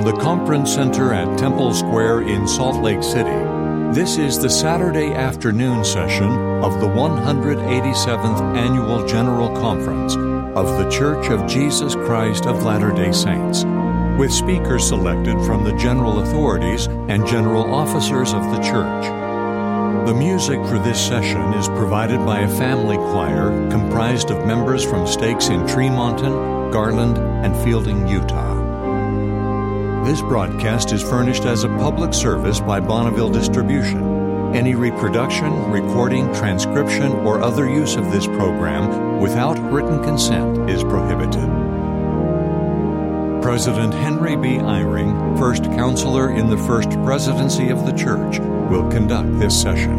From the Conference Center at Temple Square in Salt Lake City, this is the Saturday afternoon session of the 187th Annual General Conference of The Church of Jesus Christ of Latter day Saints, with speakers selected from the general authorities and general officers of the church. The music for this session is provided by a family choir comprised of members from stakes in Tremonton, Garland, and Fielding, Utah. This broadcast is furnished as a public service by Bonneville Distribution. Any reproduction, recording, transcription, or other use of this program without written consent is prohibited. President Henry B. Eyring, first counselor in the First Presidency of the Church, will conduct this session.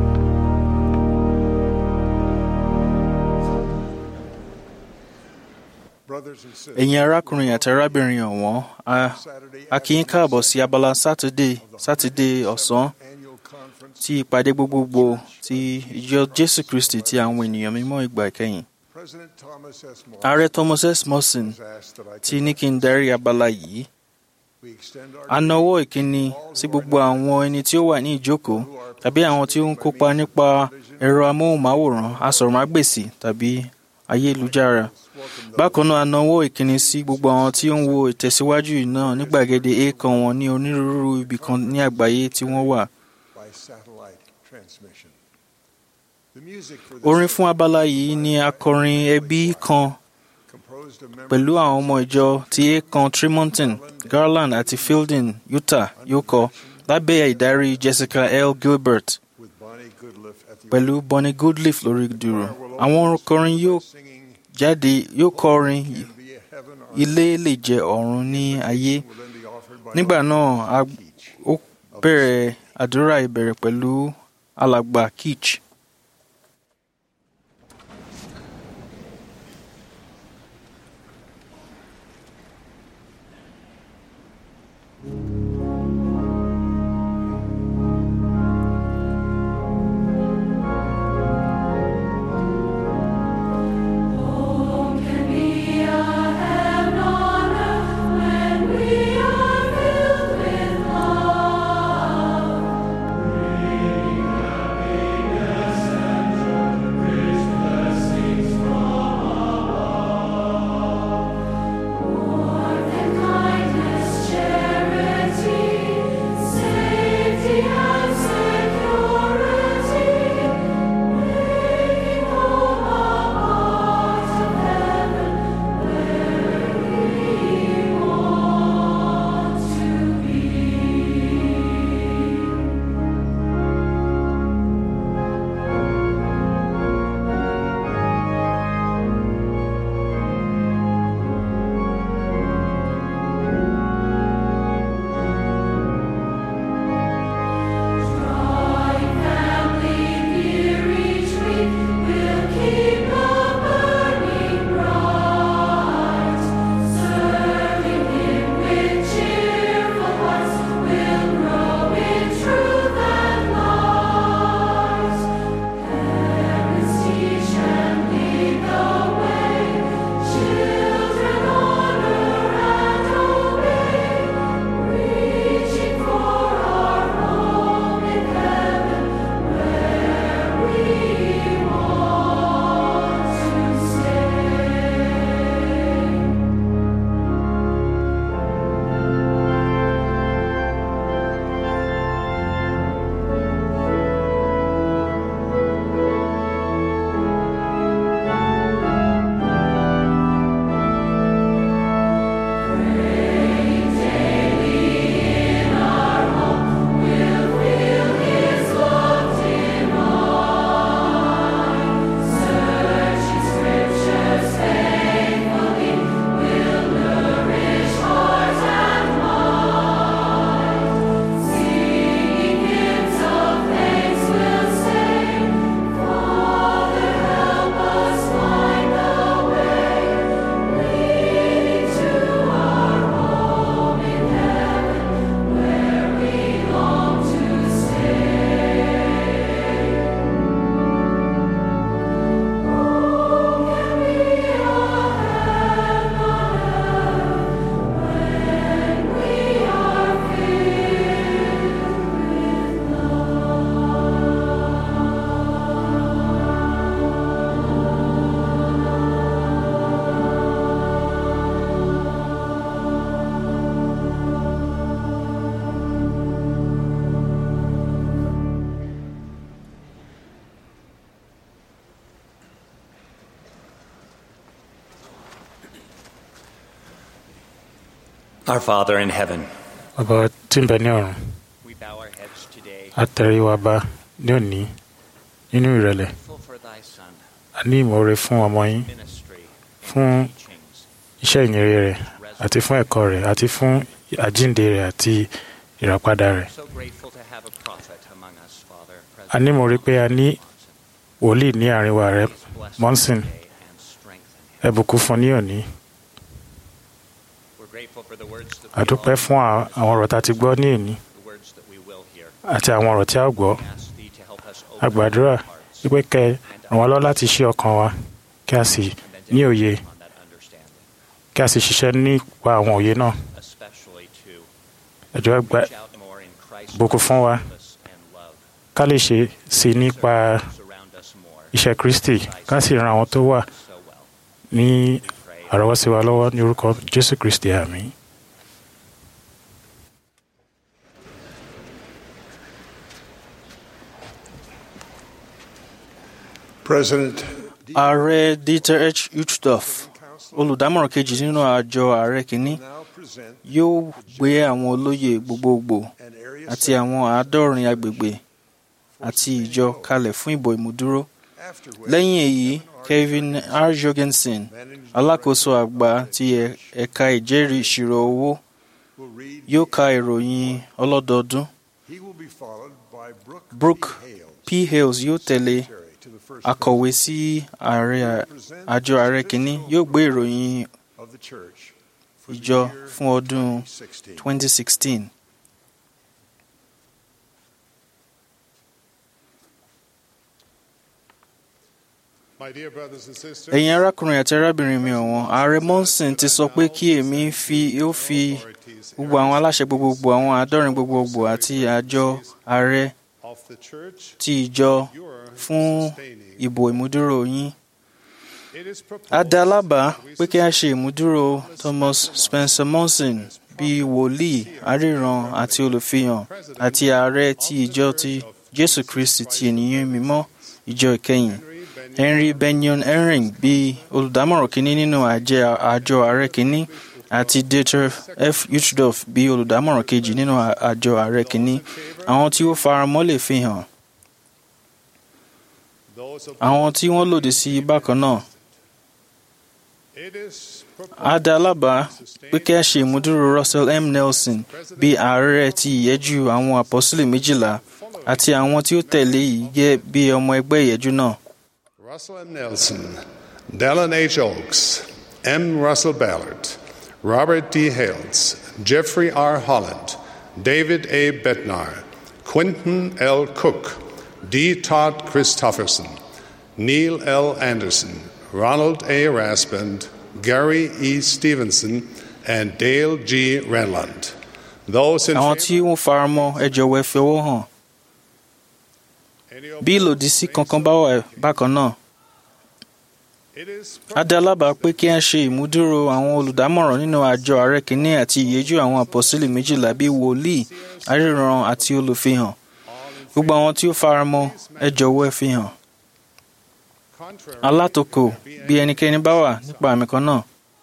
ẹ̀yin arákùnrin àti arábìnrin ọ̀wọ́n a kí yín káàbọ̀ sí abala sátidé sátidé ọ̀sán ti ìpàdé gbogbogbò ti ìjọ jésù kristi ti àwọn ènìyàn mímọ́ ìgbà ìkẹyìn ààrẹ thomas s morrison ti ní kí n darí abala yìí a nawọ́ ìkíni sí gbogbo àwọn ẹni tí ó wà ní ìjókòó tàbí àwọn tí ó ń kópa nípa ẹ̀rọ amóhùnmáwòrán asọ̀rọ̀mágbèsì tàbí ayélujára bákan náà a nawọ́ ìkíni sí gbogbo àwọn tí ó ń wo ìtẹ̀síwájú náà ní gbàgede èèkàn wọn ní onírúurú ibìkan ní àgbáyé tí wọ́n wà. orin fún abala yìí ni akọrin ẹbí kan pẹ̀lú àwọn ọmọ ìjọ ti èèkàn tremonton garland àti fielding utah yóò kọ lábẹ́ ìdarí jessica l gilbert pẹ̀lú bonnie goodleaf lórí dùrù àwọn akọrin yóò jáde yóò kọrin ilé lè jẹ ọ̀run ní ayé nígbà náà ó bẹ̀rẹ̀ àdúrà ìbẹ̀rẹ̀ pẹ̀lú alàgbà kitch. Our Father in heaven, bàbá tí ń bẹ ní ọ̀run we bow our heads today, a tẹrí wa bá ní òní nínú ìrẹ̀lẹ̀ grateful for thy Son, a ní ìmoore fún ọmọ yín ministry, fún teachings, iṣẹ́ ìyìnrere rẹ̀ àti fún ẹ̀kọ́ rẹ̀ àti fún àjíǹde rẹ̀ àti ìràpadà rẹ̀ so grateful to have a prophet among us, Father. a ní ìmoore pé a ní wòlíì ní àárín wa rẹ̀ Bless Monson. him today and strengthen him. ẹ bùkún fún ní òní We're grateful for the words that a we dúpẹ́ all fún à- àwọn ọ̀rọ̀ tá a ti gbọ́ ní òní the words that we will hear. àti àwọn ọ̀rọ̀ tí a ó gbọ́ We ask thee to help us a open gbàdúrà our hearts wípé kẹ́ ẹ ràn wá lọ́wọ́ láti ṣí ọkàn wa kí a sì and then to ní act òye upon that understanding, kí a sì ṣiṣẹ́ nípa àwọn òye náà especially to ẹ jọ̀ọ́ ẹ gbà reach out more in Christ's bùkún fún wa purpose and love. ká lè ṣe sí nípa Surround us more iṣẹ́ Kristi ká sì ran àwọn tó wà so well. ní We pray. àrọ́wọ́sí wa lọ́wọ́ ní orúkọ Jésù Kristi àmín. President ààrẹ dieter h uchtdorf olùdámọ̀ràn kejì nínú àjọ ààrẹ kìíní now present yóò gbé àwọn olóyè gbogbogbò an area àti àwọn àádọ́rin agbègbè àti ìjọ kalẹ̀ fún ìbò ìmúdúró after which lẹ́yìn èyí kevin r jorgensen alákòóso àgbà ti ẹ̀- ẹ̀ka ìjẹ́rìí ìṣirò owó will read. yóò ka ìròyìn ọlọ́dọọdún He will be followed by Brooke, Brooke P. Hales, p hales yóò tẹ̀lé secretary to the first akọ̀wé sí ààrẹ àjọ ààrẹ kìíní yóò gbé ìròyìn of the church for the ìjọ year fún ọdún 2016. 2016. My dear brothers and sisters, ẹ̀yin arákùnrin àti arábìnrin mi ọ̀wọ́n ààrẹ monson ti sọ pé kí èmi fi ó fi gbogbo àwọn aláṣẹ gbogbogbò àwọn àádọ́rin gbogbogbò àti àjọ ààrẹ of the church, ti ìjọ you are fún sustaining. ìbò ìmúdúró yín. It is a dá proposed lábàá that we pé kí a ṣe ìmúdúró Thomas Spencer Monson bíi wòlíì aríran àti olùfihàn àti ààrẹ ti ìjọ ti Jésù Kristi ti ènìyàn mímọ́ ìjọ ìkẹyìn Henry Benyon Ehring bíi olùdámọ̀ràn kínní nínú àjẹ- àjọ ààrẹ kínní àti Dieter F. Uchtdorf bíi olùdámọ̀ràn kejì nínú à- àjọ ààrẹ kínní àwọn tí ó faramọ́ lè fi hàn those of àwọn tí wọ́n lòdì sí i bákan náà it is a dá lábàá pé kí a ṣe ìmúdúró Russell M. Nelson bíi ààrẹ ti ìyẹ́jú àwọn àpọ́sílẹ̀ méjìlá àti àwọn tí ó tẹ̀lé yìí jẹ́ bí ọmọ ẹgbẹ́ ìyẹ́jú náà. Russell M. Nelson, Dallin H. Oaks, M. Russell Ballard, Robert D. Hales, Jeffrey R. Holland, David A. Bednar, Quentin L. Cook, D. Todd Christofferson, Neil L. Anderson, Ronald A. Raspand, Gary E. Stevenson, and Dale G. Renland. Those in àwọn tí favor, wọ́n faramọ́ ẹ jọ̀wọ́ ẹ fi ọwọ́ hàn any bí ìlòdì sí kankan bá wà bákan náà. It is a dá lábàá pé kí a ṣe ìmúdúró àwọn olùdámọ̀ràn nínú àjọ ààrẹ kìíní àti ìyẹ́jú àwọn àpọ́sílẹ̀ méjìlá bíi wòlíì aríran àti olùfihàn gbogbo àwọn tí ó faramọ́ ẹ jọ̀wọ́ ẹ fi hàn contrary alátòkò bí ẹnikẹ́ni bá wà nípa àmì kan náà.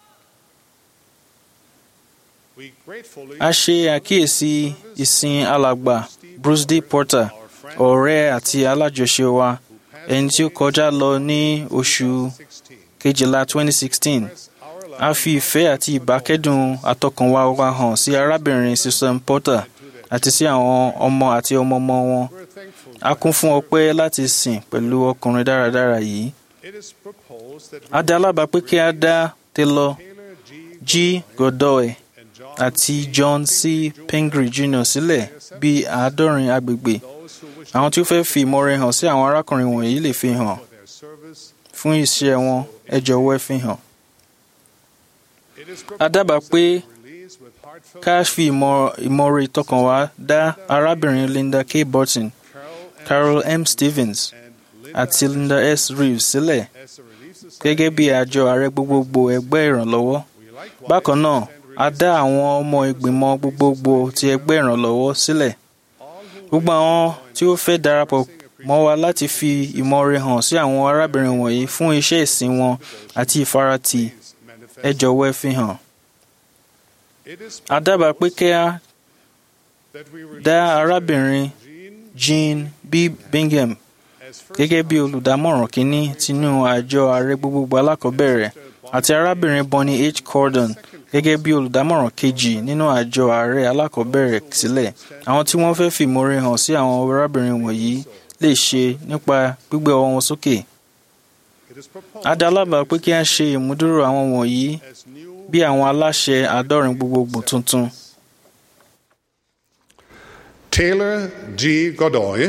we gratefully a ṣe àkíyèsí ìsìn alàgbà Bruce D. Porter ọ̀rẹ́ àti alájọṣe wa ẹni tí ó kọjá lọ ní oṣù 16 kejìlá 2016 our a fi ìfẹ́ àti ìbákẹ́dùn àtọkànwá wa hàn sí arábìnrin Susan Porter àti sí àwọn ọmọ àti ọmọọmọ wọn we're thankful a kún fún ọpẹ́ láti sìn pẹ̀lú ọkùnrin dáradára yìí it is proposed that a dá lábàá pé kí a dá Taylor Taylor G. G. Godoy and John àti John C. Pingree Jr. sílẹ̀ bíi àádọ́rin agbègbè those who wish àwọn tí ó fẹ́ fi ìmọ̀re hàn sí àwọn arákùnrin wọ̀nyí lè fi hàn for their service. fún iṣẹ́ wọn ẹ jọ̀wọ́ ẹ fi hàn. It is a dábàá proposed pé that release with heartfelt ká fi ìmọ̀- ìmọ̀re ìtọkànwá dá arábìnrin Linda K. Burton Carol and, Carol M. Stevens and Linda àti Linda S. Reeves sílẹ̀ as a relief society. gẹ́gẹ́ bí àjọ ààrẹ gbogbogbò ẹgbẹ́ ìrànlọ́wọ́. We likewise bákan náà extend a dá àwọn ọmọ ìgbìmọ̀ gbogbogbò ti ẹgbẹ́ ìrànlọ́wọ́ sílẹ̀. gbogbo àwọn tí ó fẹ́ darapọ̀ mọ́ wa láti fi ìmọ̀re hàn sí àwọn arábìnrin wọ̀nyí fún iṣẹ́ ìsìn wọn àti ìfaratì ẹ jọ̀wọ́ ẹ fi hàn. It is a dábàá pé kí a that we were dá arábìnrin Jean B. Bingham as first gẹ́gẹ́ bí olùdámọ̀ràn kínní tinú àjọ ààrẹ gbogbogbò alákọ̀ọ́bẹ̀rẹ̀ àti arábìnrin Bonnie H. Cordon gẹ́gẹ́ bí olùdámọ̀ràn kejì nínú àjọ ààrẹ alákọ̀ọ́bẹ̀rẹ̀ sílẹ̀ àwọn tí wọ́n fẹ́ fìmoore hàn sí àwọn arábìnrin wọ̀nyí lè ṣe nípa gbígbé ọwọ́ wọn sókè. it is proposed a dá lábàá pé kí a ṣe ìmúdúró àwọn wọ̀nyí as new bí àwọn aláṣẹ àádọ́rin gbogbogbò tuntun. Taylor G. Godoy,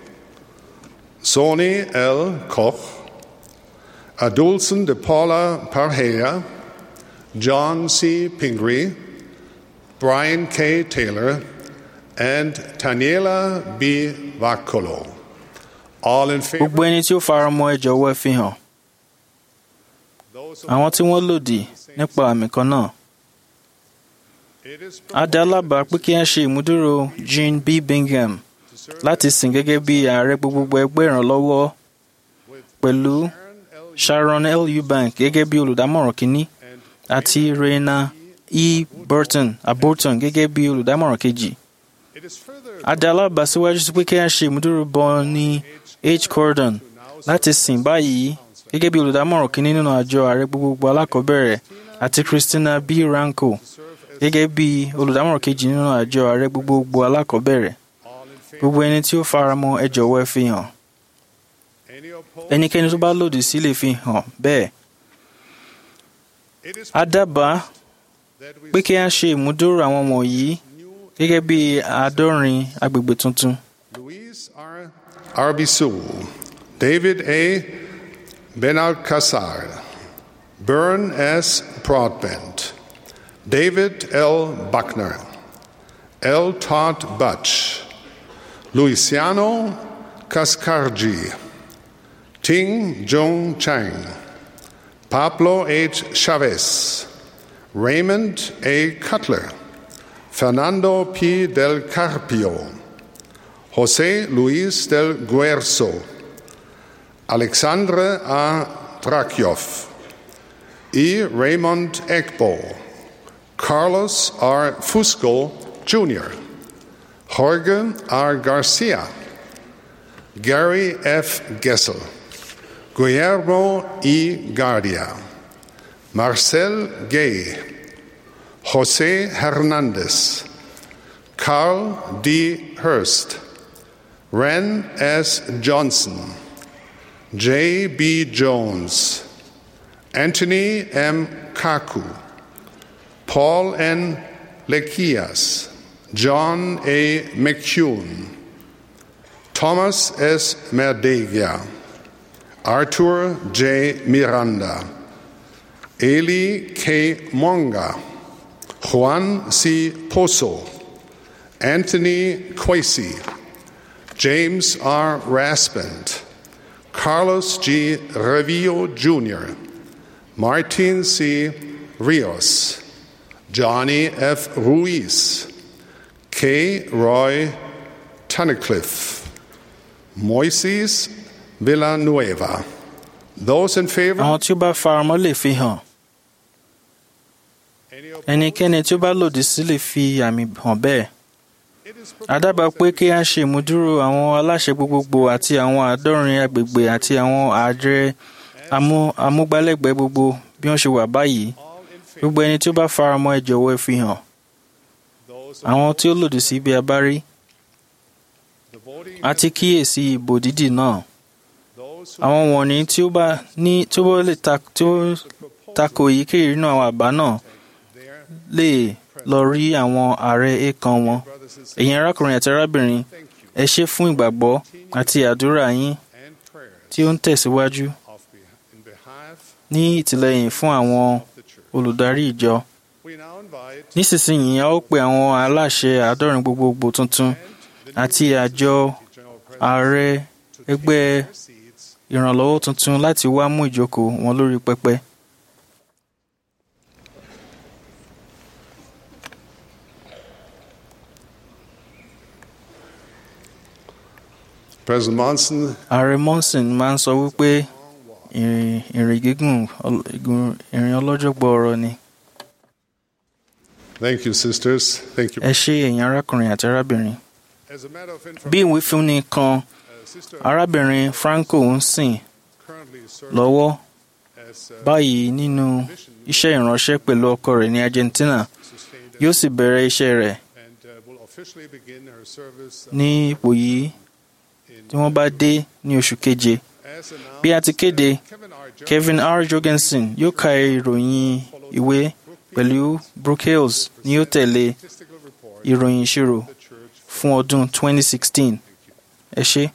Sony L. Koch, Adolson de Paula Parhea, John C. Pingree, Brian K. Taylor, and Taniela B. Vacolo. All in favor? gbogbo ẹni tí ó faramọ́ ẹ jọ̀wọ́ ẹ fi hàn Those àwọn tí wọ́n lòdì nípa àmì kan náà. It is a dá lábàá pé kí a ṣe ìmúdúró Jean B. Bingham láti sìn gẹ́gẹ́ bí ààrẹ gbogbogbò ẹgbẹ́ ìrànlọ́wọ́ pẹ̀lú Sharon L. Eubank gẹ́gẹ́ bí olùdámọ̀ràn kínní àti Raina E. Burton Aborton gẹ́gẹ́ bí olùdámọ̀ràn kejì. It is further a dá lábàá síwájú sí pé kí a ṣe ìmúdúró Bonnie H. Cordon láti sìn báyìí gẹ́gẹ́ bí olùdámọ̀ràn kínní nínú àjọ ààrẹ gbogbogbò alákọ̀ọ́bẹ̀rẹ̀ àti Christina B. Ranko gẹ́gẹ́ bí olùdámọ̀ràn kejì nínú àjọ ààrẹ gbogbogbò alákọ̀ọ́bẹ̀rẹ̀ all in favor. gbogbo ẹni tí ó faramọ́ ẹ jọ̀wọ́ ẹ fi hàn Any opposed? ẹnikẹ́ni tó bá lòdì sí lè fi hàn bẹ́ẹ̀ It is a dábàá that we pé kí a ṣe ìmúdúró àwọn wọ̀nyí gẹ́gẹ́ bí àádọ́rin agbègbè tuntun Louise R. Arbisu, David A. Benalcazar, Bern S. Broadbent, David L. Buckner, L. Todd Butch, Luciano Cascargi, Ting Jong Chang, Pablo H. Chavez, Raymond A. Cutler, Fernando P. del Carpio, José Luis del Guerzo, Alexandre A. Drakyov, E. Raymond Ekbo, Carlos R. Fusco Jr., Jorge R. Garcia, Gary F. Gessel, Guillermo E. Guardia, Marcel Gay, Jose Hernandez, Carl D. Hurst, Ren S. Johnson, J. B. Jones, Anthony M. Kaku, Paul N. Lekias, John A. McCune, Thomas S. Merdegia, Arthur J. Miranda, Eli K. Monga, Juan C. Pozo, Anthony Quasi, James R. Raspent, Carlos G. Revillo Jr., Martin C. Rios, Johnny F. Ruiz, K. Roy Tunnicliffe, Moises Villanueva. Those in favor? àwọn tí ó bá faramọ́ lè fi hàn Any opposed? ẹnikẹ́ni tí ó bá lòdì sí lè fi àmì hàn bẹ́ẹ̀ It is a dábàá pé kí a ṣe ìmúdúró àwọn aláṣẹ gbogbogbò àti àwọn àádọ́rin agbègbè àti àwọn ààrẹ amú- amúgbálẹ́gbẹ̀ẹ́ gbogbo bí wọ́n ṣe wà báyìí all in favor. gbogbo ẹni tí ó bá faramọ́ ẹ jọ̀wọ́ ẹ fi hàn Those àwọn tí ó lòdì sí bí a bá rí the voting, a ti kíyèsí ìbò dídì náà those who àwọn wọ̀nyí tí ó bá ní tí ó bá lè ta tí ó tako èyíkéyìí nínú àwọn àbá náà there, lè lọ rí àwọn ààrẹ èèkàn wọn brothers and sisters, ẹ̀yin arákùnrin àti arábìnrin thank you ẹ ṣé fún ìgbàgbọ́ àti àdúrà yín and prayers tí ó ń tẹ̀síwájú of beh- in behalf ní ìtìlẹ́yìn fún àwọn of the church. olùdarí ìjọ We now invite nísinsìnyí a ó pe àwọn aláṣẹ àádọ́rin gbogbogbò tuntun àti àjọ General President ààrẹ to ẹgbẹ́ take their seats. ìrànlọ́wọ́ tuntun láti wá mú ìjókòó wọn lórí pẹpẹ. President Monson, ààrẹ monson máa ń sọ wípé ìrìn ìrìn gígùn ọl- ìgùn- ìrìn ọlọ́jọ́ gbọọrọ ni. Thank you, sisters. Thank you. ẹ ṣé ẹ̀yin arákùnrin àti arábìnrin As a matter of bí information, ìwé fúnni kan uh, Sister arábìnrin franco ń sìn currently serving lọ́wọ́ as uh, báyìí nínú iṣẹ́ ìránṣẹ́ pẹ̀lú ọkọ rẹ̀ ní argentina sustained yóò sì bẹ̀rẹ̀ iṣẹ́ rẹ̀ and uh, will officially begin her service uh, ní ipò yìí in tí wọ́n bá dé ní oṣù keje As announced, bí a ti kéde Kevin R. Jones kevin r jorgensen yóò ka ìròyìn ìwé pẹ̀lú brooke hales ni yóò tẹ̀lé statistical report ìròyìn ìṣirò of the church. fún ọdún 2016 ẹ ṣé.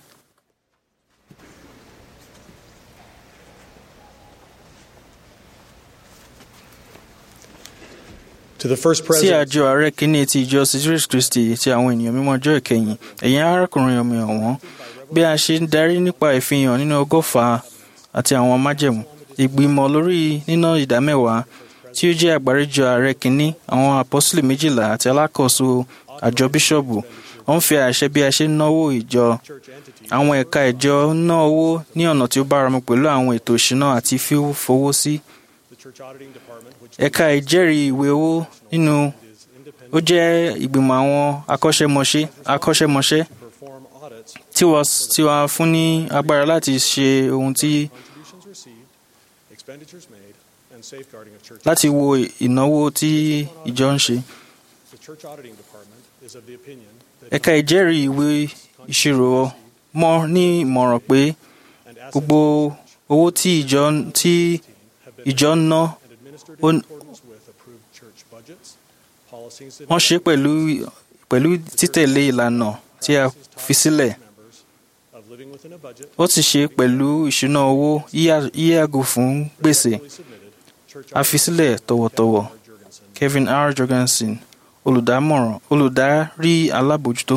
To the first sí president, àjọ ààrẹ kínní ti ìjọ jesus christy ti àwọn ènìyàn mímọ́ ọjọ́ ìkẹyìn ẹ̀yin arákùnrin ọmọ ọ̀wọ́n bí a ṣe ń darí nípa ìfihàn nínú ọgọ́fà àti àwọn májẹ̀mú ìgbìmọ̀ lórí níná ìdámẹ́wàá tí ó jẹ́ àgbáríjọ ààrẹ kínní àwọn apọ́sílẹ̀ méjìlá àti alákòóso àjọ bíṣọ̀bù ó ń fi àṣẹ bí a ṣe ń náwó ìjọ àwọn ẹ̀ka ìjọ ń ná owó ní ọ̀nà tí ó báramu pẹ̀lú àwọn ètò ìṣúná àti fífowó sí the church auditing department, which ẹ̀ka ìjẹ́rìí ìwé owó nínú is independent ó jẹ́ ìgbìmọ̀ àwọn akọ́ṣẹ́mọṣẹ́ akọ́ṣẹ́mọṣẹ́ to perform audits, tí wọ́n tí wọ́n fún ní agbára láti ṣe ohun tí contributions received, expenditures made, and safeguarding of church. láti wo ìnáwó tí ìjọ ń ṣe. The church auditing department is of the opinion that ẹ̀ka ìjẹ́rìí ìwé ìṣirò mọ́ ní ìmọ̀ràn pé and assets gbogbo owó tí ìjọ tí have been ìjọ ń ná and administered in ó- accordance with approved church budgets, policies, and wọ́n ṣe pẹ̀lú pẹ̀lú títẹ̀lé ìlànà tí a fi sílẹ̀ members of living within a budget. ó ti ṣe pẹ̀lú ìṣúná owó yíyà- yíyàgò fún gbèsè Fully submitted, church a fi sílẹ̀ tọ̀wọ̀tọ̀wọ̀ auditor Jurgensen kevin r jorgensen olùdámọ̀ràn olùdarí alábòjútó.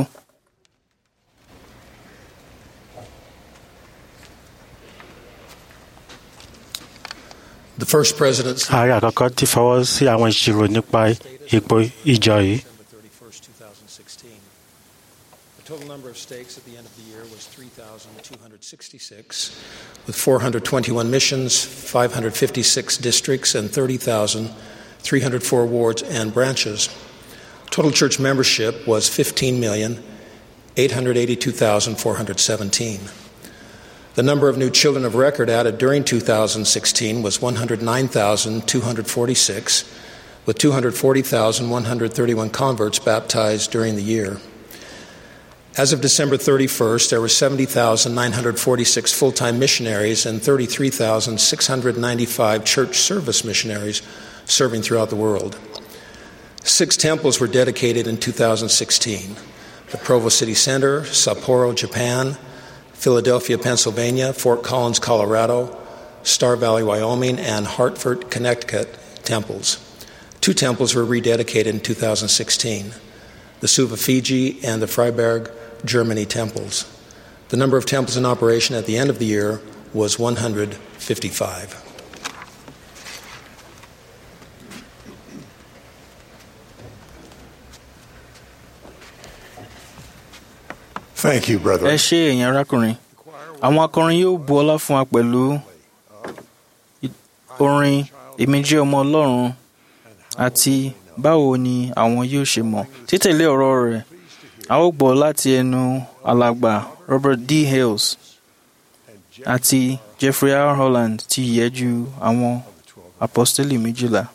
The first president ààrẹ àkọ́kọ́ ti fọwọ́ sí àwọn ìṣirò nípa ipò ìjọ yìí. December 31st, 2016. The total number of stakes at the end of the year was 3,266, with 421 missions, 556 districts, and 30,304 wards and branches. Total church membership was 15,882,417. The number of new children of record added during 2016 was 109,246, with 240,131 converts baptized during the year. As of December 31st, there were 70,946 full time missionaries and 33,695 church service missionaries serving throughout the world. Six temples were dedicated in 2016 the Provo City Center, Sapporo, Japan, Philadelphia, Pennsylvania, Fort Collins, Colorado, Star Valley, Wyoming, and Hartford, Connecticut temples. Two temples were rededicated in 2016 the Suva, Fiji, and the Freiberg, Germany temples. The number of temples in operation at the end of the year was 155. Thank you, ẹ brethren. ṣé ẹ̀yin arákùnrin àwọn akọrin yóò bu ọlá fún wa pẹ̀lú i- orin èmi jẹ́ ọmọ ọlọ́run àti báwo ni àwọn yóò ṣe mọ̀ títẹ̀lé ọ̀rọ̀ rẹ̀ a ó gbọ́ láti ẹnu alàgbà robert d hales àti jeffrey r holland ti ìyẹ́jú àwọn apọ́stélì méjìlá.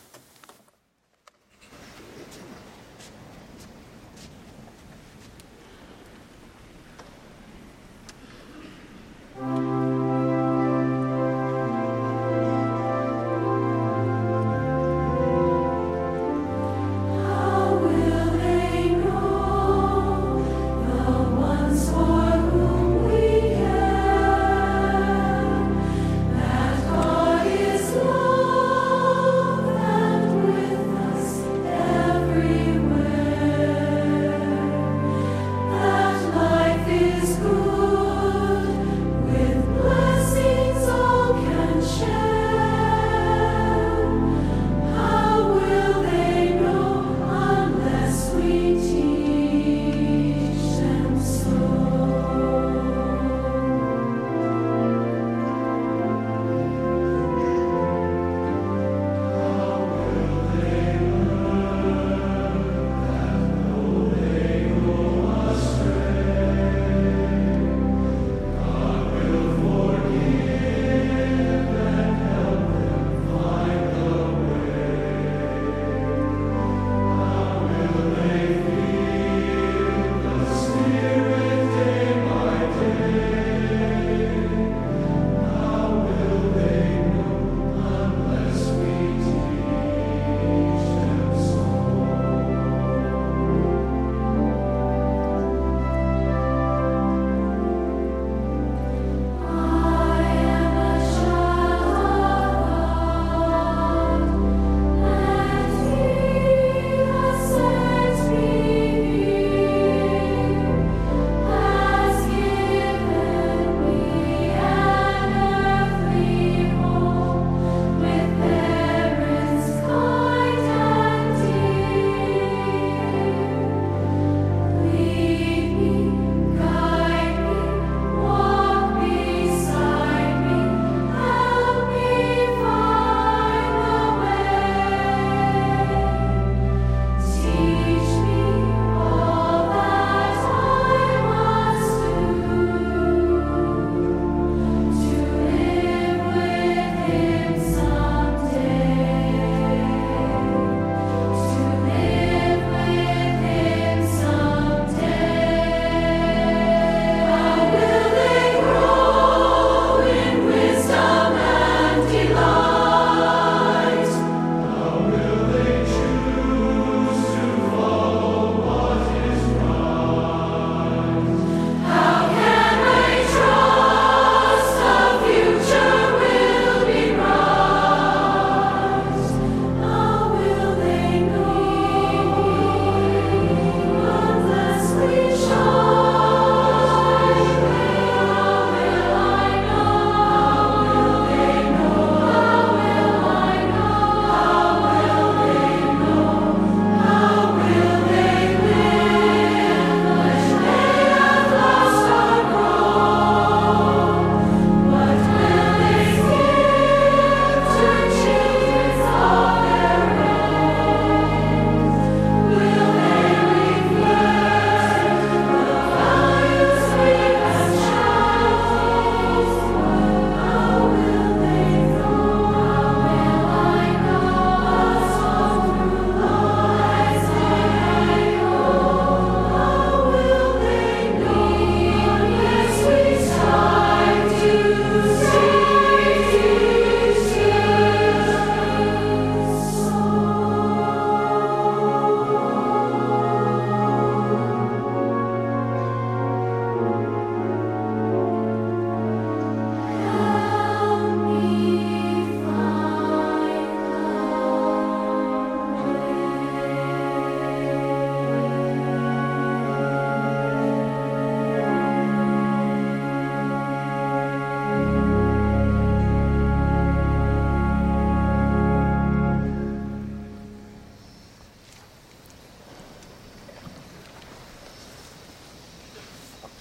God is love.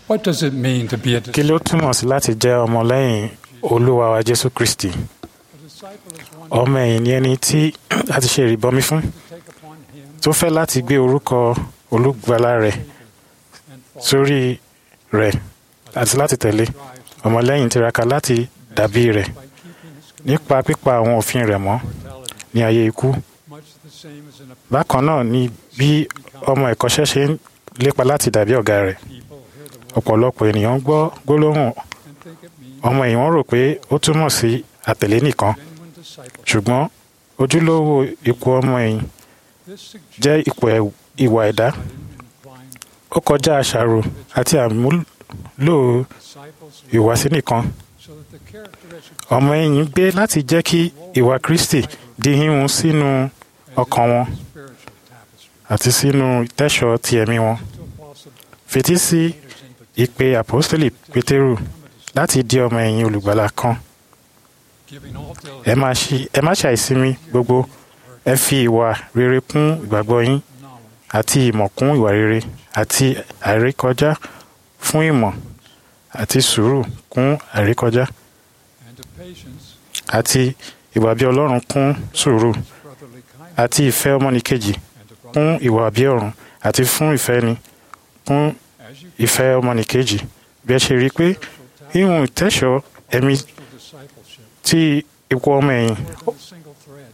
What does it mean to be a kí ló túmọ̀ sí láti jẹ́ ọmọlẹ́yìn olúwa wa jésù kristi disciple? Is one ọmọ ẹ̀yìn ni ẹni tí a ti ṣe ìrìbọmi fún to take upon him tó fẹ́ láti gbé orúkọ olùgbàlà rẹ̀ and follow sórí rẹ̀ àti láti tẹ̀lé drives ọmọlẹ́yìn tiraka láti dàbí rẹ̀ by keeping his nípa pípa àwọn òfin rẹ̀ mọ́ mortality, ní ayé ikú much the same as in a bákan náà ni bí ọmọ ẹ̀kọ́ṣẹ́ ṣe ń lépa láti dàbí ọ̀gá rẹ̀ people hear the word ọ̀pọ̀lọpọ̀ ènìyàn gbọ́ gbólóhùn and think it means ọmọ ẹ̀yìn wọn rò pé ó túmọ̀ sí àtẹ̀lé nìkan genuine discipleship. ṣùgbọ́n ojúlówó ipò ọmọ ẹ̀yìn This suggests jẹ́ ipò ẹ̀- ìwà ẹ̀dá inclined ó kọjá àṣàrò àti àmúlò disciples ìwàsí nìkan so that the characteristics ọmọ ẹ̀yìn gbé láti jẹ́ kí ìwà kristi di híhun sínú ọkàn wọn of spiritual tapestry àti sínú ìtẹ́ṣọ̀ ti ẹ̀mí wọn to apostle fetí sí ìpè àpọ́stélì pétérù láti di ọmọ ẹ̀yìn olùgbàlà kan giving all ẹ má ṣi- ẹ má ṣàìsinmi gbogbo ẹ fi ìwà rere kún ìgbàgbọ́ yín knowledge àti ìmọ̀ kún ìwà rere àti àìrékọjá fún ìmọ̀ àti sùúrù kún àìrékọjá and to patience àti ìwà bí ọlọ́run kún sùúrù brotherly kindness àti ìfẹ́ ọmọnìkejì and to kún ìwà bí ọ̀run àti fún ìfẹ́ ni kún as you ìfẹ́ ọmọnìkejì bí ẹ ṣe rí i pé ìhun ìtẹ́ṣọ̀ ẹ̀mí spiritual discipleship tí ipò ọmọ ẹ̀yìn more than a single thread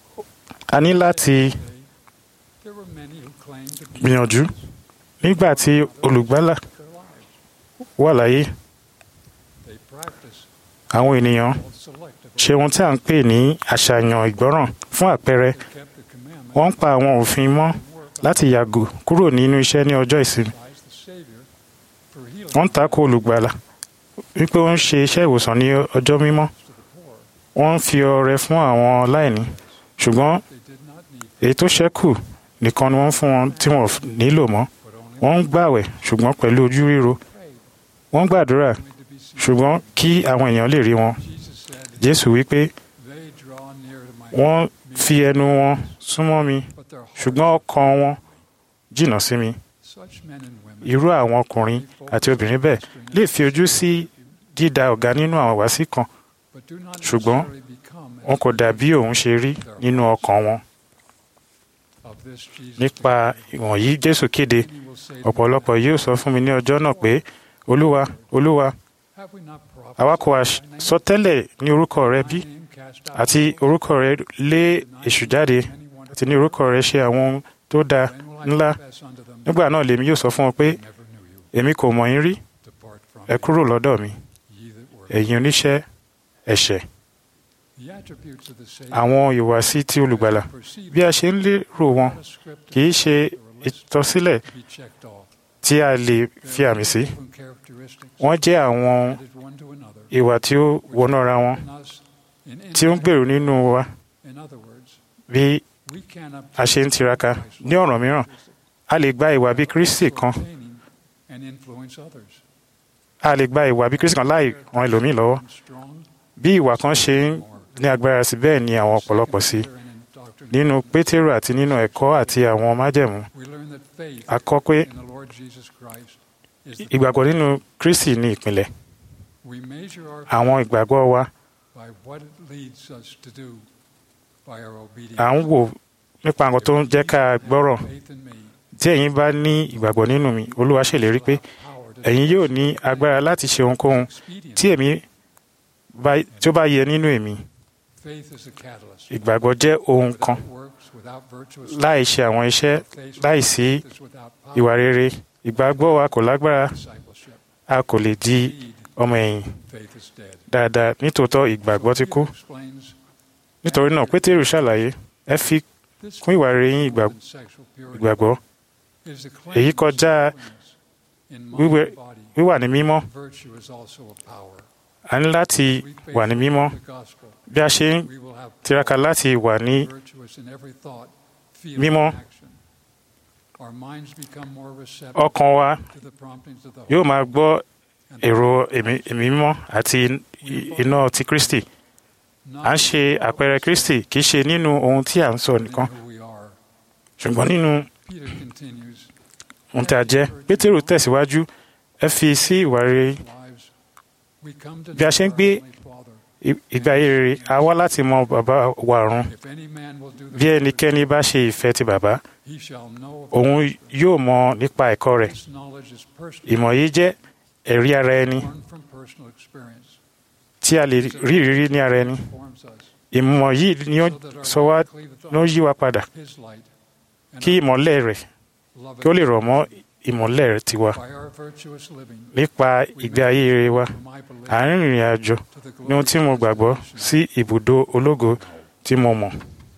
a ní láti Today, there were many who claimed to be gbìyànjú nígbà tí olùgbàlà their lives wà láyé they practiced àwọn ènìyàn called selective ṣe ohun tí à ń pè ní àṣàyàn ìgbọ́ràn fún àpẹẹrẹ they kept the commandment wọ́n ń pa àwọn òfin mọ́ and work láti yàgò kúrò nínú iṣẹ́ ní ọjọ́ ìsinmi Christ the Savior for healing wọ́n ń takò olùgbàlà wípé ó ń ṣe iṣẹ́ ìwòsàn ní ọjọ́ mímọ́ to the poor. wọ́n ń fi ọrẹ fún àwọn aláìní ṣùgbọ́n They did not need èyí tó ṣẹ́kù nìkan ni wọ́n fún wọn tí wọ́n ò nílò mọ́ but only wọ́n ń gbàwẹ̀ ṣùgbọ́n pẹ̀lú ojú ríro prayed wọ́n ń gbàdúrà only to be seen. ṣùgbọ́n kí àwọn èèyàn lè rí wọn Jesus said, jésù wípé They draw near to my wọ́n fi ẹnu wọn súnmọ́ mi but their hearts ṣùgbọ́n ọkàn wọn jìnnà sí mi such men and women irú àwọn ọkùnrin àti obìnrin bẹ́ẹ̀ lè fi ojú sí dídá ọ̀gá nínú àwọn wàásì kan but do not ṣùgbọ́n necessarily become wọn kò dàbí òun ṣe rí nínú ọkàn wọn of this Jesus nípa ìwọ̀nyí jésù kéde He will say to me, ọ̀pọ̀lọpọ̀ yóò sọ fún mi ní ọjọ́ náà pé olúwa olúwa Have we not àwa kò wá prophesied in thy name? sọ tẹ́lẹ̀ ní orúkọ rẹ bí Thy name cast out àti orúkọ rẹ lé èṣù jáde many wonderful àti ní orúkọ rẹ ṣe àwọn ohun tó dáa Then will I ńlá confess unto them, nígbà náà lèmi yóò sọ fún wọn pé I never knew you. èmi kò mọ̀ yín rí Depart from ẹ me, kúrò lọ́dọ̀ mi ye that work. ẹ̀yin oníṣẹ́ ẹ̀ṣẹ̀ The attributes of the Savior àwọn ìwàsí tí olùgbàlà perceived bí a ṣe ń lérò wọn not a script kì í ṣe ìtọ́sílẹ̀ to be checked off. tí a lè fi àmì sí Different characteristics wọ́n jẹ́ àwọn added one to another. ìwà tí ó wọnú ara wọn In us, in tí ó ń gbèrú nínú wa In other words, bí we cannot a ṣe ń tiraka ní ọ̀ràn mìíràn a lè gba ìwà bí kristi kan obtaining and influence others. a lè gba ìwà bí kristi kan láì ran ẹlòmíì lọ́wọ́ And strong, bí ìwà kan ṣe ń ní agbára sí bẹ́ẹ̀ ni àwọn ọ̀pọ̀lọpọ̀ sí and in doctrine. nínú pétérù àti nínú ẹ̀kọ́ àti àwọn májẹ̀mú We learn that faith a kọ́ pé in the Lord Jesus Christ is the ìgbàgbọ́ nínú kristi ní ìpìlẹ̀ We measure our àwọn ìgbàgbọ́ wa by what it leads us to do by our obedience. à ń wò nípa nǹkan tó ń jẹ́ ká gbọ́rọ̀ Faith in me, tí ẹ̀yin bá ní ìgbàgbọ́ nínú mi olúwa ṣèlérí pé power to ẹ̀yin yóò ní agbára láti ṣe ohunkóhun expedient. tí èmi bá- tí ó bá yẹ nínú èmi Faith is a catalyst. ìgbàgbọ́ jẹ́ ohun kan Without works, without virtuous láì ṣe àwọn iṣẹ́ faith, láì sí is without power, ìwà rere ìgbàgbọ́ wa kò lágbára discipleship. a kò lè di Indeed, ọmọ ẹ̀yìn faith is dead. dáadáa nítòótọ́ ìgbàgbọ́ ti kú Peter explains nítorí náà pétérù ṣàlàyé ẹ fi this kún ìwà rere yín ìgbà- more than sexual purity ìgbàgbọ́ is the claim èyí of kọjá holiness in mind wíwẹ̀ and body. wíwà ní mímọ́ Virtue is also a power. a ní láti We wà ní mímọ́ faith in the gospel. bí a ṣe ń We will have tiraka láti wà ní virtuous in every thought, feeling, Mímọ́. and action. Our minds become more receptive ọkàn wa to the promptings of the yóò Holy máa gbọ́ and èrò ẹ̀mí ẹ̀mí mímọ́ àti i- iná ti kristi not à ń ṣe àpẹẹrẹ kristi kì í ṣe nínú ohun tí à ń sọ in nìkan who we are. ṣùgbọ́n nínú Peter continues, ohun tí a jẹ́ pétérù tẹ̀síwájú ẹ fi sí ìwà rere lives, we come to bí a know ṣe ń our gbé Heavenly Father. ì- ìgbé ayé rere a wá láti mọ bàbá wa ọ̀run If any man will do the bí ẹnikẹ́ni bá ṣe ìfẹ́ ti bàbá he shall know of òun yóò mọ nípa ẹ̀kọ́ rẹ̀ This knowledge is personal, ìmọ̀ yìí jẹ́ ẹ̀rí ara ẹni born from personal experience. tí a lè rí ìrírí ní ara ẹni Forms us, ìmọ̀ yìí ni ó so that our sọ wá light cleaveth ló up yí wa padà his light, and kí ìmọ̀lẹ̀ rẹ̀ love kí ó lè rọ̀ mọ́ ìmọ̀lẹ̀ rẹ̀ tiwa by our virtuous living. nípa ìgbé ayé rere wa whom I believe, à ń rìnrìn àjò to the ní ohun tí mo glory of his gbàgbọ́ salvation. sí ibùdó ológo tí mo mọ̀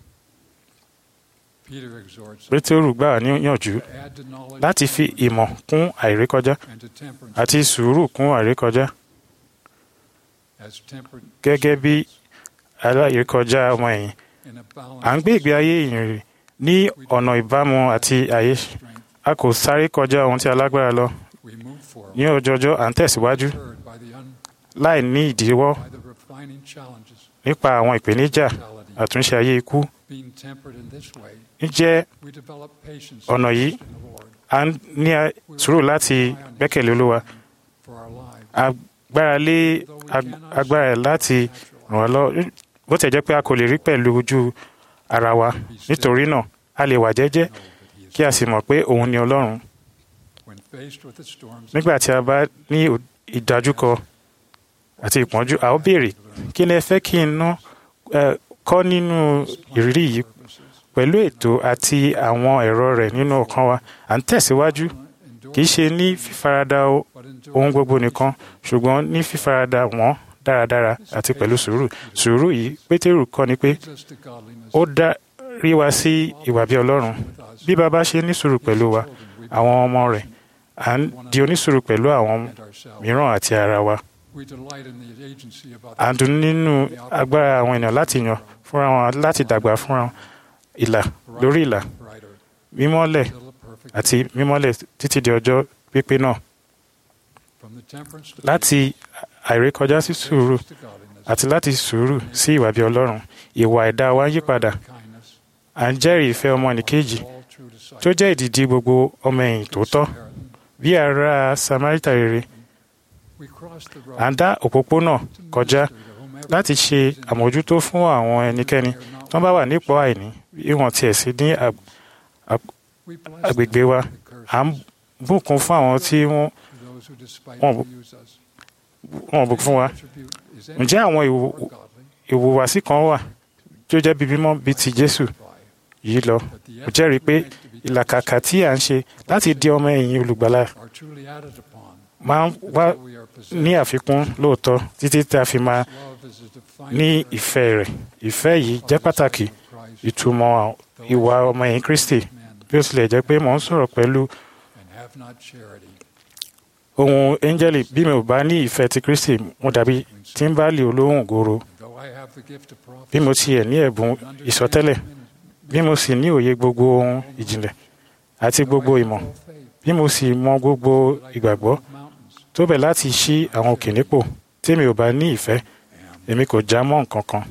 Peter exhorts us pétérù gbà wá níyànjú to add to knowledge láti fi ìmọ̀ kún àìrékọjá and to temperance àti sùúrù kún àìrékọjá as temperate gẹ́gẹ́ bí aláìrékọjá ọmọ ẹ̀yìn in a à ń gbé ìgbé ayé ìyìnrere ní ọ̀nà ìbámu àti àyè strength. a kò sáré kọjá ohun tí alágbára lọ We move forward, ní ọjọjọ́ à ń tẹ̀síwájú spurred by the un, láì ní ìdíwọ́ by the refining challenges, nípa àwọn ìpèníjà mentality. àtúnṣe ayé ikú Being tempered in this way, ǹjẹ́ we develop patience Ọ̀nà and yìí, trust in the Lord a ń ní a- sùúrù láti gbẹ́kẹ̀lé olúwa for our lives. agbára lé ag- agbára ẹ̀ láti ràn wá lọ bó tẹ̀ jẹ́ pé a kò lè rí pẹ̀lú ojú ara wa nítorí náà a lè wà jẹ́jẹ́ Know that he is kí a sì mọ̀ pé òun ni ọlọ́run when faced with the storms nígbà tí a bá ní ò- ìdájúkọ àti ìpọ́njú a ó béèrè kí ni ẹ fẹ́ kí n ná ẹ, kọ́ nínú ìrírí yìí pẹ̀lú ètò àti àwọn ẹ̀rọ rẹ̀ nínú ọkàn wa à ń tẹ̀síwájú kì í ṣe ní fífaradà o- ohun gbogbo nìkan ṣùgbọ́n ní fífaradà wọ́n dáradára àti pẹ̀lú sùúrù sùúrù yìí pétérù kọ́ ni pé ó dá rí wa sí ìwà bí ọlọ́run bí baba ṣe ní sùúrù pẹ̀lú wa àwọn ọmọ rẹ̀ à ń di onísùúrù pẹ̀lú àwọn mìíràn àti ara wa à ń dùn nínú agbára àwọn ènìyàn láti yàn fúnra wọn láti dàgbà fúnra wọn ìlà lórí ìlà mímọ́lẹ̀ àti mímọ́lẹ̀ títí di ọjọ́ pípé náà láti àìrékọjá sí sùúrù àti láti sùúrù sí ìwà bí ọlọ́run ìwà ẹ̀dá wa ń yí padà à ń jẹ́rìí ìfẹ́ ọmọnìkejì tó jẹ́ ìdìdí gbogbo ọmọ ẹ̀yìn tòótọ́ bí ará Samárítà rere à ń dá òpópónà kọjá láti ṣe àmójútó fún àwọn ẹnikẹ́ni tó bá wà nípò àìní bí wọ́n tiẹ̀ sí ní ag- ag- agbègbè wa à ń bùkún fún àwọn tí wọ́n wọ́n wọ́n bùkún fún wa ǹjẹ́ àwọn ìwò- ìhùwàsí kan wà tó jẹ́ bíi mímọ́ bíi ti Jésù yìí lọ mo jẹ́rìí pé ìlàkàkà tí à ń ṣe láti di ọmọ ẹ̀yìn olùgbàlà máa ń wá ní àfikún lóòótọ́ títí tí a fi máa ní ìfẹ́ rẹ̀ ìfẹ́ yìí jẹ́ pàtàkì ìtumọ̀ ìwà ọmọ ẹ̀yìn Kristi bí ó tilẹ̀ jẹ́ pé mò ń sọ̀rọ̀ pẹ̀lú ohun áńgẹ́lì bí mi ò bá ní ìfẹ́ ti Kristi mo dàbí tíḿbálì olóhùn gòrò bí mo tiẹ̀ ní ẹ̀bùn ìsọtẹ́lẹ̀ bí mo sì ní òye gbogbo ohun ìjìnlẹ̀ àti gbogbo ìmọ̀ bí mo sì mọ gbogbo ìgbàgbọ́ tó bẹ̀ láti ṣí àwọn òkè nípò tí mi ò bá ní ìfẹ́ èmi kò já mọ́ nǹkan kan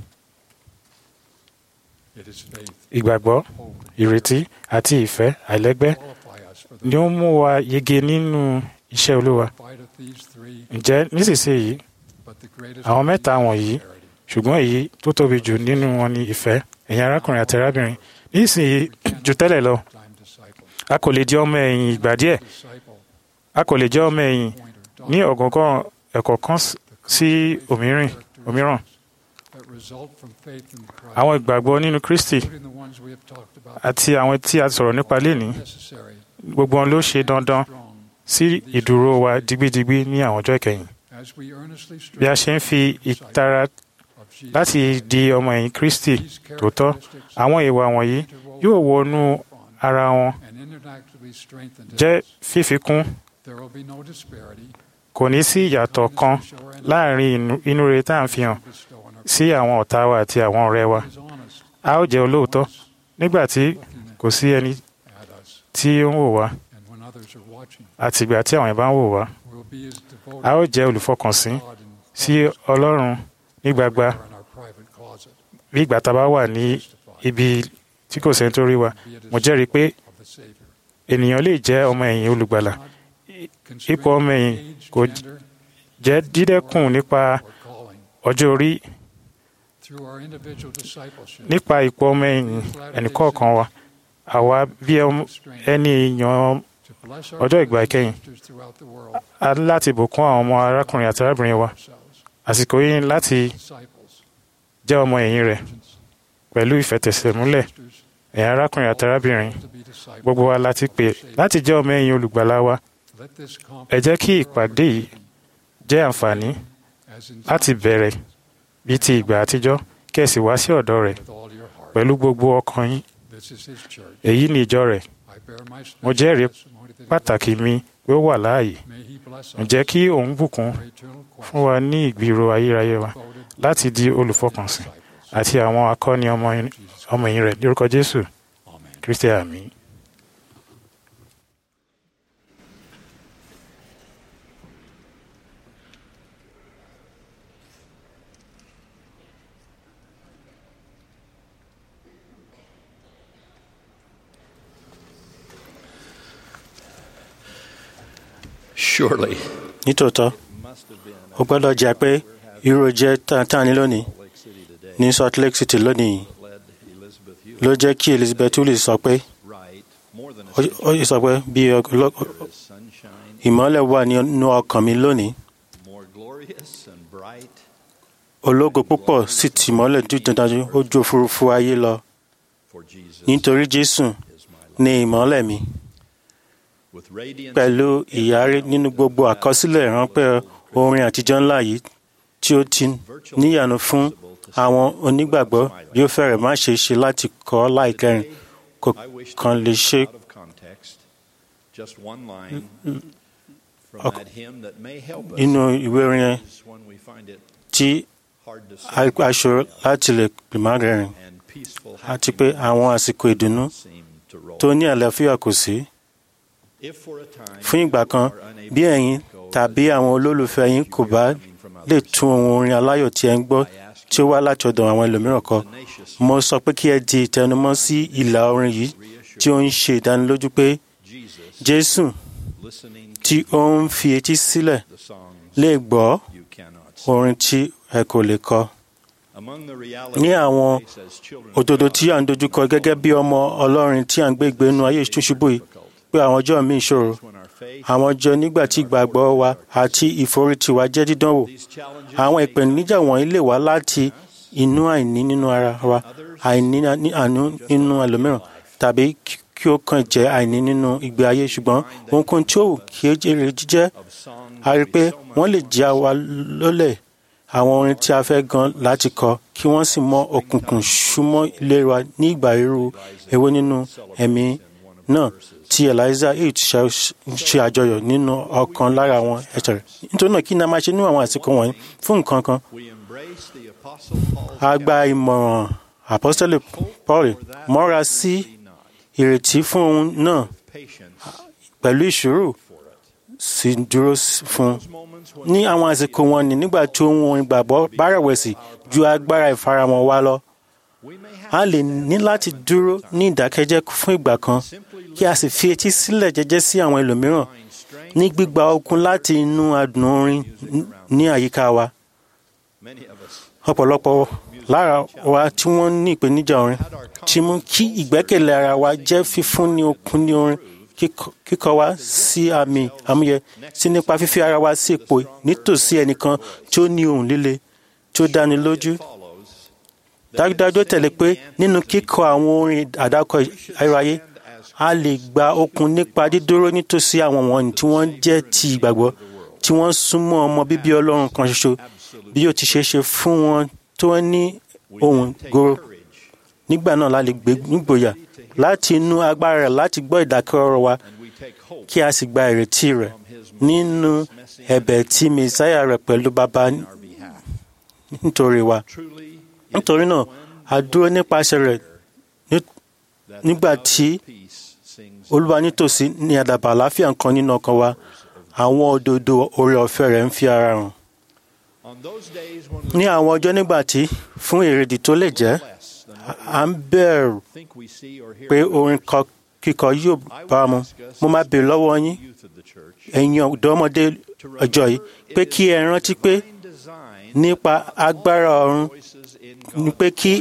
ìgbàgbọ́ ìrètí àti ìfẹ́ àìlẹ́gbẹ́ ni ó mú wa yege nínú iṣẹ́ Olúwa ǹjẹ́ nísinsìnyí àwọn mẹ́ta wọ̀nyí ṣùgbọ́n èyí tó tóbi jù nínú wọn ni ìfẹ́ ẹ̀yin arákùnrin àti arábìnrin nísìnyí jù tẹ́lẹ̀ lọ a kò lè jẹ́ ọmọ ẹ̀yìn ìgbà díẹ̀ a kò lè jẹ́ ọmọ ẹ̀yìn ní ọ̀gọ̀ngàn ẹ̀kọ́ kan sí òmíràn òmíràn àwọn ìgbàgbọ́ nínú Kristi àti àwọn tí a sọ̀rọ̀ nípa lénìí gbogbo wọn ló ṣe dandan sí ìdúró wa digbidigbi ní àwọn ọjọ́ ìkẹyìn bí a ṣe ń fi ìtara láti di ọmọ ẹ̀yìn Kristi tòótọ́ àwọn ìwà wọ̀nyí yóò wọnú ara wọn jẹ́ fífikún kò ní sí ìyàtọ̀ kan láàrin inú rere tá à ń fi hàn sí àwọn ọ̀tá wa àti àwọn ọ̀rẹ́ wa a ó jẹ́ olóòótọ́ nígbà tí kò sí ẹni tí ó ń wò wá àtìgbà tí àwọn ìbá ń wò wá a ó jẹ́ olùfọkànsìn sí Ọlọ́run ní gbagba bí ìgbà tá a bá wà ní ibi tí kò sẹ́ni tó rí wa mo jẹ́rìí pé ènìyàn lè jẹ́ ọmọ ẹ̀yìn olùgbàlà ipò ọmọ ẹ̀yìn kò jẹ́ dídẹ́kùn nípa ọjọ́ orí nípa ipò ọmọ ẹ̀yìn ẹnìkọ̀ọ̀kan wa àwa bí ẹni èèyàn ọjọ́ ìgbà ìkẹyìn a ní láti bùkún àwọn ọmọ arákùnrin àti arábìnrin wa àsìkò yìí láti jẹ́ ọmọ ẹ̀yìn rẹ̀ pẹ̀lú ìfẹ̀tẹ̀sẹ̀múlẹ̀ ẹ̀yin arákùnrin àti arábìnrin gbogbo wa láti pè láti jẹ́ ọmọ ẹ̀yìn olùgbàlà wa ẹ jẹ́ kí ìpàdé yìí jẹ́ àǹfààní láti bẹ̀rẹ̀ bíi ti ìgbà àtijọ́ kí ẹ sì wá sí ọ̀dọ̀ rẹ̀ pẹ̀lú gbogbo ọkàn yín èyí ni ìjọ rẹ̀ mo jẹ́rìí pàtàkì mi pé ó wà láàyè ǹjẹ́ kí òun bùkún fún wa ní ìgbìrò ayérayé wa láti di olùfọkànsìn àti àwọn akọni ọmọ ẹ̀yìn rẹ̀ lórúkọ Jésù Kristi àmín. Surely. nítòótọ́ ó gbọ́dọ̀ jẹ́ pé irú jẹ́ tán ní lónìí ní Salt Lake City lónìí ló jẹ́ kí Elizabeth Tully sọ pé ó sọ pé bí ìmọ́lẹ̀ wà nínú ọkàn mi lónìí ológo púpọ̀ sì ti mọ́lẹ̀ dídájú ó ju òfurufú ayé lọ nítorí Jésù ni ìmọ́lẹ̀ mi pẹ̀lú ìyárí nínú gbogbo àkọsílẹ̀ ìránpẹ́ orin àtijọ́ ńlá yìí tí ó ti níyànú fún àwọn onígbàgbọ́ bí ó fẹ́rẹ̀ má ṣe ṣe láti kọ́ láìkẹrin kò kàn lè ṣe nínú ìwé orin yẹn tí aṣọ láti lè pèmá rẹ̀rìn àti pé àwọn àsìkò ìdùnnú tó ní àlàáfíà kò sí fún ìgbà kan bí ẹ̀yin tàbí àwọn olólùfẹ́ yín kò bá lè tún ohun orin aláyọ̀ tí ẹ ń gbọ́ tí ó wá láti ọ̀dọ̀ àwọn ẹlòmíràn kọ mo sọ pé kí ẹ di ìtẹnumọ́ sí ìlà orin yìí tí ó ń ṣe ìdánilójú pé Jésù tí ó ń fi etí sílẹ̀ lè gbọ́ orin tí ẹ kò lè kọ ní àwọn òdodo tí à ń dojúkọ gẹ́gẹ́ bí ọmọ Ọlọ́run tí à ń gbé ìgbénu ayé ìṣúṣubú yìí pé àwọn ọjọ́ mi ìṣòro àwọn ọjọ́ nígbà tí ìgbàgbọ́ wa àti ìforítì wa jẹ́ dídánwò àwọn ìpèníjà wọ̀nyí lè wá láti inú àìní nínú ara wa àìní àánú nínú ẹlòmíràn tàbí kí ó kàn jẹ́ àìní nínú ìgbé ayé ṣùgbọ́n ohunkóhun tí ó wù kí ó jèrè jíjẹ́ a rí i pé wọ́n lè já wa lólẹ̀ àwọn orin tí a fẹ́ gan láti kọ kí wọ́n sì mọ òkùnkùn súnmọ́ ilé wa ní ìgbà ríru èwo nínú ẹ̀mí náà tí eliza eight ṣe àjọyọ̀ nínú ọ̀kan lára àwọn ẹ̀ṣẹ̀ rẹ̀ nítorí náà kí ni a máa ṣe ní àwọn àsìkò wọ̀nyí fún nǹkan kan a gba ìmọ̀ràn apostole paul mọ́ra sí ìrètí fún ohun náà pẹ̀lú ìṣòro sì dúró fún ní àwọn àsìkò wọn ni nígbà tí ohun ìgbàgbọ́ bá rẹ̀wẹ̀sì ju agbára ìfaramọ́ wa lọ a lè ní láti dúró ní ìdákẹ́jẹ́ fún ìgbà kan kí a sì fi etí sílẹ̀ jẹ́jẹ́ sí àwọn ẹlòmíràn ní gbígba okun láti inú adùn orin ní àyíká wa. ọ̀pọ̀lọpọ̀ lára wa tí wọ́n ní ìpèníjà orin ti mú kí ìgbẹ́kẹ̀lé ara wa jẹ́ fífún ní okun ní orin kíkọ wa sí àmì àmúyẹ sí nípa fífi ara wa sí ipò nítòsí ẹnìkan tí ó ní ohùn líle tí ó dáni lójú dájúdájú tẹ̀lé pé nínú kíkọ àwọn orin àdákọ ayérayé a lè gba okun nípa dídúró nítòsí àwọn wọ̀nyí tí wọ́n jẹ́ ti ìgbàgbọ́ tí wọ́n súnmọ́ ọmọ bíbí ọlọ́run kan ṣoṣo bí ó ti ṣe ṣe fún wọn tó wọ́n ní ohùn goro nígbà náà la lè gbé nígboyà láti inú agbára rẹ̀ láti gbọ́ ìdákẹ́rọ́rọ̀ wa kí a sì gba ìrètí rẹ̀ nínú ẹ̀bẹ̀ tí mẹsáyà rẹ̀ pẹ̀lú bàbá nítorí wa nítorí náà a dúró nípasẹ̀ rẹ̀ nígbà tí olúwa nítòsí ní àdàbà àláfíà kan nínú ọkàn wa àwọn òdodo oore ọ̀fẹ́ rẹ̀ ń fi ara hàn. ní àwọn ọjọ́ nígbà tí fún èrèdí tó lè jẹ́ à ń bẹ̀rù pé orin kíkọ yóò bá wa mu mo máa bèèrè lọ́wọ́ yín ẹ̀yin ọ̀dọ́mọdé ọjọ́ yìí pé kí ẹ rántí pé nípa agbára ọ̀run ni pé kí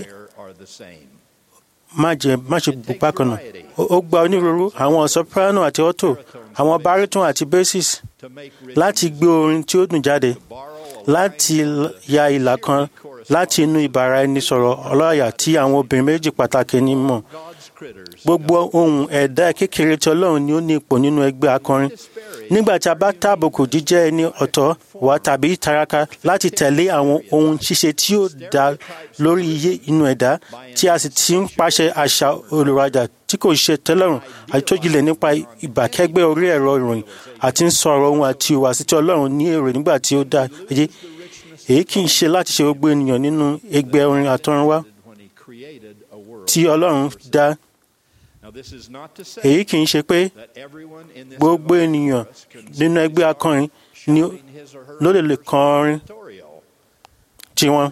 má jẹ má ṣe gbogbo bákan náà Ó- ó gba onírúurú àwọn soprano àti alto àwọn baritone àti basses láti gbé orin tí ó dùn jáde láti l- ya ìlà kan láti inú ìbára ẹni sọ̀rọ̀ ọlọ́yà tí àwọn obìnrin méjì pàtàkì ní mọ̀ gbogbo ohun ẹ̀dá kékeré tí ọlọ́run ni ó ní ipò nínú ẹgbẹ́ akọrin nígbà tí a bá tàbùkù jíjẹ́ ẹni ọ̀tọ̀ wa tàbí taraka láti tẹ̀lé àwọn ohun ṣíṣe tí ó dá lórí iye inú ẹ̀dá tí a sì ti ń pàṣẹ àṣà olùrajà tí kò ṣe tẹ́lọ́rùn àti tó jinlẹ̀ nípa ìbákẹ́gbẹ́ orí ẹ̀rọ ìròyìn àti ń sọ̀rọ̀ ohun àti ìhùwàsí tí ọlọ́run ní èrò nígbà tí ó dá ayé èyí kì í ṣe láti ṣe gbogbo ènìyàn nínú ẹgbẹ́ orin àtọ̀runwá tí ọlọ́run dá èyí kì í ṣe pé gbogbo ènìyàn nínú ẹgbẹ́ akọrin ni ó- ló lè lè kọ orin tiwọn.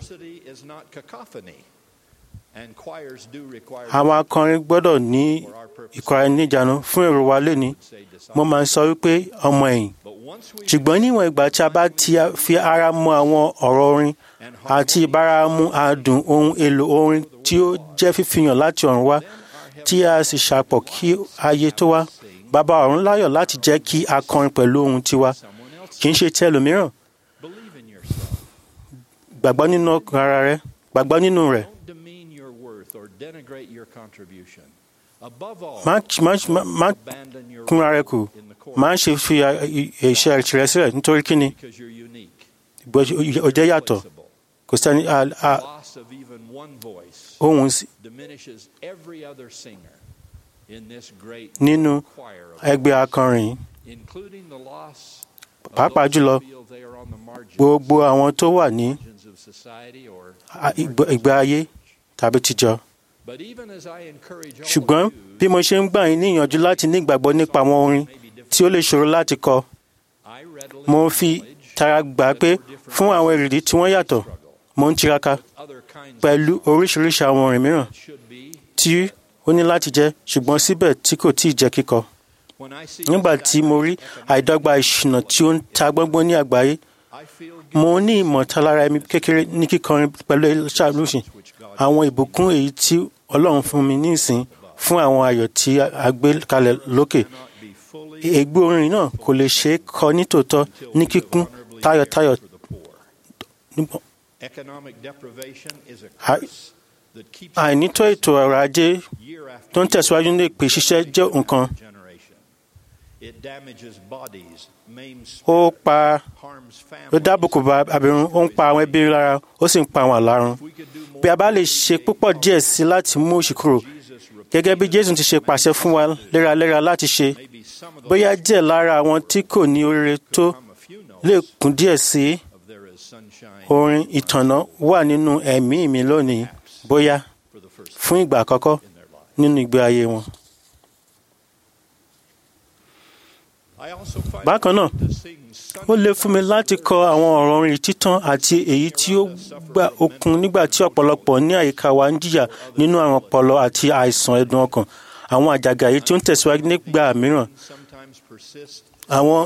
àwọn akọrin gbọ́dọ̀ ní ìkọra níjànú fún èrò wa lẹ́ni mo máa ń sọ wípé ọmọ ẹ̀yìn ṣùgbọ́n níwọ̀n ìgbà tí a bá ti fi ara mọ àwọn ọ̀rọ̀ orin àti ìbáramu àdùn ohun èlò orin tí ó jẹ́ fífihàn láti ọ̀run wá tí a sì ṣàpọ̀ kí ayé tó wá bàbá ọ̀run láyọ̀ láti jẹ́ kí a kọrin pẹ̀lú ohun tiwa kì í ṣe ti ẹlòmíràn gbàgbọ́ nínú ọkàn ara rẹ gbàgbọ́ nínú rẹ̀ má má má má kún ara rẹ kù má ṣe fi a- i- iṣẹ́ tirẹ̀ sílẹ̀ nítorí kíni Bó- ó jẹ́ yàtọ̀ kò sẹ́ni a- a- ohun sí- nínú ẹgbẹ́ akọrin yìí pàápàá jùlọ gbogbo àwọn tó wà ní a- ìgbé ìgbé ayé tàbí tìjọ ṣùgbọ́n bí mo ṣe ń gbà yín níyànjú láti ní ìgbàgbọ́ nípa àwọn orin tí ó lè ṣòro láti kọ mo fi tara gbà pé fún àwọn èrèdí tí wọ́n yàtọ̀ mo ń tiraka pẹ̀lú oríṣiríṣi àwọn orin mìíràn tí ó ní láti jẹ́ ṣùgbọ́n síbẹ̀ tí kò tíì jẹ́ kíkọ nígbà tí mo rí àìdọ́gba ìṣúná tí ó ń ta gbọ́ngbọ́n ní àgbáyé mo ní ìmọ̀talára ẹ̀mí kékeré ní kíkọrin pẹ̀lú ṣàlùsìn àwọn ìbùkún èyí tí ọlọ́run fún mi ní ìsìn fún àwọn ayọ̀ tí a gbé kalẹ̀ lókè ègbé orin náà kò lè ṣeé kọ nítòótọ́ ní kíkún tayọ̀tayọ̀ àìnító ètò ọrọ̀ ajé tó ń tẹ̀síwájú ní èpè ṣíṣẹ́ jẹ́ nǹkan ó pa ó dábòkò bá abirùn ó ń pa àwọn ẹbí lára ó sì ń pa àwọn àlárun bí a bá lè ṣe púpọ̀ díẹ̀ sí láti mú òṣì kúrò gẹ́gẹ́ bí jésù ti ṣe pàṣẹ fún wa léraléra láti ṣe bóyá díẹ̀ lára àwọn tí kò ní oríire tó lè kún díẹ̀ sí orin ìtànná wà nínú ẹ̀mí mi lónìí bóyá fún ìgbà àkọ́kọ́ nínú ìgbé ayé wọn. bákan náà ó lè fún mi láti kọ àwọn ọ̀rọ̀ orin títàn àti èyí tí ó gba okun nígbà tí ọ̀pọ̀lọpọ̀ ní àyíká wa ń jìyà nínú àrùn ọpọlọ àti àìsàn ẹ̀dùn ọkàn àwọn àjàgà yìí tí ó ń tẹ̀síwájú nígbà mìíràn àwọn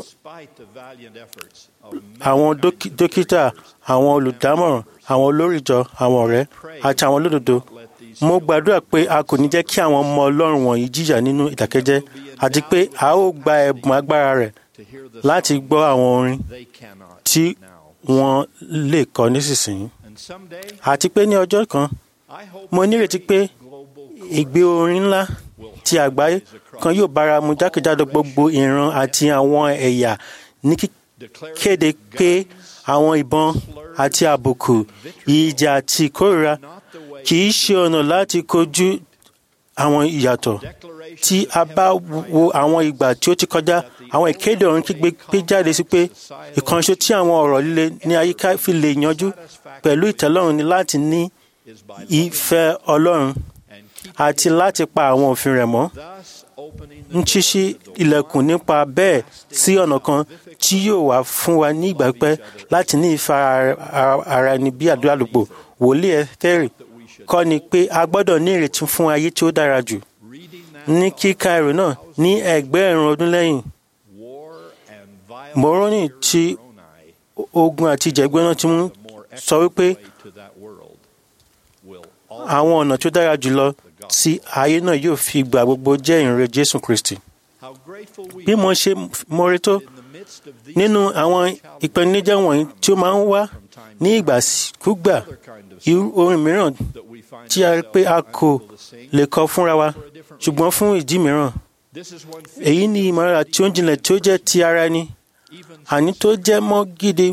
àwọn dókí- dókítà àwọn olùdámọ̀ràn àwọn olórìjọ àwọn ọ̀rẹ́ àti àwọn olódodo mo gbàdúrà pé a kò ní jẹ́ kí àwọn ọmọ ọlọ́run wọ̀nyí jìyà nínú ìdákẹ́jẹ́ àti pé a ó gba ẹ̀bùn agbára rẹ̀ láti gbọ́ àwọn orin tí wọ́n lè kọ nísinsìnyí àti pé ní ọjọ́ kan mo nírètí pé ìgbé orin ńlá ti àgbáyé kan yóò bára mu jákèjádò gbogbo ìran àti àwọn ẹ̀yà ní kéde pé àwọn ìbọn àti àbùkù ìjà àti ìkórìíra kì í ṣe ọ̀nà láti kojú àwọn ìyàtọ̀ tí a bá wo àwọn ìgbà tí ó ti kọjá àwọn ìkéde ọ̀run kígbe pé jáde sí pé ìkànṣe tí àwọn ọ̀rọ̀ líle ní àyíká fi lè yanjú pẹ̀lú ìtẹ́lọ́run ni láti ní ìfẹ́ ọlọ́run àti láti pa àwọn òfin rẹ̀ mọ́ ń ṣíṣí ilẹ̀kùn nípa bẹ́ẹ̀ sí ọ̀nà kan tí yóò wá fún wa ní ìgbà pípẹ́ láti ní ìfẹ́ ara- ara ẹni bí àdúrà wòlíì ẹ̀tẹ́rì kọ́ ni pé a gbọ́dọ̀ ní ìrètí fún ayé tí ó dára jù ní kíka ẹrù náà ní ẹgbẹ̀rún ọdún lẹ́yìn Moroni tí ogun àti ìjẹ̀gbẹ́ náà ti mú sọ wípé àwọn ọ̀nà tó dára jùlọ tí ayé náà yóò fi gbà gbogbo jẹ́ ìrere Jésù Kristi bí mo ṣe mọ̀re tó nínú àwọn ìpèníjà wọ̀nyí tí ó máa ń wá ní ìgbàkúgbà irú orin mìíràn tí a rí pé a kò lè kọ fúnra wa ṣùgbọ́n fún ìdí mìíràn èyí ni ìmọ̀lára tí ó ń jinlẹ̀ tí ó jẹ́ ti ara ẹni àní tó jẹ́ mọ́ gidi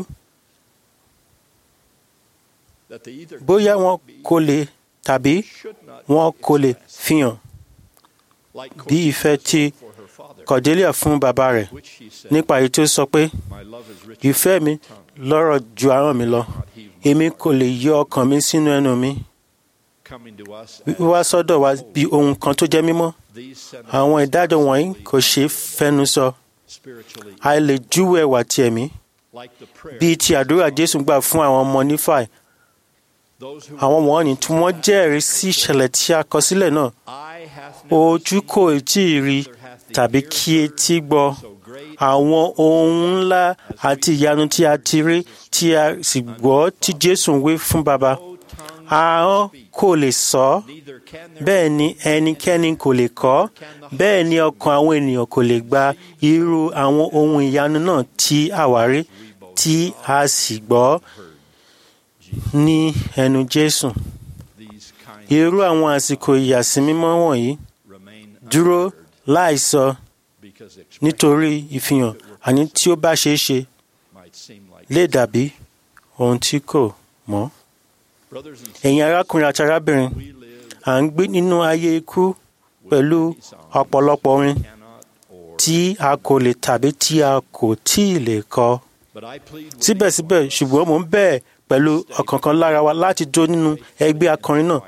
bóyá wọn kò lè tàbí wọn kò lè fihàn bí ìfẹ́ tí Cordelia fún bàbá rẹ̀ nípa èyí tí ó sọ pé ìfẹ́ mi lọ́rọ̀ ju ahọ́n mi lọ èmi kò lè yọ ọkàn mi sínú ẹnu mi wíwá sọ́dọ̀ wa bí ohun kan tó jẹ́ mímọ́ àwọn ìdájọ́ wọ̀nyí kò ṣeé fẹ́nu sọ a lè júwe ẹwà ti ẹ̀mí bíi ti àdúrà Jésù gbà fún àwọn ọmọ nífàì àwọn wọ̀nyí tí wọ́n jẹ́rìí sí ìṣẹ̀lẹ̀ tí a kọ sílẹ̀ náà ojú kò tí ì rí tàbí kí etí gbọ́ àwọn ohun ńlá àti ìyanu tí a ti rí tí a sì gbọ́ tí Jésù ń wí fún baba ahọ́n kò lè sọ ọ́ bẹ́ẹ̀ ni ẹnikẹ́ni kò lè kọ́ bẹ́ẹ̀ ni ọkàn àwọn ènìyàn kò lè gba irú àwọn ohun ìyanu náà tí àwárí tí a sì gbọ́ ní ẹnu Jésù irú àwọn àsìkò ìyàsímímọ́ wọ̀nyí dúró láìsọ nítorí ìfihàn àní tí ó bá ṣeé ṣe lè dàbí ohun tí kò mọ́. ẹ̀yin arákùnrin àti arábìnrin à ń gbé nínú ayé ikú pẹ̀lú ọ̀pọ̀lọpọ̀ orin tí a kò lè tàbí tí a kò tí ì lè kọ. síbẹ̀síbẹ̀ ṣùgbọ́n mò ń bẹ̀ pẹ̀lú ọ̀kọ̀ọ̀kan lára wa láti jó nínú ẹgbẹ́ akọrin náà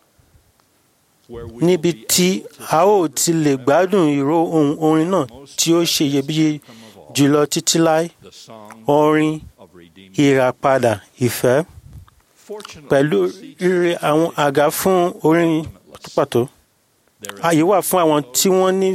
níbi tí a ó ti lè gbádùn ìró ohun orin náà tí ó ṣe iyebíye jùlọ títí láé orin ìràpadà ìfẹ́ pẹ̀lú rírẹ àwọn àga fún orin pàtó ààyè wà fún àwọn tí wọ́n ní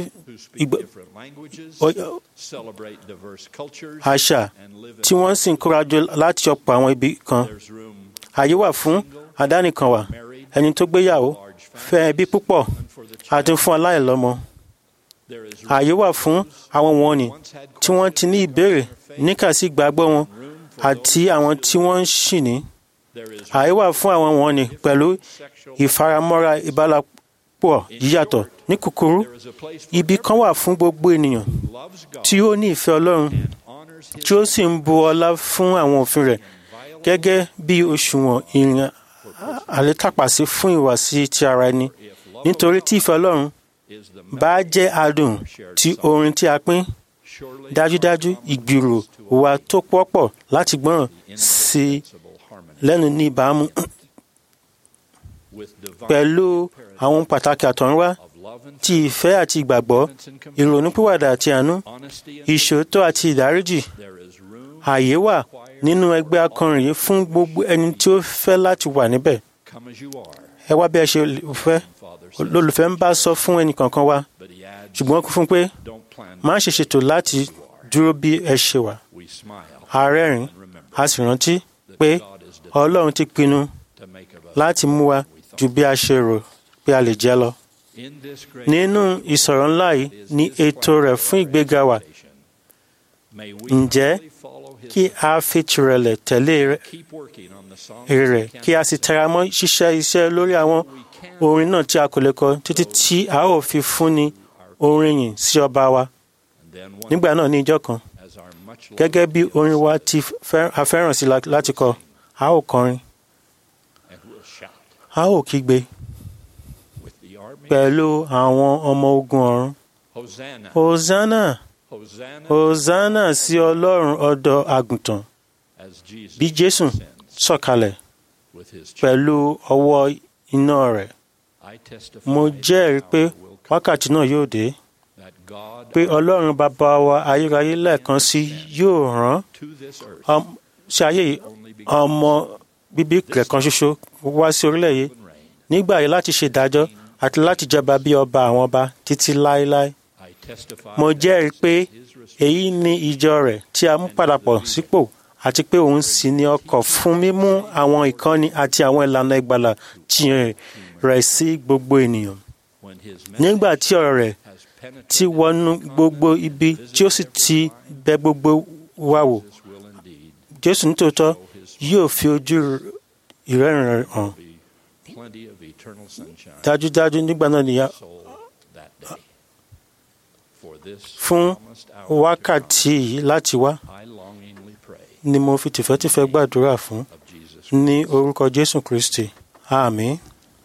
àṣà tí wọ́n sì ń kórajọ láti ọ̀pọ̀ àwọn ibi kan ààyè wà fún àdánìkanwà ẹni tó gbéyàwó fẹ́ ẹbí púpọ̀ àti fún aláìlọ́mọ. ààyè wà fún àwọn wọ̀nnì tí wọ́n ti ní ìbéèrè níkàsí ìgbàgbọ́ wọn àti àwọn tí wọ́n ń ṣìní. ààyè wà fún àwọn wọ̀nnì pẹ̀lú ìfaramọ́ra ìbálòpọ̀ yíyàtọ̀ ní kúkúrú ibi kan wà fún gbogbo ènìyàn tí ó ní ìfẹ́ Ọlọ́run tí ó sì ń bu ọlá fún àwọn òfin rẹ̀ gẹ́gẹ́ bí òṣùwọ̀n ìrìn àlétàpàsí fún ìwàsí ti ara ẹni nítorí tí ìfẹ́ Ọlọ́run bá jẹ́ adùn tí orin tí a pín dájúdájú ìgbìrò wa tó pọ̀pọ̀ láti gbọ́ràn sí lẹ́nu ní ìbámu pẹ̀lú àwọn pàtàkì àtọ̀runwá ti ìfẹ́ àti ìgbàgbọ́ ìrònúpìwàdà àti àánú ìṣòótọ́ àti ìdáríjì ààyè wà nínú ẹgbẹ́ akọrin yìí fún gbogbo ẹni tí ó fẹ́ láti wà níbẹ̀. ẹ wá bí ẹ ṣe fẹ́ lólùfẹ́ ń bá sọ fún ẹnì kankan wa ṣùgbọ́n kún fún pé má ṣe ṣètò láti dúró bí ẹ ṣe wà. a rẹ́rìn a sì rántí pé Ọlọ́run ti pinnu láti mú wa ju bí a ṣe rò pé a lè jẹ́ lọ. nínú ìsọ̀rọ̀ ńlá yìí ni ètò rẹ̀ fún ìgbéga wa. ǹjẹ́ kí a fi tìrẹ̀lẹ̀ tẹ̀lé rẹ̀ kí a sì tẹra mọ́ ṣíṣe iṣẹ́ lórí àwọn orin náà tí a kò lè kọ títí tí a ó fi fúnni orin yìn sí ọba wa. nígbà náà ní ìjọ kan gẹ́gẹ́ bí orin wa ti a fẹ́ràn sí láti kọ a ó kọrin a ó kígbe pẹ̀lú àwọn ọmọ ogun ọ̀run hosanna hosanna sí ọlọ́run ọ̀dọ́ àgùntàn bí jésù sọ̀kalẹ̀ pẹ̀lú ọwọ́ iná rẹ̀ mo jẹ́rìí pé wákàtí náà yóò dé pé ọlọ́run bàbá wa ayérayé lẹ́ẹ̀kan sí yóò rán sí ayé yìí ọmọ bíbí rẹ̀ kan ṣoṣo wá sí orílẹ̀ yìí nígbà yìí láti ṣe ìdájọ́ àti láti jọba bí ọba àwọn ọba títí láéláé. I testify mo that jẹ́rìí pé his restoration èyí ni ìjọ rẹ̀ tí a mú padà pọ̀ sípò àti pé òun sì ní ọkọ̀ fún mímú àwọn ìkọ́ni àti àwọn ìlànà ìgbàlà tìyẹn rẹ̀ sí gbogbo ènìyàn. when his nígbà message tí ọ̀rọ̀ rẹ̀ has penetrated ti wọnú gbogbo ibi tí ó sì ti bẹ gbogbo wa wò this will indeed jésù nítòótọ́ yóò fi ojú ìrẹ́rìn rẹ̀ hàn be plenty of eternal sunshine dájúdájú nígbà náà nìyà soul that day. For this fún promised hour wákàtí yìí láti wá I longingly pray ni mo fi tìfẹ́tìfẹ́ gbàdúrà fún of Jesus ní orúkọ jésù kristi àmín.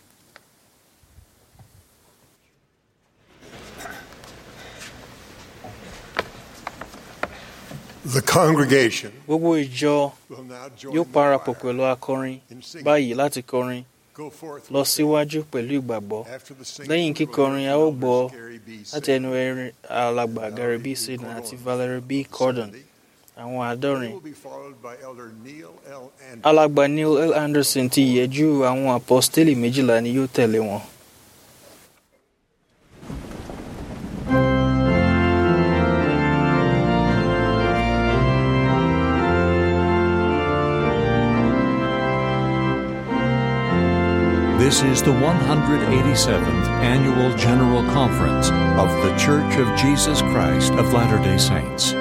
The congregation gbogbo ìjọ will now join yóò the parapọ̀ choir pẹ̀lú akọrin in singing. báyìí láti kọrin Go forth lọ with síwájú pẹ̀lú ìgbàgbọ́ After the singing, lẹ́yìn we will kíkọrin hear a ó Elders gbọ́ Gary B. láti Sidney, ẹnu ẹrin alàgbà Gary B. Sidney àti Valerie B. Cordon àwọn They àádọ́rin will be followed by Elder Neil L. Anderson. alàgbà Neil L. Anderson ti ìyẹ́jú àwọn apọ́stélì méjìlá ni yóò tẹ̀lé wọn. This is the 187th Annual General Conference of The Church of Jesus Christ of Latter day Saints.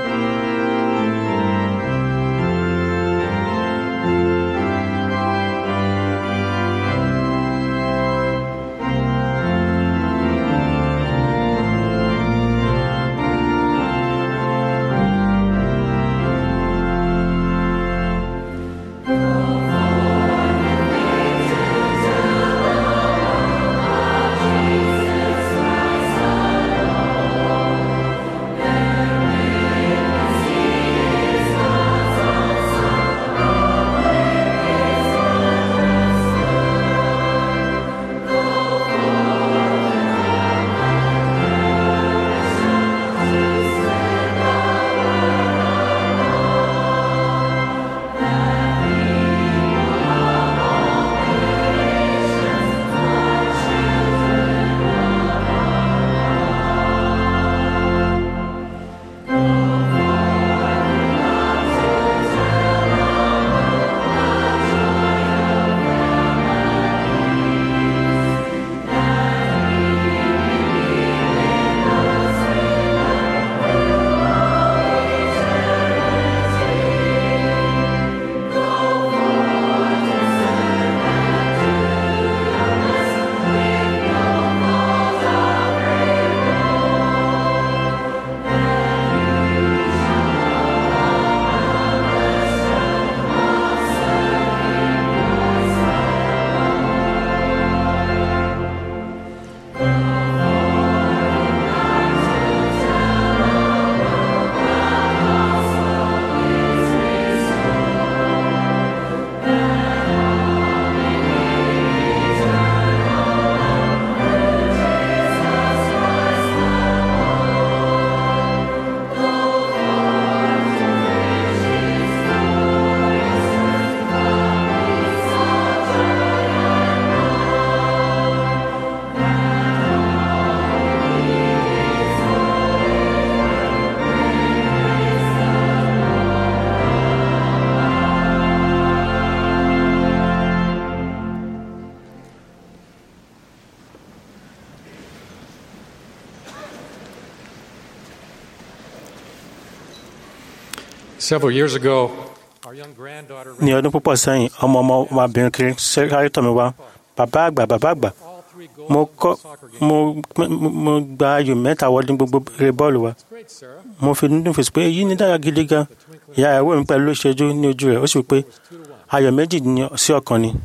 Several years ago, our young granddaughter ní ọdún púpọ̀ sẹ́yìn ọmọ ọmọ ọmọbìnrin kiri sáré tọ̀ mí wá bàbá àgbà bàbá àgbà all three goals mo of kọ́ the soccer game. mo mo- mo gba ayò mẹ́ta wọlé ní gbogbo eré bọ́ọ̀lù wa Great, Sarah. mo fi nínú fèsì pé èyí ní dára gidi gan ìyá ìyàwó mi pẹ̀lú ìṣẹ́jú ní ojú rẹ̀ ó sì wí pé ayọ̀ méjì ní- sí ọ̀kan ni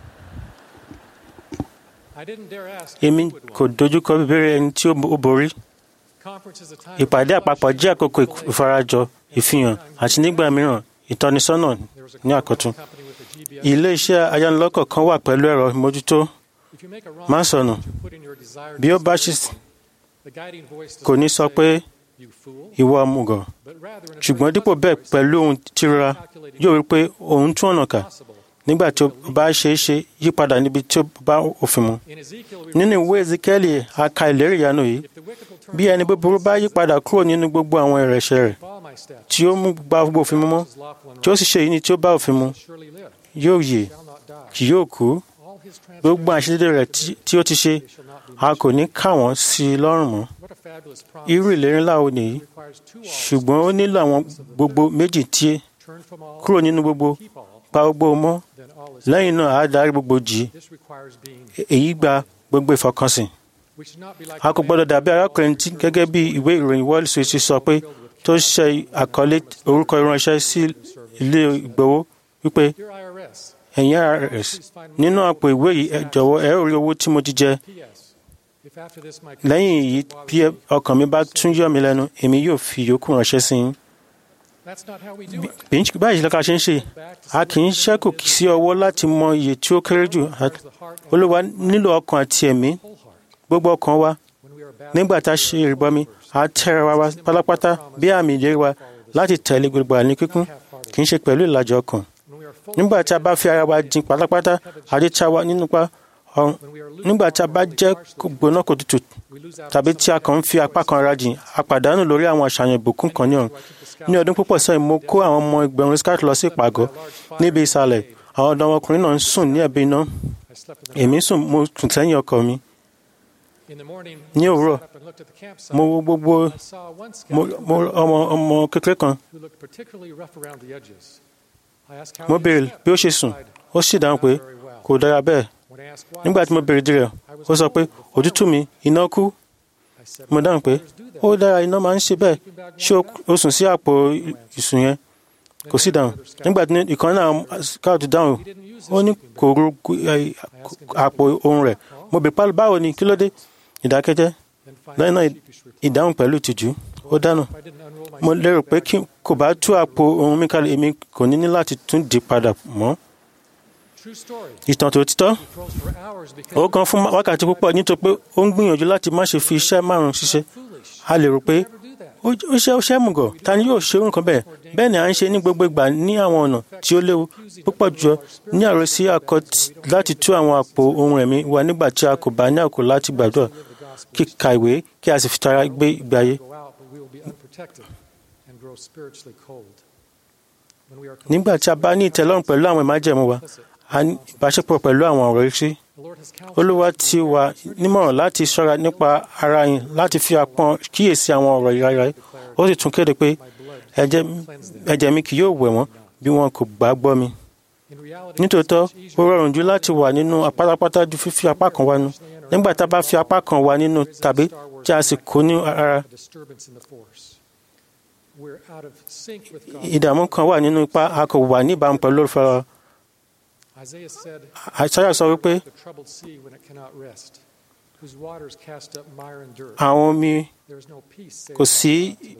I didn't dare ask èmi who would kò win. dojúkọ bíbélì ẹni tí ó ó borí Conference is a time ìpàdé of àpapọ̀ reflection, jẹ́ àkókò revelation. ìfarajọ ìfihàn àti nígbà mìíràn ìtọ́nisọ́nà There was a ní àkọ́tún company with a GPS. ilé iṣẹ́ ayánilọ́kọ̀ kan wà pẹ̀lú ẹ̀rọ ìmójútó If you make a wrong má sọnù choice, you put in your desired bí ó bá ṣì destination. The guiding voice does kò ní not sọ say, pé "You fool," ìwọ ọmùgọ̀ but rather in a ṣùgbọ́n very dípò pleasant bẹ́ẹ̀ voice, pẹ̀lú ohun tírora calculating yóò rí pé òun tún ọ̀nà kà possible nígbà tí ó bá ṣe é ṣe yípadà níbi tí ó bá òfin mu. nínú ìwé ezekiel a ka ìlérí ìyanu yìí bí ẹni búburú bá yípadà kúrò nínú gbogbo àwọn ẹ̀rẹ̀ṣẹ̀ rẹ̀ tí ó mú gba gbogbo òfin mu mọ́ tí ó sì ṣe èyí ni tí ó bá òfin mu yóò yè kì yóò kú gbogbo àṣírí rẹ̀ tí ó ti ṣe a kò ní kà wọ́n sí i lọ́rùn mọ́ irú ìlérí ńlá wo nìyí ṣùgbọ́n ó nílò àwọn gbogbo méjì tí kúrò nínú gbogbo pa gbogbo mọ́ lẹ́yìn náà á darí gbogbo jì í èyí gba gbogbo ìfọkànsìn a kò gbọ́dọ̀ dàbí arákùnrin tí gẹ́gẹ́ bí ìwé ìròyìn wall street ti sọ pé tó ṣe àkọlé orúkọ ìránṣẹ́ sí ilé ìgbowó wípé ẹ̀yin irs nínú àpò ìwé yìí ẹ jọ̀wọ́ ẹ ó rí owó tí mo ti jẹ lẹ́yìn èyí bí ọkàn mi bá tún yọ mí lẹ́nu èmi yóò fi yòókù ránṣẹ́ sí yín báyìí lọ́ka ṣe ń ṣe a kì í ṣẹ́kù sí ọwọ́ láti mọ iye tí ó kéré jù olúwa nílò ọkàn àti ẹ̀mí gbogbo ọkàn wa nígbà tá a ṣe ìrìbọmi a tẹ́ra wa pátápátá bí àmì ìlérí wa láti tẹ̀lé gbogbo àní kíkún kì í ṣe pẹ̀lú ìlàjọ ọkàn nígbà tí a bá fi ara wa jìn pátápátá àti tí a wà nínú pa ọrùn nígbà tí a bá jẹ́ gbóná kò tutù tàbí tí a kàn ń fi apá kan ara jìn a pàdánù lórí àwọn àṣàyàn ìbùkún kan ní ọ̀run ní ọdún púpọ̀ sẹ́yìn mo kó àwọn ọmọ ẹgbẹ̀rún scout lọ sí ìpàgọ́ níbi ìsàlẹ̀ àwọn ọ̀dọ́mọkùnrin náà ń sùn ní ẹ̀bí iná èmi sùn mo sùn sẹ́yìn ọkọ̀ mi ní òwúrọ̀ mo wo gbogbo mo ọmọ ọmọ kékeré kan mo béèrè bí ó ṣe sùn ó sì dáhùn pé kò dára bẹ́ẹ̀ nígbà tí mo béèrè dìrẹ̀ ó sọ pé òtútù mi iná kú mo dáhùn pé ó dára iná máa ń ṣe bẹ́ẹ̀ ṣé o sùn sí àpò ìsùn yẹn kò sí dáhùn nígbà tí ìkan náà scout dáhùn ó ní kò ru àpò ohun rẹ̀ mo bèèrè pálí báwo ni kí ló dé ìdákẹ́jẹ́ lẹ́yìn náà ìdáhùn pẹ̀lú ìtìjú ó dáná mo lérò pé kí kò bá tú àpò ohun mi kalẹ̀ èmi kò ní ní láti tún dì padà mọ́ ìtàn tó títọ́ ó kan fún wákàtí púpọ̀ nítorí pé ó ń gbìyànjú láti má ṣe fi iṣẹ́ márùn-ún ṣiṣẹ́ a lè rò pé ó ṣe ó ṣe mùgọ̀ ta ni yóò ṣe nǹkan bẹ́ẹ̀ bẹ́ẹ̀ ni à ń ṣe ní gbogbo ìgbà ní àwọn ọ̀nà tí ó léwu púpọ̀ jù ní àròsí akọ láti tú àwọn àpò ohun ẹ̀mí wa nígbà tí a kò bá ní àkókò láti gbàdúrà kíka ìwé kí a sì fi tara gbé ìgbé ayé. nígbà tí a bá ní ìtẹ́lọ́rùn pẹ̀lú àwọn ìmájẹ̀mú wa a ní ìbáṣepọ̀ pẹ̀lú àwọn ọ̀rọ̀ sí olúwa ti wà nímọ̀ràn láti ṣọ́ra nípa ara yín láti fi àpọ́n kíyèsí àwọn ọ̀rọ̀ ìrara ó sì tún kéde pé ẹ̀jẹ̀ mi kì yóò wẹ̀ wọ́n bí wọn kò gbà gbọ́ mi. nítòótọ́ ó rọrùn jù láti wà nínú pátápátá ju fífi apá kan wá nú nígbà tá a bá fi apá kan wá nínú tàbí tí a sì kó ní ara. ìdààmú kan wà nínú ipá a kò wà níbàámu pẹ̀lú olùfẹ́ Àìsáyà sọ wípé àwọn omi kò sí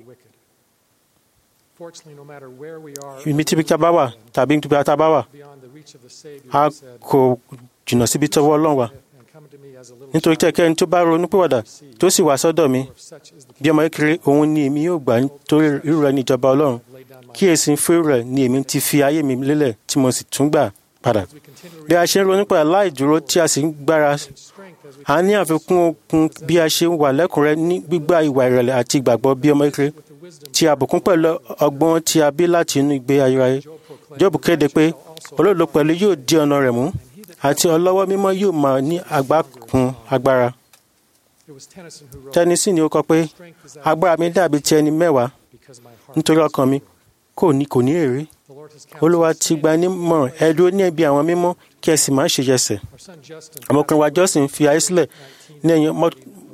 ibi tí bíkà bá wà tàbí ibi tí a bá wà a kò jìnnà síbi tọ́wọ́ Ọlọ́run wà nítorí tí ẹnikẹ́ni tó bá ronú pìwàdà tó sì wá sọ́dọ̀ mi bí ọmọ kékeré òun ni èmi yóò gbà nítorí irú rẹ̀ ní ìjọba Ọlọ́run kíyèsí fún irú rẹ̀ ni èmi ti fi ayé mi lélẹ̀ tí mo sì tún gbà padà bí a ṣe ń ronú padà láì dúró tí a sì ń gbára a ní àfikún okun bí a ṣe ń wà lẹ́kùnrẹ́ ní gbígbà ìwà ìrẹ̀lẹ̀ àti ìgbàgbọ́ bí ọmọ kékeré tí a bùkún pẹ̀lú ọgbọ́n tí a bí láti inú ìgbé ayérayé Jóòbù kéde pé olóòlò pẹ̀lú yóò di ọ̀nà rẹ̀ mú àti ọlọ́wọ́ mímọ́ yóò máa ní àgbákun agbára Tennessee ni ó kọ pé agbára mi dàbí ti ẹni mẹ́wàá nítorí ọkàn mi kò ní kò ní èrè olúwa ti gba nímọ̀ràn ẹ dúró ní ẹbí àwọn mímọ́ kí ẹ sì má ṣe yẹsẹ̀ ọmọkùnrin wa Justin fi ayé sílẹ̀ ní ẹ̀yìn ọmọ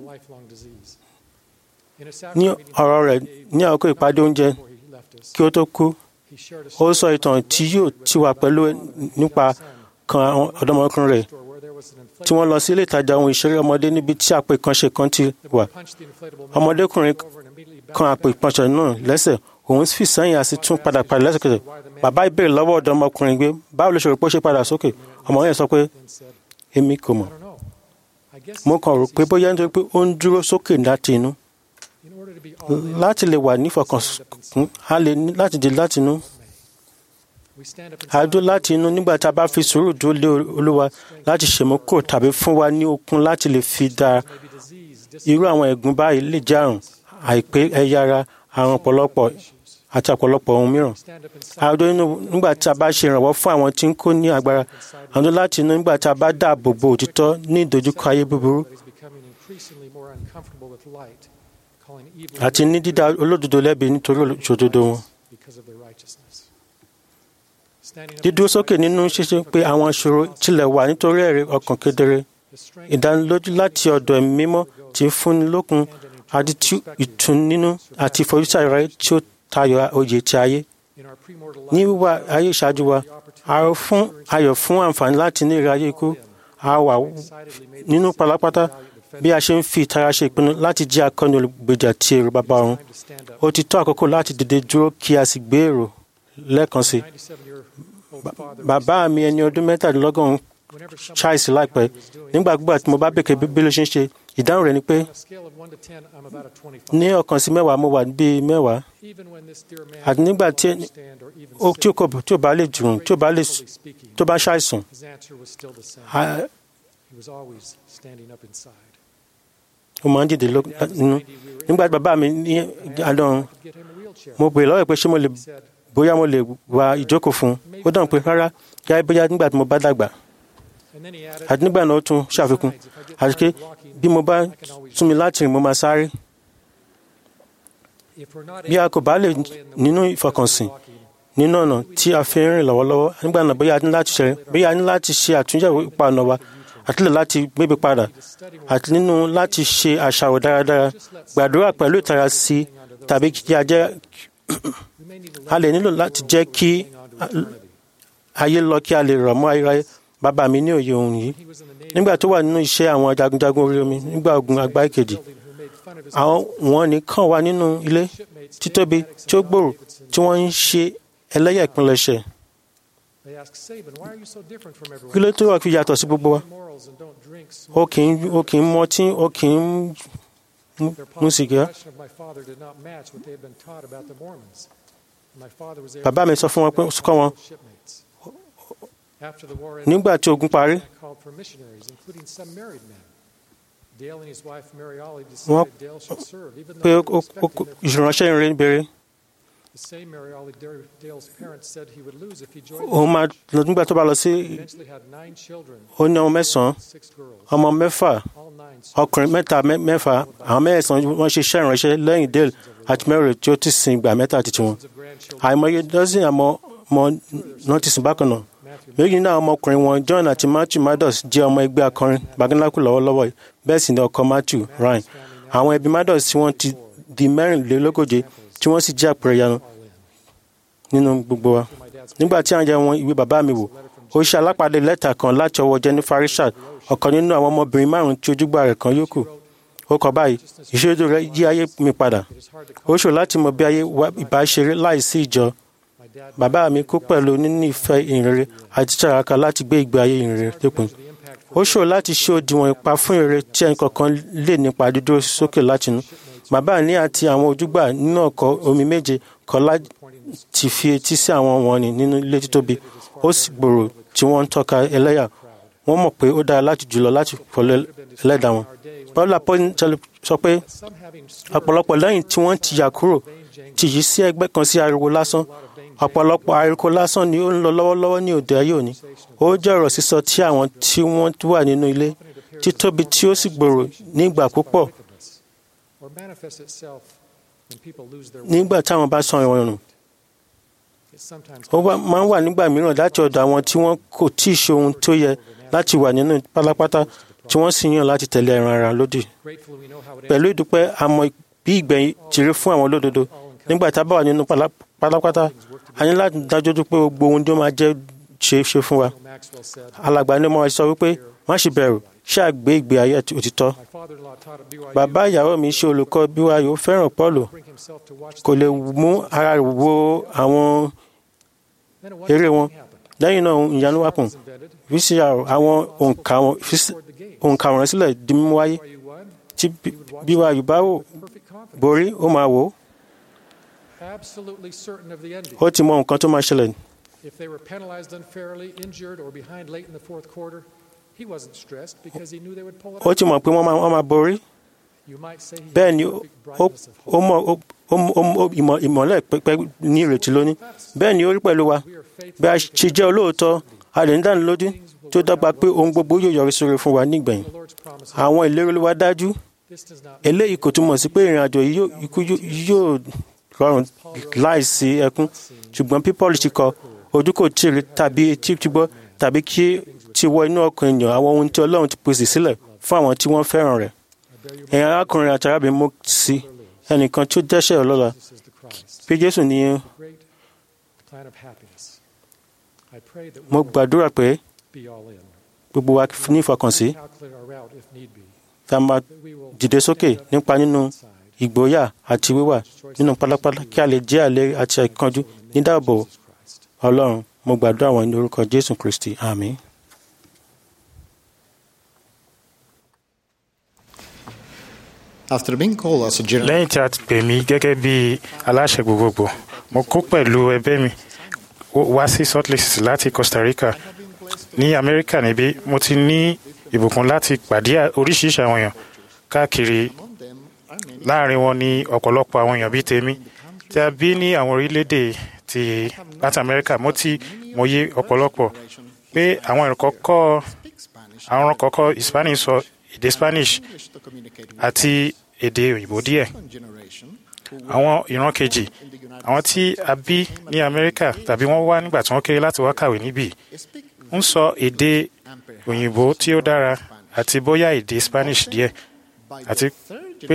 ní ọ̀rọ̀ rẹ̀ ní àkókò ìpàdé oúnjẹ kí ó tó kú ó sọ ìtàn tí yóò ti wà pẹ̀lú nípa kan ọ̀dọ́mọkùnrin rẹ̀ tí wọ́n lọ sí ilé ìtajà ohun ìṣeré ọmọdé níbi tí àpò ìkànṣe kan ti wà ọmọdékùnrin kan àpò ìkànṣe náà lẹ́sẹ̀ òun fi sẹ́yìn àti tún padà padà lẹ́sẹ̀kẹsẹ̀ bàbá ìbéèrè lọ́wọ́ ọ̀dọ́ ọmọkùnrin gbé báwo ló ṣe rò pé ó ṣe padà sókè ọmọ yẹn sọ pé èmi kò mọ̀ mo kàn rò pé bóyá nítorí pé ó ń dúró sókè láti inú láti lè wà nífọkànsùn a lè ní láti di láti inú a dúró láti inú nígbà tá a bá fi sùúrù dúró lé olúwa láti ṣèmúkúrò tàbí fún wa ní okun láti lè fi dára irú àwọn ẹ̀gún báyìí lè jẹ́ àrùn àìpé ẹ̀yà ara àrùn ọ̀pọ̀lọpọ̀ àti ọ̀pọ̀lọpọ̀ ohun mìíràn. àdó inú nígbà tí a bá ṣe ìrànwọ́ fún àwọn tí ń kó ní agbára àdó láti inú nígbà tí a bá dáàbò bo òtítọ́ ní ìdojúkọ ayé búburú àti ní dídá olódodo lẹ́bi nítorí òṣòdodo wọn. dídúró sókè nínú ṣíṣe pé àwọn ìṣòro tilẹ̀ wà nítorí ẹ̀rí ọkàn kedere ìdánilójú láti ọ̀dọ̀ ẹ̀mí mímọ́ tí ń fúnni lókun àti ìtùnínú àti ìfojúsí rẹ̀ tí ó tayọ oyè ti ayé. ní wíwá ayé ìṣáájú wa a rò fún ayọ̀ fún àǹfààní láti ní ìrayé ikú a wà nínú pálápátá bí a ṣe ń fi ìtara ṣe ìpinnu láti jẹ́ akọni olùgbèjà ti èrò bàbá ọ̀run ó ti tó àkókò láti dìde dúró kí a sì gbé èrò lẹ́ẹ̀kan sí i. bàbá mi ẹni ọdún mẹ́tàdínlọ́gọ́rùn-ún ṣàìsí láìpẹ́ nígbàgbọ́ tí mo bá bèkè bí ló ṣe ń ṣe ìdáhùn rẹ̀ ni pé ní ọ̀kan sí mẹ́wàá mo wà bíi mẹ́wàá àti nígbà tí tí ò bá lè jùrùn tí ò bá lè tó bá ṣàìsàn ó máa ń dìde nínú nígbà tí bàbá mi ní adọ́run mo bèèrè lọ́wọ́ pé ṣé mo lè bóyá mo lè wá ìjókòó fún un ó dáhùn pé rárá yáa bóyá nígbà tí mo bá dàgbà àti nígbà náà ó tún ṣàfikún àti pé bí mo bá tún mi láti rìn mo máa sáré bí a kò bá lè nínú ìfọkànsìn nínú ọ̀nà tí a fi ń rìn lọ́wọ́lọ́wọ́ nígbà náà bóyá a ní láti ṣe bóyá a ní láti ṣe àtúnyẹ̀wò ipa ọ̀nà wa àti lè láti gbébi padà àti nínú láti ṣe àṣàrò dáradára gbàdúrà pẹ̀lú ìtara sí tàbí kí a jẹ́ a lè nílò láti jẹ́ kí ayé lọ kí a lè rọ̀ mọ́ ayérayé bàbá mi ní òye ohun yìí nígbà tó wà nínú iṣẹ́ àwọn jagunjagun orí omi nígbà ogun àgbá ìkejì àwọn wọn nìkan wà nínú ilé títóbi tí ó gbòòrò tí wọ́n ń ṣe ẹlẹ́yà ìpilẹ̀ṣẹ̀ kí ló tó wà fi yàtọ̀ sí gbogbo wa ó kì í ó kì í mọtí ó kì í mú sìgá bàbá mi sọ fún wọn pé kọ́ wọn nígbà tí ogun parí wọ́n pé ìránṣẹ́ ìrìn bẹ̀rẹ̀ òun máa lọ nígbà tó bá lọ sí ó ní ọmọ mẹ́sàn-án ọmọ mẹ́fà ọkùnrin mẹ́ta mẹ́fà àwọn mẹ́sàn-án wọ́n ṣe iṣẹ́ ìránṣẹ́ lẹ́yìn dale àti mary tí ó ti sin ìgbà mẹ́ta àti tiwọn àìmọye dọ́sìn àmọ́ ọmọ náà ti sìn bákan náà méjì náà ọmọkùnrin wọn john àti matthew maddox jẹ́ ọmọ ẹgbẹ́ akọrin baganaku lọ́wọ́lọ́wọ́ bẹ́ẹ̀ sì ni ọkọ matthew ryan àwọn ẹbí maddox tí wọ́n ti di mẹ́rìnlélógóje tí wọ́n sì jẹ́ àpẹẹrẹ ìyanu nínú gbogbo wa nígbà tí àwọn jẹ́ wọn ìwé bàbá mi wò ó ṣe alápàdé lẹ́tà kan láti ọwọ́ jennifer richard ọ̀kan nínú àwọn ọmọbìnrin márùn-ún tí ojúgbà rẹ̀ kan yókù ó kọ báyìí ìṣèjọ rẹ̀ yí ayé mi padà ó ṣòro láti mọ bí ayé ìbáṣeré láìsí ìjọ bàbá mi kú pẹ̀lú níní ìfẹ́ ìrere àti tìraka láti gbé ìgbé ayé ìrere lépin ó ṣòro láti ṣe òdiwọ̀n ipa fún ìrere tí ẹnì kọ̀ọ̀kan lè nípa dídúró sókè látinú bàbá ní àti àwọn ojúgbà nínú ọkọ̀ omi méje kọ̀ láti fi etí sí àwọn wọ̀nnì nínú ilé títóbi ó sì gbòòrò tí wọ́n ń tọ́ka ẹlẹ́yà wọ́n mọ̀ pé ó dára láti jùlọ láti fọlọ́ ẹlẹ́dàá wọn. paul apostol sọ pé ọ̀pọ̀lọpọ̀ lẹ́yìn tí wọ́n ti yà kúrò ti yí sí ẹgbẹ́ kan sí ariwo lásán ọ̀pọ̀lọpọ̀ ariwo lásán ni ó ń lọ lọ́wọ́lọ́wọ́ ní òde ayé òní ó jẹ́ ọ̀rọ̀ sísọ tí àwọn tí wọ́n wà nínú ilé títóbi tí ó sì gbòòrò ní ìgbà púpọ̀ nígbà táwọn bá san ìwọ̀n nù ó máa ń wà nígbà mìíràn láti ọ̀dọ̀ àwọn tí wọ́n kò tí ì ṣe ohun tó yẹ láti wà nínú pátápátá tí wọ́n sì yàn láti tẹ̀lé ẹran ara lódì. pẹ̀lú ìdúpẹ́ àmọ́ bí ìgbẹ̀yìn ti rí fún àwọn olódodo nígbà tá a bá wà nínú pátápátá a ní láti dájú pé gbogbo ohun tó máa jẹ́ ṣe é ṣe fún wa. alàgbà ni mo sọ wípé má ṣe bẹ̀rù ṣáà gbé ìgbé ayé òtítọ́. bàbá ìyàwó mi ṣe olùkọ́ bí wa yóò fẹ́ràn Pọ́ọ̀lù kò lè mú ara rẹ̀ wo àwọn eré wọn lẹ́yìn náà ìyanu wà pọ̀ vcr àwọn òǹkàwọ̀n sílẹ̀ di mímú wáyé tí bí wa yóò bá wò borí ó máa wò ó ti mọ nǹkan tó máa ṣẹlẹ̀ If they were penalized unfairly, injured, or behind late in the fourth quarter, he wasn't stressed because he knew they would pull it ó ti mọ̀ pé wọ́n máa wọ́n máa borí You might say he bẹ́ẹ̀ had ni the ó perfect ó- brightness of ó mọ̀ ó- ó mọ̀- ó mọ̀- ìmọ̀ ìmọ̀lẹ̀ pẹ́pẹ́ ní ìrètí lónìí bẹ́ẹ̀ ni ó rí pẹ̀lú wa bí a ṣe jẹ́ olóòótọ́ a lè ní dánilójú tí ó dọ́gba pé ohun gbogbo yóò yọrí sórí fún wa nígbẹ̀yìn the Lord's promise. àwọn ìlérí Olúwa dájú This does not eléyìí kò túmọ̀ sí pé ìrìn àjò yìí yóò- ikú yóò- yóò rọrùn láìsí ẹkún ṣùgbọ́n bí Paul ti kọ ojú kò tí ì rí tàbí etí ti gbọ́ tàbí kí ti wọ inú ọkàn ènìyàn àwọn ohun tí Ọlọ́run ti pèsè sílẹ̀ fún àwọn tí wọ́n fẹ́ràn rẹ̀ ẹ̀yin arákùnrin àti arábìnrin mo sí ẹnìkan tí ó dẹ́ṣẹ̀ ọlọ́la This is the Christ, pé Jésù ní the great plan of happiness. I pray that we mo will gbàdúrà pé be all in. gbogbo wa ní ìfọkànsí Calculate our route if need be. tá a máa That we will dìde sókè nípa nínú ìgboyà àti wíwà nínú pálápálá kí a lè jẹ́ àlẹ́ àti àìkánjú nídàbò Ọlọ́run mo gbàdúrà wọn ní orúkọ Jésù Kristi àmín. After being called as a general lẹ́yìn tí a ti pè mí gẹ́gẹ́ bí aláṣẹ gbogbogbò mo kó pẹ̀lú ẹgbẹ́ mi wá sí Salt Lake City láti Costa Rica ní Amẹ́ríkà níbí mo ti ní ìbùkún láti pàdé oríṣiríṣi àwọn èèyàn káàkiri láàrin wọn ní ọ̀pọ̀lọpọ̀ àwọn èèyàn bíi tèmi tí a bí ní àwọn orílẹ̀-èdè ti láti Amẹ́ríkà mo ti mọyé ọ̀pọ̀lọpọ̀ pé àwọn ìrìn kọ́kọ́ àwọn kọ́kọ́ Hispanic sọ èdè Spanish àti èdè òyìnbó díẹ̀ àwọn ìran kejì àwọn tí a bí ní Amẹ́ríkà tàbí wọ́n wá nígbà tí wọ́n kéré láti wá kàwé níbí ń sọ èdè òyìnbó tí ó dára àti bóyá èdè Spanish díẹ̀ àti pé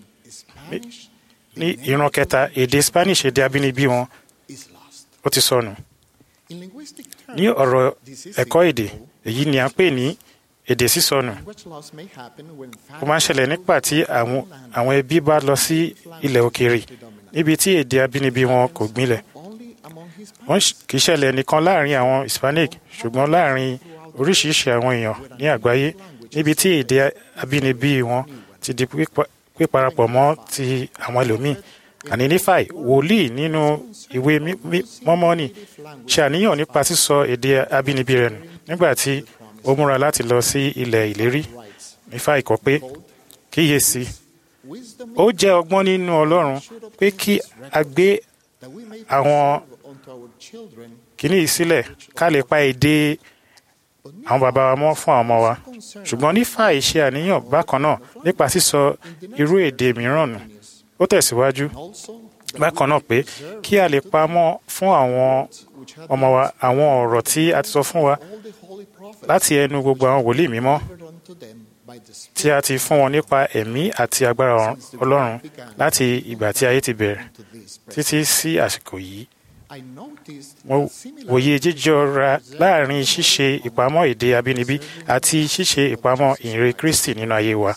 ní ìran kẹta èdè Spanish èdè abínibí wọn ó ti sọnù ní ọ̀rọ̀ ẹ̀kọ́ èdè èyí ni à ń pè ní èdè sísọnù ó máa ń ṣẹlẹ̀ nígbà tí àwọn àwọn ẹbí bá lọ sí ilẹ̀ òkèèrè níbi tí èdè abínibí wọn kò gbilẹ̀ wọ́n kì í ṣẹlẹ̀ nìkan láàrin àwọn Hispanic ṣùgbọ́n láàrin oríṣiríṣi àwọn èèyàn ní àgbáyé níbi tí èdè abínibí wọn ti di píparapọ̀ mọ́ ti àwọn ẹlòmíì àní nífàì wòlíì nínú ìwé mọ́mọ́nì ṣe àníyàn nípa sísọ èdè abínibí rẹ̀ nù nígbà tí ó múra láti lọ sí ilẹ̀ ìlérí nífàì kọ pé kíyèsí ó jẹ́ ọgbọ́n nínú Ọlọ́run pé kí a gbé àwọn kìíní yìí sílẹ̀ ká lè pa èdè àwọn bàbá wa mọ́ fún àwọn ọmọ wa ṣùgbọ́n nífàì ṣe àníyàn bákan náà nípa sísọ irú èdè mìíràn nù ó tẹ̀síwájú bákan náà pé kí a lè pamọ́ fún àwọn ọmọ wa àwọn ọ̀rọ̀ tí a ti sọ fún wa láti ẹnu gbogbo àwọn wòlíì mímọ́ tí a ti fún wọn nípa ẹ̀mí àti agbára Ọlọ́run láti ìgbà tí ayé ti bẹ̀rẹ̀ títí sí àsìkò yìí. Mo wòye jíjọra láàrin ṣíṣe ìpamọ́ èdè abínibí àti ṣíṣe ìpamọ́ ìhìnrere Kristi nínú ayé wa.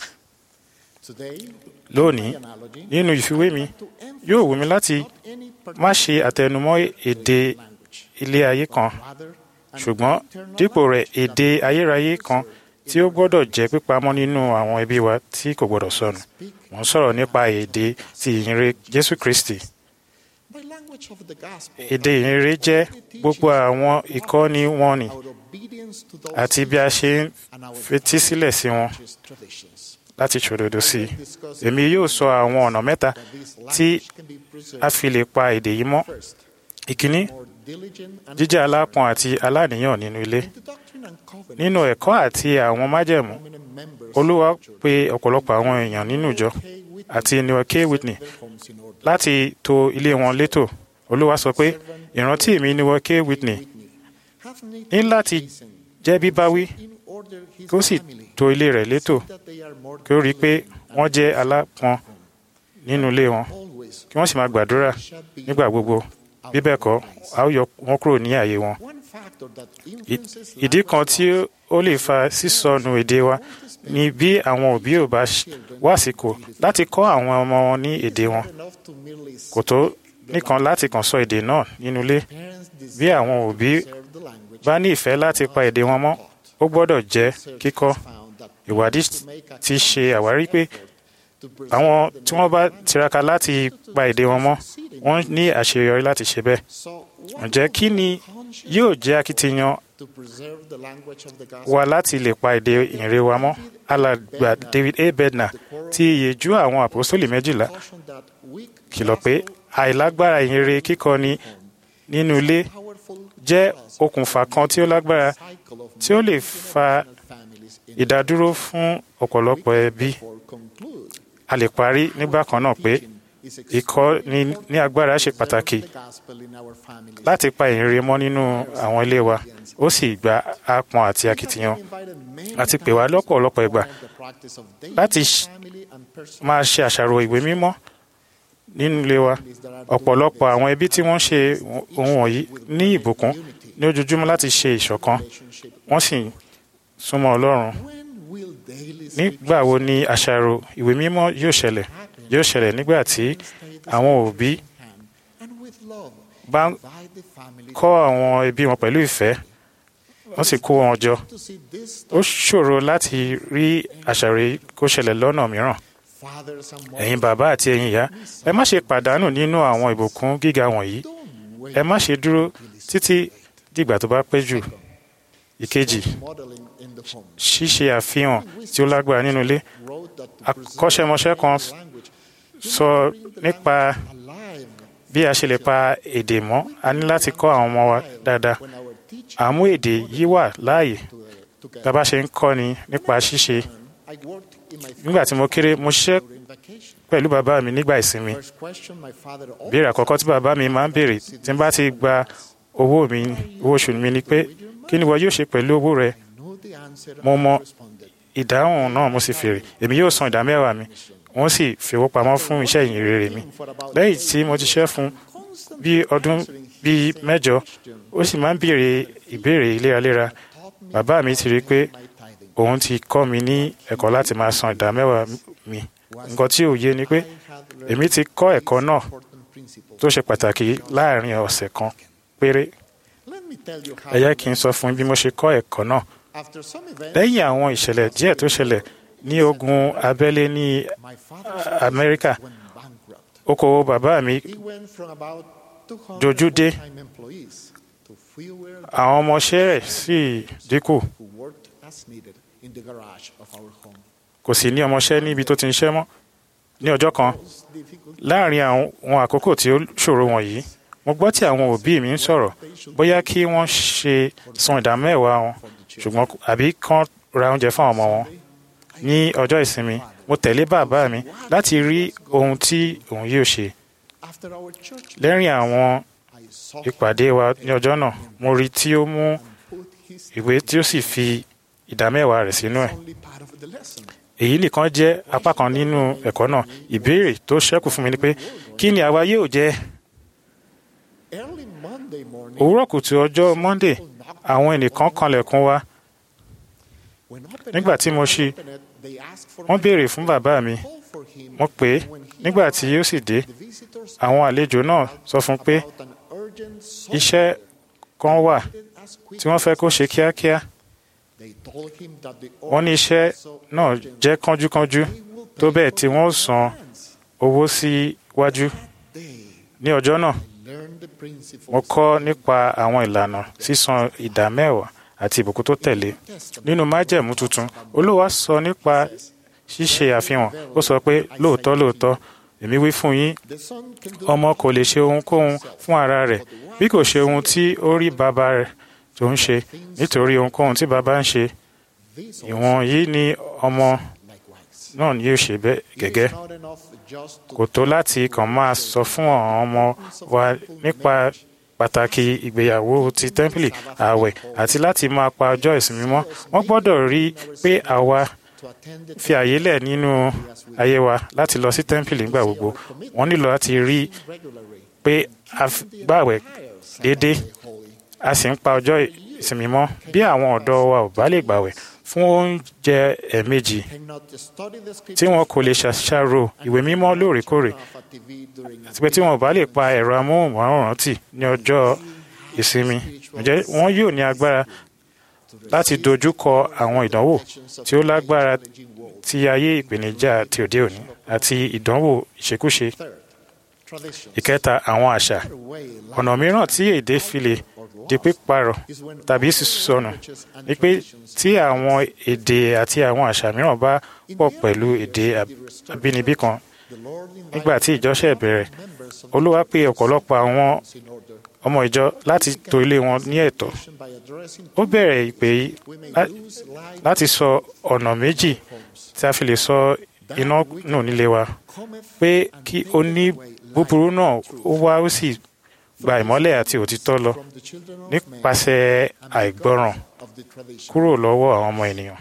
Lónìí, nínú ìfiwé mi, yóò wù mí láti má ṣe àtẹnumọ́ èdè ilé ayé kan, ṣùgbọ́n dípò rẹ̀ èdè ayérayé kan tí ó gbọ́dọ̀ jẹ́ pípamọ́ nínú àwọn ẹbí wa tí kò gbọ́dọ̀ sọnù. Mo ń sọ̀rọ̀ nípa èdè ti ìhìnrere Jésù Kristi. Èdè ìhìnrere jẹ́ gbogbo àwọn ìkọ́ni wọn ni àti bí a ṣe ń fetí sílẹ̀ sí wọn láti ṣòdodo sí i. Èmi yóò sọ àwọn ọ̀nà mẹ́ta tí a fi lè pa èdè yìí mọ́. Ìkíní, jíjẹ́ alápọn àti aláníyàn nínú ilé. Nínú ẹ̀kọ́ àti àwọn májẹ̀mú, Olúwa pe ọ̀pọ̀lọpọ̀ àwọn èèyàn nínú ìjọ àti Noah K. Whitney láti tò ilé wọn létò. Olúwa sọ pé ìrántí mi Noah K. Whitney ní láti jẹ́ bíbáwí kí ó sì tò ilé rẹ̀ létò kí ó rí i pé wọ́n jẹ́ alápọn nínú ilé wọn kí wọ́n sì máa gbàdúrà nígbà gbogbo bí bẹ́ẹ̀ kọ́ a ó yọ wọ́n kúrò ní àyè wọn. ìdí kan tí ó lè fa sísọnù èdè wa ni bí àwọn òbí ò bá wá àsìkò láti kọ́ àwọn ọmọ wọn ní èdè wọn kò tó nìkan láti kàn sọ èdè náà nínú ilé bí àwọn òbí bá ní ìfẹ́ láti pa èdè wọn mọ́ ó gbọ́dọ̀ jẹ́ kíkọ́ ìwádìí ti ṣe àwárí pé àwọn tí wọ́n bá tiraka láti pa èdè wọn mọ́ wọ́n ní àṣeyọrí láti ṣe bẹ́ẹ̀ ǹjẹ́ kí ni yóò jẹ́ akitiyan wa láti lè pa èdè ìrere wa mọ́ alàgbà david a bednar ti ìyèjú àwọn àpòsólì méjìlá kìlọ̀ pé àìlágbára ìhìnrere kíkọ́ni nínú ilé jẹ́ okùnfà kan tí ó lágbára tí ó lè fa ìdádúró fún ọ̀pọ̀lọpọ̀ ẹbí a lè parí nígbà kan náà pé ìkọ́ni ní agbára ṣe pàtàkì láti pa ìhìnrere mọ́ nínú àwọn ilé wa ó sì gba apọn àti akitiyan àti pè wá lọ́pọ̀lọpọ̀ ìgbà láti máa ṣe àṣàrò ìwé mímọ́ nínú ilé wa ọ̀pọ̀lọpọ̀ àwọn ẹbí tí wọ́n ṣe ohun wọ̀nyí ní ìbùkún ní ojoojúmọ́ láti ṣe ìṣọ̀kan wọ́n sì súnmọ́ ọlọ́run nígbà wo ni àṣàrò ìwé mímọ́ yóò ṣẹlẹ̀ yóò ṣẹlẹ̀ nígbà tí àwọn òbí bá ń kọ́ àwọn ẹbí wọn pẹ̀lú ìfẹ́ wọ́n sì kó wọn jọ ó ṣòro láti rí àṣàrò kó ṣẹlẹ̀ lọ́nà mìíràn ẹ̀yin bàbá àti ẹ̀yin ìyá ẹ má ṣe pàdánù nínú àwọn ìbùkún gíga wọ̀nyí ẹ má ṣe dúró títí dìgbà tó bá pẹ́ jù ìkejì ṣíṣe àfihàn tí ó lágbára nínú ilé akọ́ṣẹ́mọṣẹ́ kan sọ nípa bí a ṣe lè pa èdè mọ́ a ní láti kọ́ àwọn ọmọ wa dáadáa àmú èdè yìí wà láàyè tá a bá ṣe ń kọ́ni nípa ṣíṣe nígbà tí mo kéré mo ṣiṣẹ́ pẹ̀lú bàbá mi nígbà ìsinmi béèrè àkọ́kọ́ tí bàbá mi máa ń béèrè tí n bá ti gba owó mi owó oṣù mi ni pé kí ni wọ́n yóò ṣe pẹ̀lú owó rẹ mo mọ ìdáhùn náà mo sì fèrè èmi yóò san ìdá mẹ́wàá mi wọ́n sì fi owó pamọ́ fún iṣẹ́ ìyìn rere mi lẹ́yìn tí mo ti ṣẹ́ fún bí ọdún bíi mẹ́jọ ó sì máa ń béèrè ìbéèrè léraléra bàbá mi ti rí i pé òun ti kọ́ mi ní ẹ̀kọ́ láti máa san ìdá mẹ́wàá mi nǹkan tí ò yé ni pé èmi ti kọ́ ẹ̀kọ́ náà tó ṣe pàtàkì láàrin ọ̀sẹ̀ kan péré ẹ jẹ́ kí n sọ fún bí mo ṣe kọ́ ẹ̀kọ́ náà lẹ́yìn àwọn ìṣẹ̀lẹ̀ díẹ̀ tó ṣẹlẹ̀ ní ogun abẹ́lé ní amẹ́ríkà okòwò bàbá mi dojú dé àwọn ọmọọṣẹ́ rẹ̀ sì dínkù kò sì ní ọmọọṣẹ́ níbi tó ti ń ṣẹ́ mọ́ ní ọjọ́ kan láàrin àwọn àkókò tí ó ṣòro wọ̀nyí mo gbọ́ tí àwọn òbí mi ń sọ̀rọ̀ bóyá kí wọ́n ṣe san ìdá mẹ́wàá wọn ṣùgbọ́n àbí kán ra oúnjẹ fún àwọn ọmọ wọn ní ọjọ́ ìsinmi mo tẹ̀lé bàbá mi láti rí ohun tí òun yóò ṣe lẹ́rìn àwọn ìpàdé wa ní ọjọ́ náà mo rí tí ó mú ìwé tí ó sì fi ìdá mẹ́wàá rẹ̀ sínú ẹ̀ èyí nìkan jẹ́ apá kan nínú ẹ̀kọ́ náà ìbéèrè tó ṣẹ́kù fún mi ni pé kí ni àwa yóò jẹ òwúrọ̀ kùtù ọjọ́ monday àwọn ẹnìkan kanlẹ̀kùn wa nígbà tí mo ṣí wọ́n béèrè fún bàbá mi mo pè é nígbà tí ó sì dé àwọn àlejò náà sọ fún pé iṣẹ́ kan wà tí wọ́n fẹ́ kó ṣe kíákíá wọ́n ní iṣẹ́ náà jẹ́ kánjúkánjú tó bẹ́ẹ̀ tí wọ́n san owó síwájú ní ọjọ́ náà mo kọ́ nípa àwọn ìlànà sísan ìdá mẹ́wàá àti ìbùkún tó tẹ̀lé nínú májẹ̀mú tuntun olúwa sọ nípa ṣíṣe àfihàn ó sọ pé lóòótọ́ lóòótọ́ èmi wí fún yín ọmọ kò lè ṣe ohunkóhun fún ara rẹ̀ bí kò ṣe ohun tí ó rí bàbá rẹ̀ tó ń ṣe nítorí ohunkóhun tí bàbá ń ṣe ìwọ̀n yìí ni ọmọ náà yóò ṣe bẹ́ẹ̀ gẹ́gẹ́ kò tó láti kàn máa sọ fún àwọn ọmọ wa nípa pàtàkì ìgbéyàwó ti tẹ́ḿpìlì ààwẹ̀ àti láti máa pa ọjọ́ ìsinmi mọ́ wọ́n gbọ́dọ̀ rí i pé àwa fi àyè lẹ̀ nínú ayé wa láti lọ sí tẹ́ḿpìlì nígbà gbogbo wọ́n nílò láti rí i pé a gbààwẹ̀ déédéé a sì ń pa ọjọ́ ìsinmi mọ́ bí àwọn ọ̀dọ́ wa ò bá lè gbààwẹ̀ fún oúnjẹ ẹ̀ẹ̀mejì tí wọn kò lè ṣàṣàrò ìwé mímọ́ lóòrèkóòrè àti pé tí wọn ò bá lè pa ẹ̀rọ amóhùnmáwòrán tì ní ọjọ́ ìsinmi ǹjẹ́ wọn yóò ní agbára láti dojú kọ àwọn ìdánwò tí ó lágbára ti ayé ìpèníjà ti òde òní àti ìdánwò ìṣekúṣe ìkẹta àwọn àṣà ọ̀nà mìíràn tí èdè fi lè di píparọ̀ tàbí sísọnù ni pé tí àwọn èdè àti àwọn àṣà mìíràn bá pọ̀ pẹ̀lú èdè abínibí kan nígbà tí ìjọ ṣẹ̀ bẹ̀rẹ̀ olúwa pè ọ̀pọ̀lọpọ̀ àwọn ọmọ ìjọ láti tò ilé wọn ní ẹ̀tọ́ ó bẹ̀rẹ̀ ìpè yìí láti sọ ọ̀nà méjì tí a fi lè sọ iná nù nílé wa pé kí oní búburú náà ó wá ó sì gba ìmọ́lẹ̀ àti òtítọ́ lọ nípasẹ̀ àìgbọràn kúrò lọ́wọ́ àwọn ọmọ ènìyàn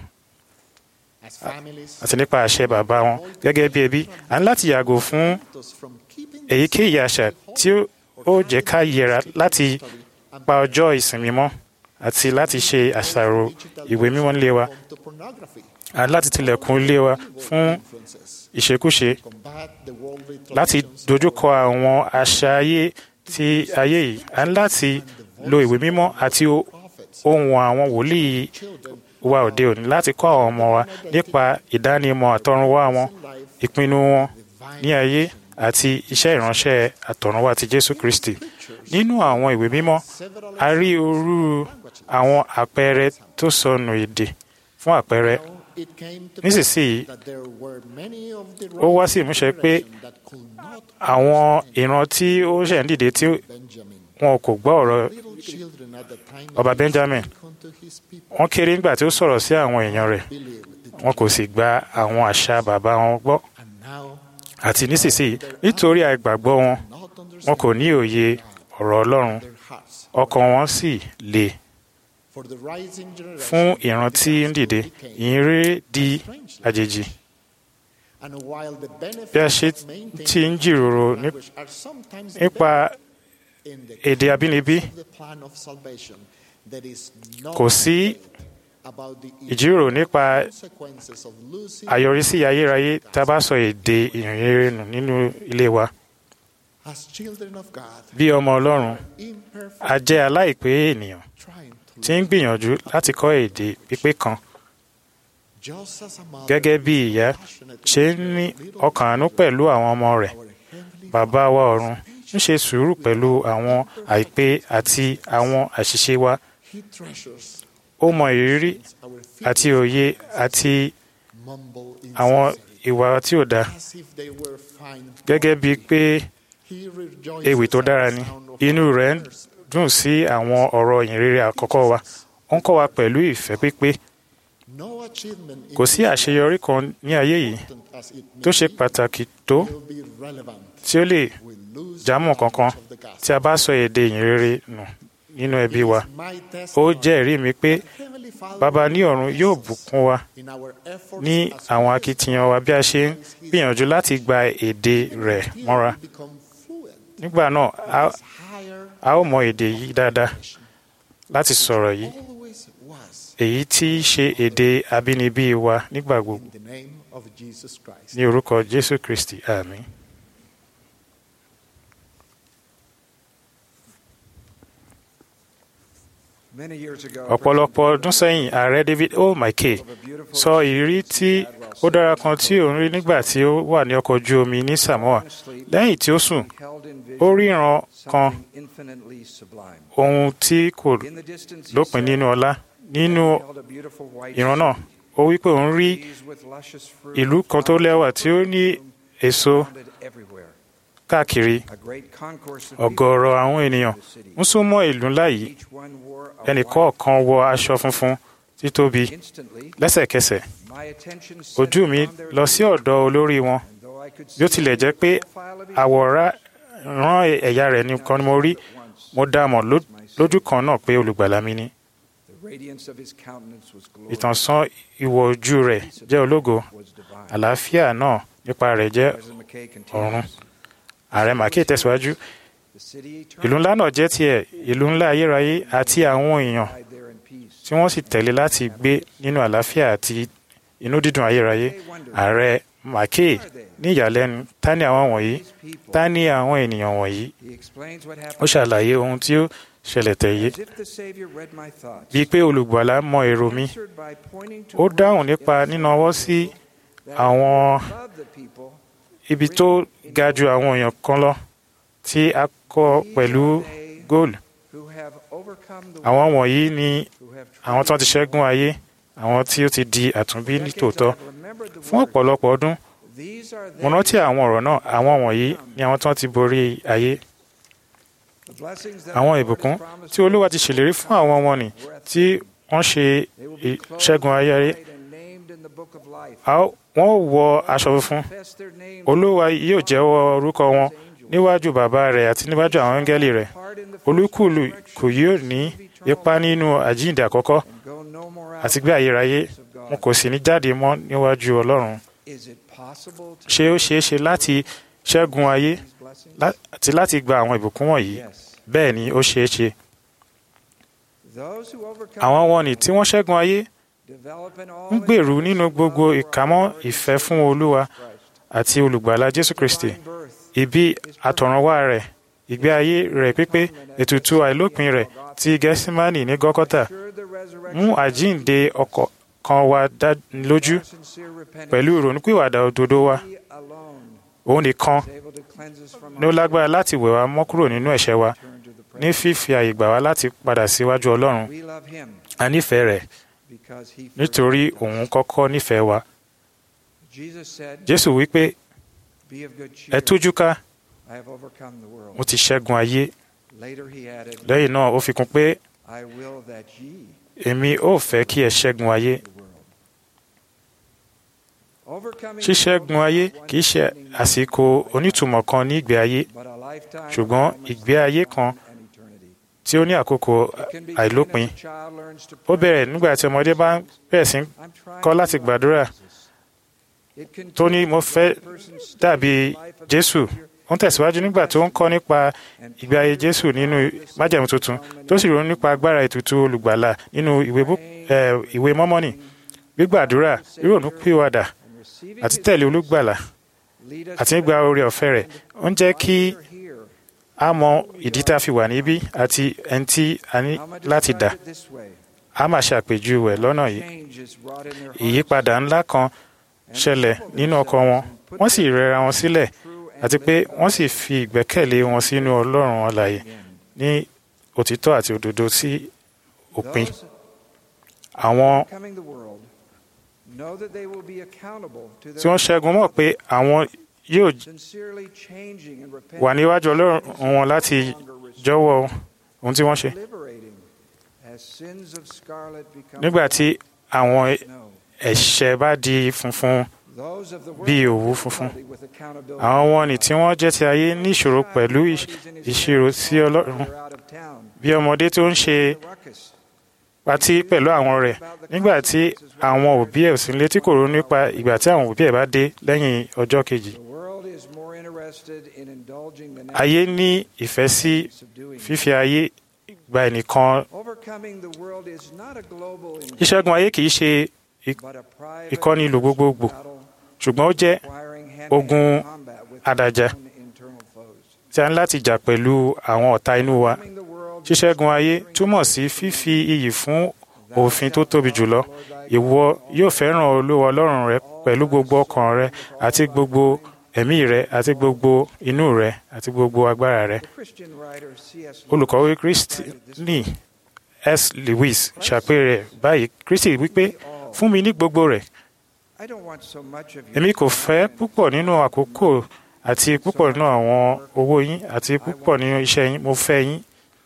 àti nípa àṣẹ bàbá wọn gẹ́gẹ́ bí ẹbí à ń láti yàgò fún èyíkéyìí àṣà tí ó jẹ́ ká yẹra láti pa ọjọ́ ìsinmi mọ́ àti láti ṣe àṣàrò ìwé mímọ́ nílé wa à ń láti tilẹ̀kùn ilé wa fún ìṣekúṣe láti dojúkọ àwọn àṣà ayé ti ayé yìí à ń láti lo ìwé mímọ́ àti ohun àwọn wòlíì wa òde òní láti kọ́ àwọn ọmọ wa nípa ìdánimọ̀ àtọ̀runwá wọn ìpinnu wọn ní ayé àti iṣẹ́ ìránṣẹ́ àtọ̀runwá ti Jésù Kristi nínú àwọn ìwé mímọ́ a rí orú àwọn àpẹẹrẹ tó sọnù èdè fún àpẹẹrẹ nísinsìnyí ó wá sí ìmúṣẹ pé àwọn ìran tí ó ṣẹ̀ ń dìde tí wọn kò gbọ́ ọ̀rọ̀ ọba Benjamin wọ́n kéré nígbà tí ó sọ̀rọ̀ sí àwọn èèyàn rẹ̀ wọn kò sì gba àwọn àṣà bàbá wọn gbọ́ àti nísinsìnyí nítorí àìgbàgbọ́ wọn wọn kò ní òye ọ̀rọ̀ Ọlọ́run ọkàn wọn sì le fún ìran tí ń dìde ìyìnrere di àjèjì bí a ṣe ti ń jíròrò nípa èdè abínibí kò sí ìjíròrò nípa àyọrísí ayérayé tá a bá sọ èdè ìrìnrere nù nínú ilé wa bí ọmọ Ọlọ́run a jẹ́ aláìpé ènìyàn tí ń gbìyànjú láti kọ́ èdè pípé kan gẹ́gẹ́ bí ìyá ṣe ń ní ọkàn àánú pẹ̀lú àwọn ọmọ rẹ̀ bàbá wa ọ̀run ń ṣe sùúrù pẹ̀lú àwọn àìpé àti àwọn àṣìṣe wa ó mọ ìrírí àti òye àti àwọn ìwà tí ò dáa gẹ́gẹ́ bíi pé ewì tó dára ni inú rẹ̀ ń dùn sí àwọn ọ̀rọ̀ ìyìnrere àkọ́kọ́ wa ó ń kọ́ wa pẹ̀lú ìfẹ́ pípé kò sí àṣeyọrí kan ní ayé yìí tó ṣe pàtàkì tó tí ó lè jámọ́ kankan tí a bá sọ èdè ìyìnrere nù nínú ẹbí wa ó jẹ́rìí mi pé bàbá ní ọ̀run yóò bùkún wa ní àwọn akitiyan wa bí a ṣe ń gbìyànjú láti gba èdè rẹ̀ mọ́ra nígbà náà a ó mọ èdè yìí dáadáa láti sọ̀rọ̀ yìí èyí tí í ṣe èdè abínibí wa nígbà gbogbo ní orúkọ Jésù Kristi àmín. ọ̀pọ̀lọpọ̀ ọdún sẹ́yìn ààrẹ David O. McKay sọ ìrírí tí ó dára kan tí òun rí nígbà tí ó wà ní ọkọ̀ ojú omi ní Samoa lẹ́yìn tí ó sùn ó ríran kan ohun tí kò lópin nínú ọlá nínú ìran náà ó wí pé òun rí ìlú kan tó lẹ́wà tí ó ní èso káàkiri ọ̀gọ̀ọ̀rọ̀ àwọn ènìyàn ń súnmọ́ ìlú ńlá yìí ẹnìkọ̀ọ̀kan wọ aṣọ funfun títóbi lẹ́sẹ̀kẹsẹ̀ ojú mi lọ sí ọ̀dọ̀ olórí wọn bí ó tilẹ̀ jẹ́ pé àwòrán ẹ̀yà rẹ̀ nìkan ni mo rí mo dá mọ̀ lójú kan náà pé olùgbàlà mi ni ìtànṣán ìwọ̀ ojú rẹ̀ jẹ́ ológo àlàáfíà náà nípa rẹ̀ jẹ́ ọ̀run ààrẹ Mackay tẹ̀síwájú ìlú ńlá náà jẹ́ tiẹ̀ ìlú ńlá ayérayé àti àwọn èèyàn tí wọ́n sì tẹ̀lé láti gbé nínú àlàáfíà àti inú dídùn ayérayé ààrẹ Mackay ní ìyàlẹ́nu ta ni àwọn wọ̀nyí ta ni àwọn ènìyàn wọ̀nyí ó ṣàlàyé ohun tí ó ṣẹlẹ̀ tẹ̀yé bíi pé olùgbàlà mọ èrò mi ó dáhùn nípa nínáwọ́ sí àwọn ibi tó ga ju àwọn èèyàn kan lọ tí a kọ́ pẹ̀lú góòlù àwọn wọ̀nyí ni àwọn tó ti ṣẹ́gun ayé àwọn tí ó ti di àtúnbí nítòótọ́ fún ọ̀pọ̀lọpọ̀ ọdún mo rántí àwọn ọ̀rọ̀ náà àwọn wọ̀nyí ni àwọn tó ti borí ayé àwọn ìbùkún tí olúwa ti ṣèlérí fún àwọn ọmọ nì tí wọ́n ṣe ìṣẹ́gun ayé wọ́n wọ aṣọ funfun olúwa yóò jẹ́wọ́ orúkọ wọn níwájú bàbá rẹ̀ àti níwájú àwọn áńgẹ́lì rẹ̀ olúkúlù kò yóò ní ipa nínú àjíǹde àkọ́kọ́ àti gbé ayérayé wọn kò sì ní jáde mọ́ níwájú ọlọ́run ṣé ó ṣeé ṣe láti ṣẹ́gun ayé àti láti gba àwọn ìbùkún wọ̀nyí bẹ́ẹ̀ ni ó ṣeé ṣe àwọn wọ̀nnì tí wọ́n ṣẹ́gun ayé ń gbèrú nínú gbogbo ìkámọ́ ìfẹ́ fún olúwa àti olùgbàlà jésù kristi ìbí àtọ̀runwá rẹ̀ ìgbé ayé rẹ̀ pípé ètùtù àìlópin rẹ̀ ti gẹ́símánì ní gọ́kọ́tà mú àjíǹde ọkàn wa dá lójú pẹ̀lú ìrònúpìwàdà òdodo wa òun nìkan ní ó lágbára láti wẹ̀ wá mọ́ kúrò nínú ẹ̀ṣẹ̀ wa ní fífi àyè gbà wá láti padà síwájú ọlọ́run a nífẹ̀ẹ́ rẹ̀ nítorí òun kọ́kọ́ nífẹ̀ẹ́ wa jésù wípé ẹ tújú ká mo ti ṣẹ́gun ayé lẹ́yìn náà ó fi kún pé èmi ò fẹ́ kí ẹ ṣẹ́gun ayé ṣíṣẹ́gun ayé kì í ṣe àsìkò onítùmọ̀ kan ní ìgbé ayé ṣùgbọ́n ìgbé ayé kan tí ó ní àkókò àìlópin ó bẹ̀rẹ̀ nígbà tí ọmọdé bá ń bẹ̀rẹ̀ sí kọ́ láti gbàdúrà tó ní mo fẹ́ dàbí jésù ó ń tẹ̀síwájú nígbà tó ń kọ́ nípa ìgbé ayé jésù nínú májẹ̀mú tuntun tó sì ronú nípa agbára ètùtù olùgbàlà nínú ìwé mọ́mọ́nì gbígbàdúrà ìrònú pìwàdà àti tẹ̀lé olùgbàlà àti nígbà oore ọ̀fẹ́ rẹ̀ ó ń jẹ́ kí a mọ ìdí tá a fi wà níbí àti ẹni tí a ní láti dà a máa ṣàpèjúwe lọ́nà yìí ìyípadà ńlá kan ṣẹlẹ̀ nínú ọkàn wọn wọ́n sì rẹra wọn sílẹ̀ àti pé wọ́n sì fi ìgbẹ́kẹ̀lé wọn sínú ọlọ́run alààyè ní òtítọ́ àti òdodo sí òpin àwọn tí wọ́n ṣẹ́gun mọ̀ pé àwọn yóò wà níwájú ọlọ́run wọn láti jọ̀wọ́ ohun tí wọ́n ṣe. nígbà tí àwọn ẹ̀ṣẹ̀ bá di funfun bí òwú funfun àwọn wọn ni tí wọ́n jẹ́ ti ayé ní ìṣòro pẹ̀lú ìṣirò sí ọlọ́run bí ọmọdé tó ń ṣe patí pẹ̀lú àwọn rẹ̀ nígbà tí àwọn òbí ẹ̀ ò sí létí kò ronú nípa ìgbà tí àwọn òbí ẹ̀ bá dé lẹ́yìn ọjọ́ kejì. ayé ní ìfẹ́ sí fífi ayé gba ẹnìkan. ìṣẹ́gun ayé kì í ṣe ìkọ́ni ìlú gbogbogbò ṣùgbọ́n ó jẹ́ ogun àdàjà tí a ní láti jà pẹ̀lú àwọn ọ̀tá inú wa ṣíṣẹ́gun ayé túmọ̀ sí fífi iyì fún òfin tó tóbi jùlọ ìwọ yóò fẹ́ràn olúwa ọlọ́run rẹ pẹ̀lú gbogbo ọkàn rẹ àti gbogbo ẹ̀mí rẹ àti gbogbo inú rẹ àti gbogbo agbára rẹ. olùkọ́wé kristini s lewis ṣàpẹẹrẹ báyìí kristi wípé fún mi ní gbogbo rẹ̀ èmi kò fẹ́ púpọ̀ nínú àkókò àti púpọ̀ nínú àwọn owó yín àti púpọ̀ nínú iṣẹ́ yín mo fẹ́ yín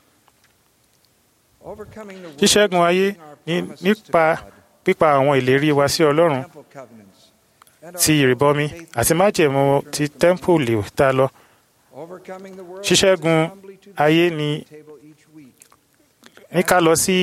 ṣíṣẹ́gun ayé nípa pípa àwọn ìlérí wa sí ọlọ́run ti ìrìbọmi àti májẹ̀mú ti tẹ́ḿpìlì tá lọ ṣíṣẹ́gun ayé ni ní ká lọ sí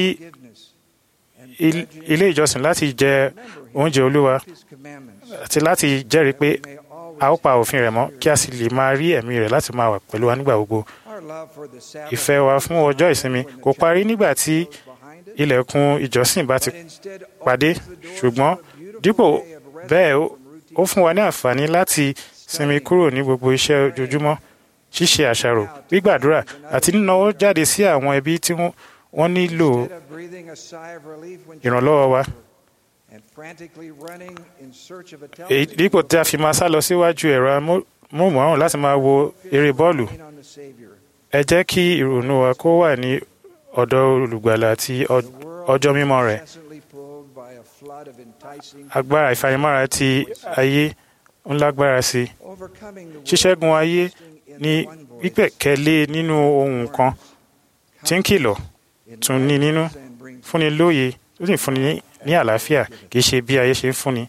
ilé ìjọsìn láti jẹ oúnjẹ olúwa àti láti jẹ́rìí pé a ó pa òfin rẹ̀ mọ́ kí a sì lè máa rí ẹ̀mí rẹ̀ láti máa wà pẹ̀lú wa nígbà gbogbo ìfẹ́ wa fún ọjọ́ ìsinmi kò parí nígbà tí ilẹ̀kùn ìjọsìn bá ti pàdé ṣùgbọ́n dípò bẹ́ẹ̀ ó fún wa ní àǹfààní láti sinmi kúrò ní gbogbo iṣẹ́ ojoojúmọ́ ṣíṣe àṣàrò gbígbàdúrà àti nínáwó jáde sí àwọn ẹbí tí wọ́n nílò ìrànlọ́wọ́ wa dípò tí a fi máa sá lọ síwájú ẹ̀rọ móhùnmáwòrán láti máa wo eré bọ́ọ̀lù ẹ jẹ́ kí ìrònú wa kó wà ní ọ̀dọ̀ olùgbàlà àti ọ- ọjọ́ mímọ́ rẹ̀ agbára ìfanimọ́ra ti ayé ń lágbára sí i ṣíṣẹ́gun ayé ní gbígbẹ̀kẹ́lé nínú ohun kan tí ń kìlọ̀ tún ní nínú fúnni lóye ó sì fúnni ní- ní àlàáfíà kì í ṣe bí ayé ṣe ń fúnni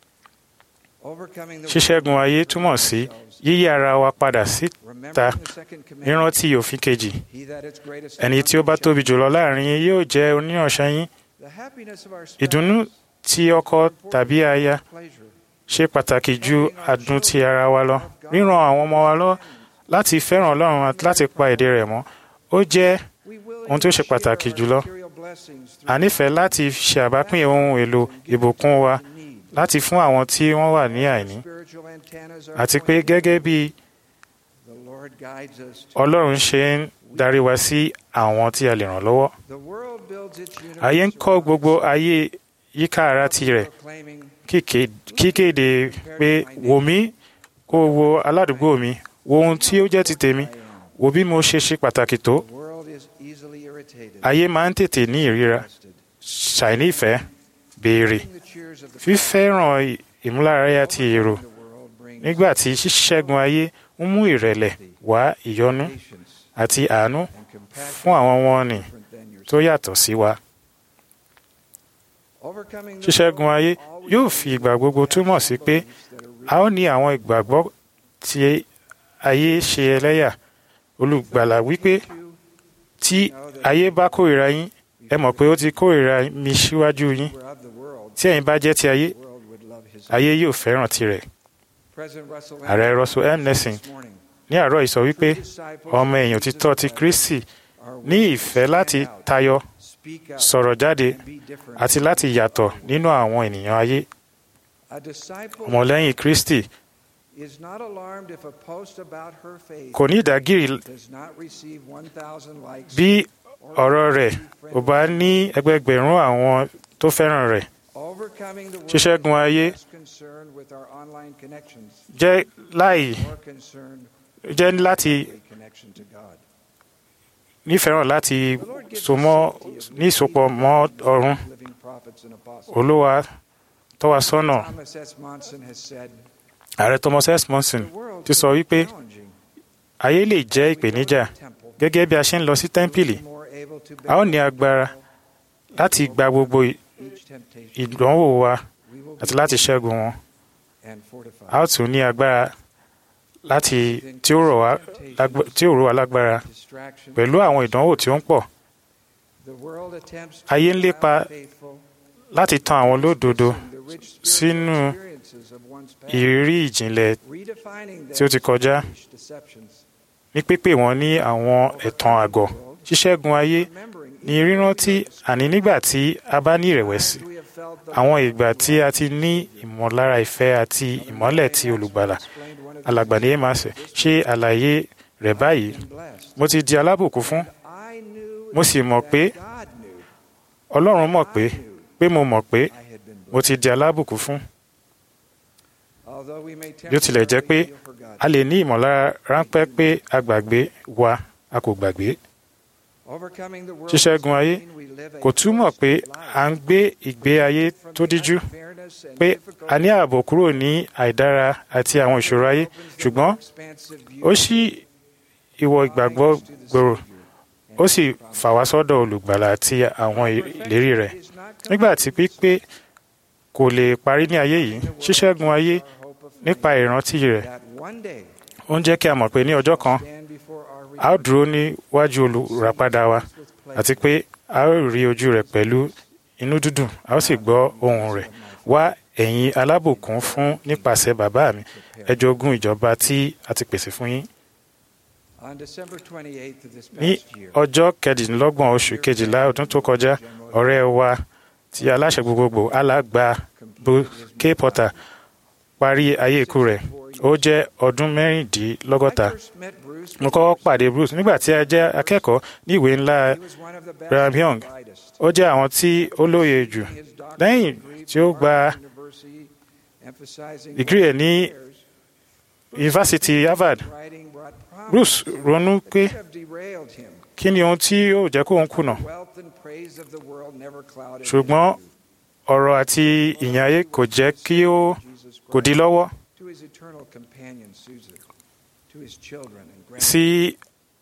ṣíṣẹ́gun ayé túmọ̀ sí yíyí ara wa padà síta ìrántí òfin kejì ẹni tí ó bá tóbi jùlọ láàrin yín yóò jẹ́ oníyanṣẹ́ yín ìdùnnú tí ọkọ tàbí aya ṣe pàtàkì ju adùn ti ara wa lọ ríran àwọn ọmọ wa lọ láti fẹ́ràn ọlọ́run àti láti pa èdè rẹ̀ mọ́ ó jẹ́ ohun tó ṣe pàtàkì jùlọ a nífẹ̀ẹ́ láti ṣe àbápín ohun èlò ìbùkún wa láti fún àwọn tí wọ́n wà ní àìní àti pé gẹ́gẹ́ bí ọlọ́run ṣe ń darí wa sí àwọn tí a lè ràn lọ́wọ́ ayé ń kọ́ gbogbo ayé yíká ara tirẹ̀ kíké- kíkéde pé wò mí kó o wo aládùúgbò mi wo ohun tí ó jẹ́ ti tèmi wo bí mo ṣe ṣe pàtàkì tó ayé máa ń tètè ní ìríra ṣàìní ìfẹ́ béèrè fífẹ́ràn ì- ìmúlárayá ti èrò nígbà tí ṣíṣẹ́gun ayé ń mú ìrẹ̀lẹ̀ wá ìyọ́nú àti àánú fún àwọn wọn nì tó yàtọ̀ sí wa. ṣíṣẹ́gun ayé yóò fi ìgbà gbogbo túmọ̀ sí pé a ó ní àwọn ìgbàgbọ́ tí ayé ṣe ẹlẹ́yà olùgbàlà wípé tí ayé bá kórìíra yín ẹ mọ̀ pé ó ti kórìíra mi síwájú yín tí ẹ̀yin bá jẹ́ ti ayé ayé yóò fẹ́ràn tirẹ̀. ààrẹ russell m nelson ní àárọ̀ yìí sọ wípé ọmọ èèyàn òtítọ́ ti kristi ní ìfẹ́ láti tayọ sọ̀rọ̀ jáde àti láti yàtọ̀ nínú àwọn ènìyàn ayé ọmọlẹ́yìn kristi kò ní ìdágìrì bí ọ̀rọ̀ rẹ̀ ò bá ní ẹgbẹgbẹ̀rún àwọn tó fẹ́ràn rẹ̀ ṣíṣẹ́gun ayé jẹ́ láì jẹ́ láti nífẹ̀ràn láti so mọ́ ní ìsopọ̀ mọ́ ọ̀run olúwa tọ́ wa sọ́nà ààrẹ thomas s monson ti sọ wípé ayé lè jẹ́ ìpèníjà gẹ́gẹ́ bí a ṣe ń lọ sí tẹ́ḿpìlì a ó ní agbára láti gba gbogbo ìdánwò wa àti láti ṣẹ́gun wọn a ó tún ní agbára láti tí ó rọ̀ wá lágbá- tí ó rọ̀ wá lágbára pẹ̀lú àwọn ìdánwò tí ó ń pọ̀ ayé ń lépa láti tan àwọn olódodo sínú ìrírí ìjìnlẹ̀ tí ó ti kọjá ní pípè wọn ní àwọn ẹ̀tàn àgọ̀ ṣíṣẹ́gun ayé ní rírántí àní nígbà tí a bá ní ìrẹ̀wẹ̀sì àwọn ìgbà tí a ti ní ìmọ̀lára ìfẹ́ àti ìmọ́lẹ̀ tí olùgbàlà alàgbà ní emase ṣe àlàyé rẹ̀ báyìí mo ti di alábùkún fún mo sì mọ̀ pé ọlọ́run mọ̀ pé pé mo mọ̀ pé mo ti di alábùkún fún bí ó tilẹ̀ jẹ́ pé a lè ní ìmọ̀lára ráńpẹ́ pé a gbàgbé wa a kò gbàgbé ṣíṣẹ́gun ayé kò túmọ̀ pé à ń gbé ìgbé ayé tó díjú pé a ní ààbò kúrò ní àìdára àti àwọn ìṣòro ayé ṣùgbọ́n ó ṣí ìwọ ìgbàgbọ́ gbòòrò ó sì fà wá sọ́dọ̀ olùgbàlà àti àwọn ìlérí rẹ̀ nígbà tí pípé kò lè parí ní ayé yìí ṣíṣẹ́gun ayé nípa ìrántí rẹ̀ ó ń jẹ́ kí a mọ̀ pé ní ọjọ́ kan a ó dúró níwájú olùràpadà wa àti pé a ó rí ojú rẹ̀ pẹ̀lú inú dídùn a ó sì gbọ́ ohùn rẹ̀ wá ẹ̀yin alábùkún fún nípasẹ̀ bàbá mi ẹ jogún ìjọba tí a ti pèsè fún yín ní ọjọ́ kẹdìnlọ́gbọ̀n oṣù kejìlá ọdún tó kọjá ọ̀rẹ́ wa ti aláṣẹ gbogbogbò alàgbà k porter parí ayé ikú rẹ̀ ó jẹ́ ọdún mẹ́rìndínlọ́gọ́ta mo kọ́kọ́ pàdé bruce nígbà tí a jẹ́ akẹ́kọ̀ọ́ ní ìwé ńlá brigham young ó jẹ́ àwọn tí ó lóye jù lẹ́yìn tí ó gba dìgírì ẹ̀ ní yunifásitì harvard writing what bruce ronú pé could have derailed him. kí ni ohun tí yóò jẹ́ kóun kùnà Wealth and praise of the world never clouded his ṣùgbọ́n ọ̀rọ̀ àti ìyìn ayé kò jẹ́ kí ó kò di lọ́wọ́ to his eternal companion Susan, to his children and grandchildren. sí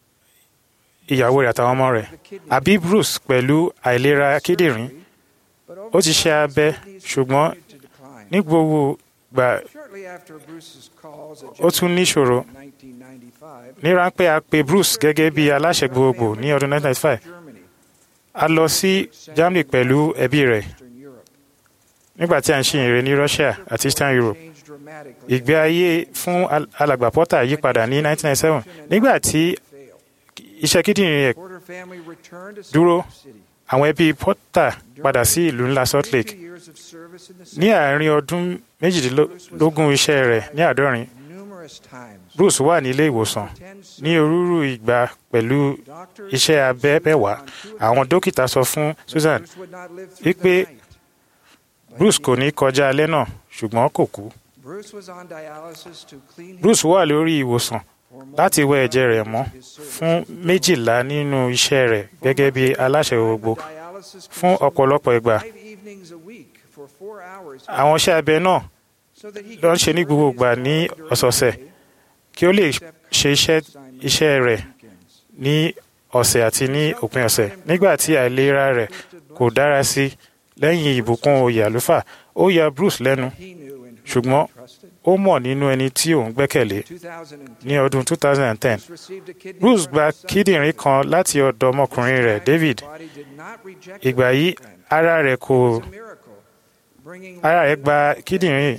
ìyàwó rẹ̀ àtàwọn ọmọ rẹ̀ àbí bruce pẹ̀lú àìlera kíndìnrín ó ti ṣe abẹ ṣùgbọ́n ní gbogbo gbà Shortly after Bruce's calls at ó tún níṣòro in 1995, ní ráńpẹ́ a pe bruce gẹ́gẹ́ bí aláṣẹ gbogbogbò ní ọdún 1995 a lọ sí germany pẹ̀lú ẹbí rẹ̀ nígbà tí a ń ṣe ìrere ní russia àti eastern europe ìgbé ayé fún al- alàgbà porter yí padà ní 1997 nígbà tí iṣẹ́ kíndìnrín rẹ̀ Porter family returned to Salt dúró Lake City. àwọn ẹbí porter padà sí ìlú ńlá salt lake Two years of service in the ní city, àárín ọdún méjìdínlógún iṣẹ́ rẹ̀ ní àádọ́rin numerous times bruce wà ní ilé ìwòsàn ní orúurú ìgbà pẹ̀lú iṣẹ́ abẹ mẹ́wàá àwọn dókítà sọ fún susan would not live through wípé the night. bruce kò ní kọjá alẹ́ náà ṣùgbọ́n kò kú Bruce was on dialysis to clean bruce wà lórí ìwòsàn láti wẹ ẹ̀jẹ̀ rẹ̀ mọ́ fún méjìlá nínú iṣẹ́ rẹ̀ gẹ́gẹ́ bí aláṣẹ gbogbo dialysis fún ọ̀pọ̀lọpọ̀ ìgbà five evenings a week for four hours àwọn iṣẹ́ abẹ náà so that he ló ń ṣe ní gbogbo ìgbà ní ọ̀sọ̀ọ̀sẹ̀ kí ó lè ṣe iṣẹ́ iṣẹ́ rẹ̀ ní ọ̀sẹ̀ àti ní òpin ọ̀sẹ̀ nígbà tí àìlera rẹ̀ kò dára sí lẹ́yìn ìbùkún oyè àlùfáà ó ya bruce lẹ́nu ṣùgbọ́n ó mọ̀ nínú ẹni tí òun gbẹ́kẹ̀lé ní ọdún 2010 bruce gba kíndìnrín kan láti ọ̀dọ̀ ọmọkùnrin rẹ̀ david ìgbà yìí ara rẹ̀ kò ara rẹ̀ gba kíndìnrín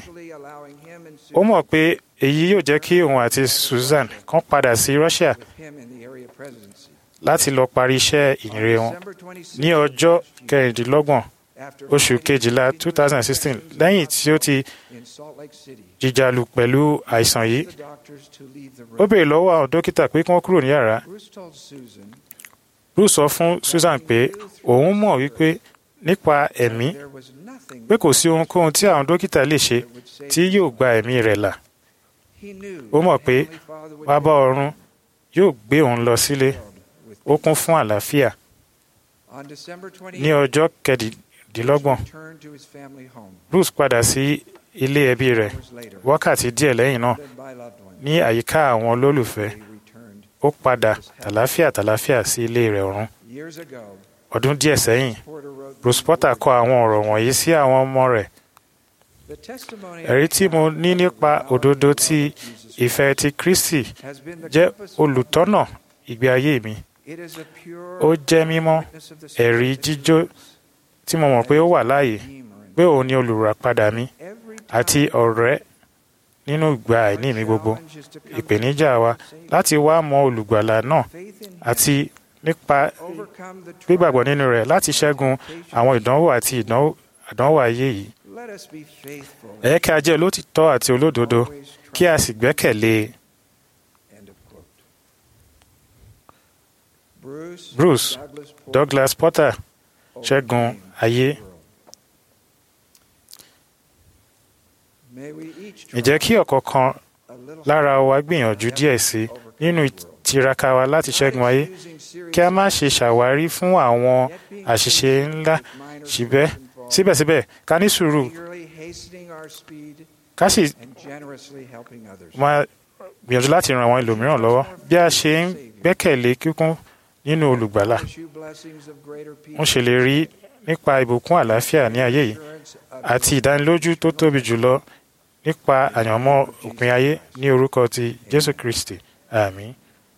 ó mọ̀ pé èyí yóò jẹ́ kí òun àti susan kan padà sí russia him in the area presidency. láti lọ parí iṣẹ́ ìyìnrere wọn ní ọjọ́ kẹrìndínlọ́gbọ̀n oṣù kejìlá 2016 lẹ́yìn tí ó ti in Salt Lake City. jìjàlù pẹ̀lú àìsàn yìí The doctors to leave the ó room. béèrè lọ́wọ́ àwọn dókítà pé kí wọ́n kúrò ní yàrá Bruce told Susan bruce sọ fún susan pé òun mọ̀ wípé nípa ẹ̀mí there was nothing pé kò sí ohunkóhun tí àwọn dókítà lè ṣe tí yóò gba ẹ̀mí rẹ̀ là he knew ó mọ̀ pé Heavenly Father would bàbá ọ̀run yóò gbé òun lọ sílé ó kún fún àlàáfíà On December 28th, ní ọjọ́ kẹdìdínlọ́gbọ̀n returned to his family home, bruce padà sí ilé ẹbí rẹ̀ wákàtí díẹ̀ lẹ́yìn náà led by loved ones. ní àyíká àwọn olólùfẹ́ ó padà tàlàáfíà tàlàáfíà sí ilé rẹ̀ ọ̀run Years ago, ọdún díẹ̀ sẹ́yìn Porter wrote, bruce potter kọ àwọn ọ̀rọ̀ wọ̀nyí sí àwọn ọmọ rẹ̀ The testimony ẹ̀rí tí mo ní nípa òdodo ti ìfẹ́ ti kristi has been the jẹ́ compass olùtọ́nà ìgbé ayé mi It is a pure ó jẹ́ mímọ́ witness of the ẹ̀rí jíjó tí mo mọ̀ pé ó wà láàyè pé òun ni olùràpadà mi àti ọ̀rẹ́ nínú ìgbà àìní mi gbogbo ìpèníjà wa láti wá mọ olùgbàlà náà àti nípa overcome the gbígbàgbọ́ nínú rẹ̀ láti ṣẹ́gun àwọn ìdánwò àti ìdánwò àdánwò ayé yìí Let us be faithful. ẹ jẹ́ kí a jẹ́ olótìtọ́ àti olódodo kí a sì gbẹ́kẹ̀lé End of quote. Bruce, bruce Douglas Porter, douglas porter ṣẹ́gun ayé may we each ǹjẹ́ kí ọ̀kọ̀ọ̀kan lára wa gbìyànjú díẹ̀ sí i nínú ìtiraka wa láti ṣẹ́gun ayé kí a má ṣe ṣàwárí fún àwọn àṣìṣe ńlá síbẹ̀ síbẹ̀síbẹ̀ ká ní sùúrù eagerly hastening our speed ká sì and generously helping others. máa gbìyànjú láti ran àwọn ẹlòmíràn lọ́wọ́ bí a ṣe ń gbẹ́kẹ̀lé kíkún nínú olùgbàlà Pursue blessings of greater ń peace ṣèlérí nípa ìbùkún àlàáfíà ní ayé yìí àti ìdánilójú tó tóbi jùlọ nípa àyànmọ́ òpin ayé ní orúkọ ti jésù kristi àmín.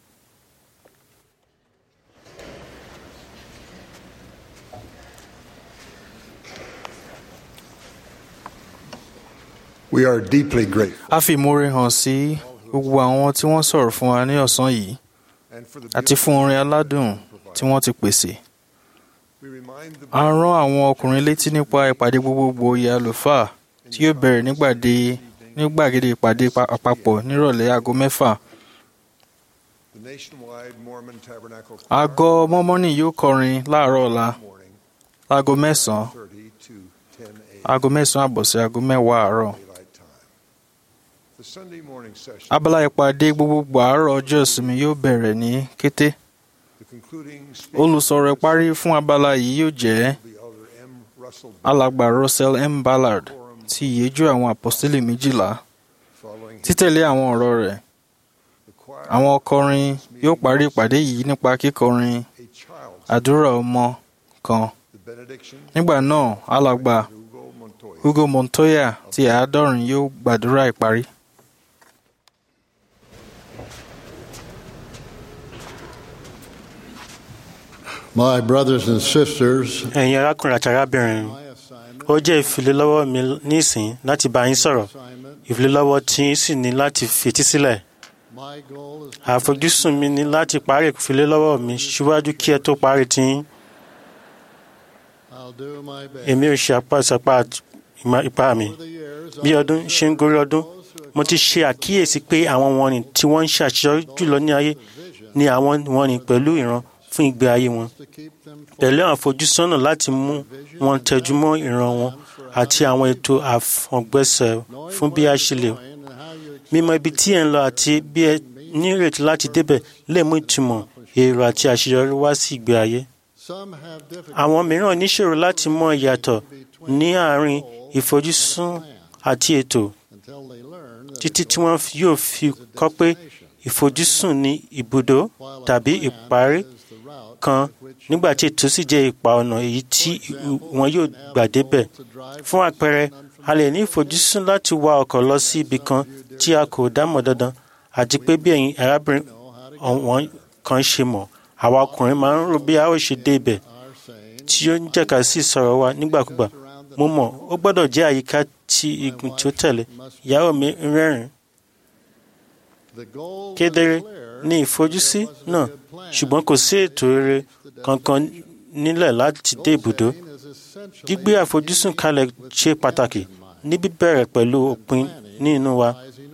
We are deeply grateful a fi ìmoore hàn sí gbogbo àwọn tí wọ́n sọ̀rọ̀ fún wa ní ọ̀sán yìí and for the àti fún orin aládùn tí wọ́n ti pèsè. we remind the a rán àwọn ọkùnrin létí nípa ìpàdé gbogbogbò oyè àlùfáà tí yóò bẹ̀rẹ̀ nígbàdé nígbàgede ìpàdé pa- àpapọ̀ nírọ̀lẹ́ aago mẹ́fà. the nationwide Mormon Tabernacle Àgọ́ mọ́mọ́nì yóò kọrin láàárọ̀ ọ̀la morning aago mẹ́sàn-án 30 to 10 a.m. aago mẹ́sàn-án àbọ̀ sí aago mẹ́wàá àárọ̀. daylight time. The Sunday morning session, abala ìpàdé gbogbogbò àárọ̀ ọjọ́ ìsinmi yóò bẹ̀rẹ̀ ní kété the concluding speaker olùsọ̀rọ̀ ìparí fún abala yìí yóò jẹ́ will be Elder M. Russell alàgbà Russell M. Ballard ti ìyẹ́jú àwọn àpọ́sítélì méjìlá following his títẹ̀lé àwọn ọ̀rọ̀ rẹ̀ the choir, àwọn ọkọrin yóò parí ìpàdé yìí nípa kíkọrin a child, àdúrà ọmọ kan the benediction, nígbà náà alàgbà Hugo Montoya. Hugo Montoya ti àádọ́rin yóò gbàdúrà ìparí. My brothers and sisters, ẹ̀yin arákùnrin àti arábìnrin ó jẹ́ ìfilélọ́wọ́ mi nísìn láti bá yín sọ̀rọ̀ ìfilélọ́wọ́ tí yín sì ní láti fetí sílẹ̀ my goal is àfojúsùn mi ní láti parí ìfilélọ́wọ́ mi síwájú kí ẹ tó parí tiyín I'll do my best. èmi ò ṣe apá ìsapá ìmọ̀- ipá mi bí ọdún ṣe ń gorí ọdún mo ti ṣe àkíyèsí pé àwọn wọ̀nnì tí wọ́n ń ṣàṣeyọrí jùlọ ní ayé ni àwọn wọ̀nnì pẹ̀lú ìran fún ìgbé ayé wọn pẹ̀lú àfojúsọ́nà láti mú wọn tẹjúmọ́ ìran wọn àti àwọn ètò àfọ̀gbẹ́sẹ̀ fún bí a ṣe lè mímọ̀ ibi tí ẹ̀ ń lọ àti bí ẹ nírètí láti débẹ̀ lè mú ìtumọ̀ èrò àti àṣeyọrí wá sí ìgbé ayé Some have difficulty àwọn mìíràn níṣòro láti mọ ìyàtọ̀ ní àárín ìfojúsùn àti ètò until they learn that títí tí wọ́n fi- yóò fi kọ́ pé ìfojúsùn ní ibùdó tàbí ìparí kan nígbà tí ètò sì jẹ́ ipa ọ̀nà èyí tí wọn yóò gbà débẹ̀. fún àpẹẹrẹ a lè ní ìfojúsùn láti wa ọkọ̀ lọ sí ibì kan tí a kò dámọ̀ dandan àti pé bí ẹ̀yin arábìnrin ọ̀wọ́n kan ṣe mọ̀ àwa ọkùnrin máa ń rò bí a ó ṣe dé ibẹ̀ tí ó ń jẹ́ka sí ìsọ̀rọ̀ wa nígbàkúgbà mo mọ̀ ó gbọ́dọ̀ jẹ́ àyíká tí igun tí ó tẹ̀lé ìyàwó mi ń rẹ́rìn the goal kedere ní ìfojúsí náà ṣùgbọ́n kò sí ètò rere kankan nílẹ̀ láti dé ibùdó gbígbé àfojúsùn kalẹ̀ ṣe pàtàkì ní bíbẹ̀rẹ̀ pẹ̀lú òpin ní inú wa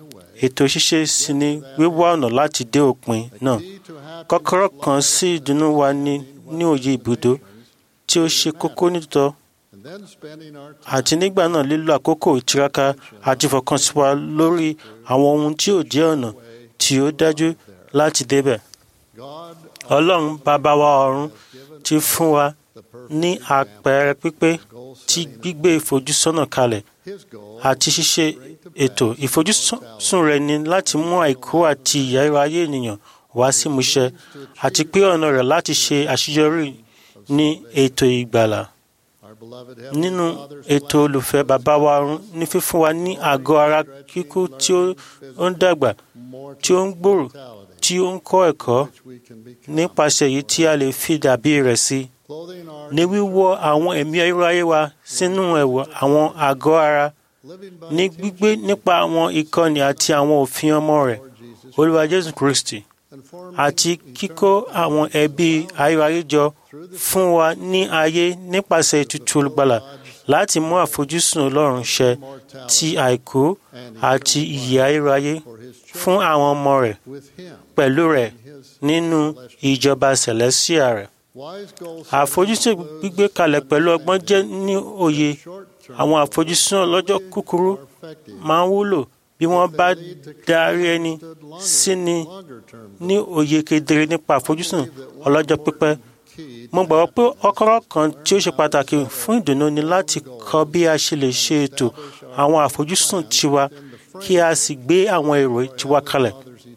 ètò ṣíṣe sì ni wíwá ọ̀nà láti dé òpin náà kọ́kọ́rọ́ kan sí ìdùnnú wa ní ní òye ibùdó tí ó ṣe kókó nítòótọ́ and then spending our àti nígbà náà lílo àkókò ìtiraka àti ìfọkànsí wa lórí àwọn ohun tí ò jẹ́ ọ̀nà tí ó dájú láti débẹ̀. God ọlọ́run bàbá wa ọ̀run ti fún wa ní àpẹẹrẹ pípé tí gbígbé ìfojúsọ́nà kalẹ̀ his goal àti ṣíṣe ètò ìfojúsùn rẹ̀ ni láti mú àìkú àti ìyẹ́rọ ayé ènìyàn wá sí ìmúṣẹ àti pé ọ̀nà rẹ̀ láti ṣe àṣeyọrí ní ètò ìgbàlà our beloved nínú ètò olùfẹ́ bàbá wa ọ̀run ní fífún wa ní àgọ́ ara kíkú tí ó ó ń dàgbà tí ó ń gbòòrò tí ó ń kọ́ ẹ̀kọ́ we can be nípasẹ̀ èyí tí a lè fi dàbí rẹ̀ sí clothing our ní wíwọ́ àwọn ẹ̀mí ayérayé wa sínú ẹ̀wọ̀ àwọn àgọ́ ara living by ní gbígbé nípa àwọn ìkọ́ni àti àwọn òfin ọmọ rẹ̀ olúwa jésù kristi and forming àti kíkó àwọn ẹbí ayérayé jọ fún wa ní ayé nípasẹ̀ ètùtù olùgbàlà láti mú àfojúsùn ọlọ́run ṣẹ ti àìkú àti ìyè ayérayé fún àwọn ọmọ rẹ̀ with him pẹ̀lú rẹ̀ nínú ìjọba celestia rẹ̀. wise goals àfojúsùn gbígbé kalẹ̀ pẹ̀lú ọgbọ́n jẹ́ ní òye àwọn àfojúsùn ọlọ́jọ́ kúkúrú máa ń wúlò bí wọ́n bá darí ẹni sí ni longer term ní òye kedere nípa àfojúsùn ọlọ́jọ́ pípẹ́. mo gbàgbọ́ pé ọ̀kọ̀rọ̀ kan tí ó ṣe pàtàkì fún ìdùnnú ni láti kọ́ bí a ṣe lè ṣe ètò àwọn àfojúsùn tiwa kí a sì gbé àwọn èrò tiwa kalẹ̀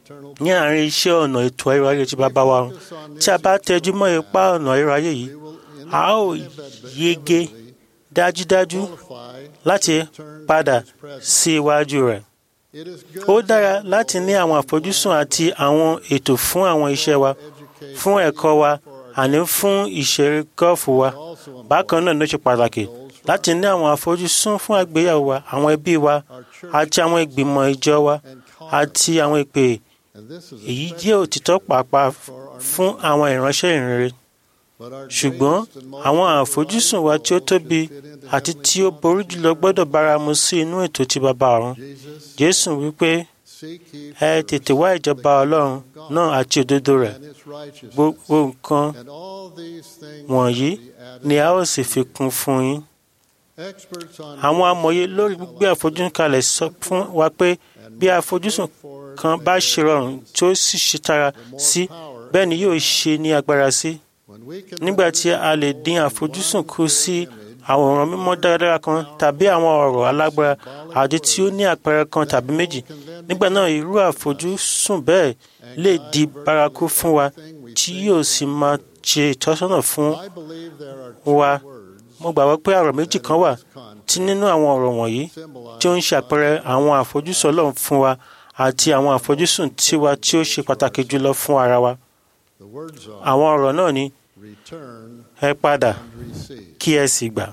ní àárín iṣẹ́ ọ̀nà ètò ayérayé tí bàbá wa run tí a bá tẹjú mọ́ ipá ọ̀nà ayérayé yìí a ó yege dájúdájú láti padà sí iwájú rẹ̀. it is good ó dára láti ní àwọn àfojúsùn àti àwọn ètò fún àwọn iṣẹ́ wa fún ẹ̀kọ́ wa àní fún ìṣeré gọ́ọ̀fù wa bákan náà ló ṣe pàtàkì láti ní àwọn àfojúsùn fún àgbéyàwó wa àwọn ẹbí wa àti àwọn ìgbìmọ̀ ìjọ wa àti àwọn ìpè and this is èyí jẹ́ òtítọ́ pàápàá fún àwọn ìránṣẹ́ ìrere but our ṣùgbọ́n àwọn àfojúsùn wa tí ó tóbi àti tí ó borí jùlọ gbọ́dọ̀ báramu sí inú ètò tí bàbá ọ̀run jésù wípé seek ye ẹ tètè wá ìjọba ọlọ́run náà àti òdodo rẹ̀ and its righteousness gbogbo nǹkan and all these things wọ̀nyí shall be added ni a ó sì fi kún fún yín àwọn amòye lórí gbígbé àfojúsùn kalẹ̀ sọ fún wa pé bí àfojúsùn kan bá ṣe rọrùn tí ó sì ṣe tara sí bẹ́ẹ̀ ni yóò ṣe ní agbára sí nígbà tí a lè dín àfojúsùn kù sí àwòrán mímọ́ dáradára kan tàbí àwọn ọ̀rọ̀ alágbára àti tí ó ní àpẹẹrẹ kan tàbí méjì nígbà náà irú àfojúsùn bẹ́ẹ̀ lè di bárakú fún wa tí yóò sì máa ṣe ìtọ́sọ́nà fún wa mo gbàgbọ́ pé ọ̀rọ̀ méjì kan wà tí nínú àwọn ọ̀rọ̀ wọ̀nyí tí ó ń ṣe àpẹẹrẹ àwọn àfojúsùn Ọlọ́run fún wa àti àwọn àfojúsùn tiwa tí ó ṣe pàtàkì jùlọ fún ara wa àwọn ọ̀rọ̀ náà ni ẹ padà kí ẹ sì gbà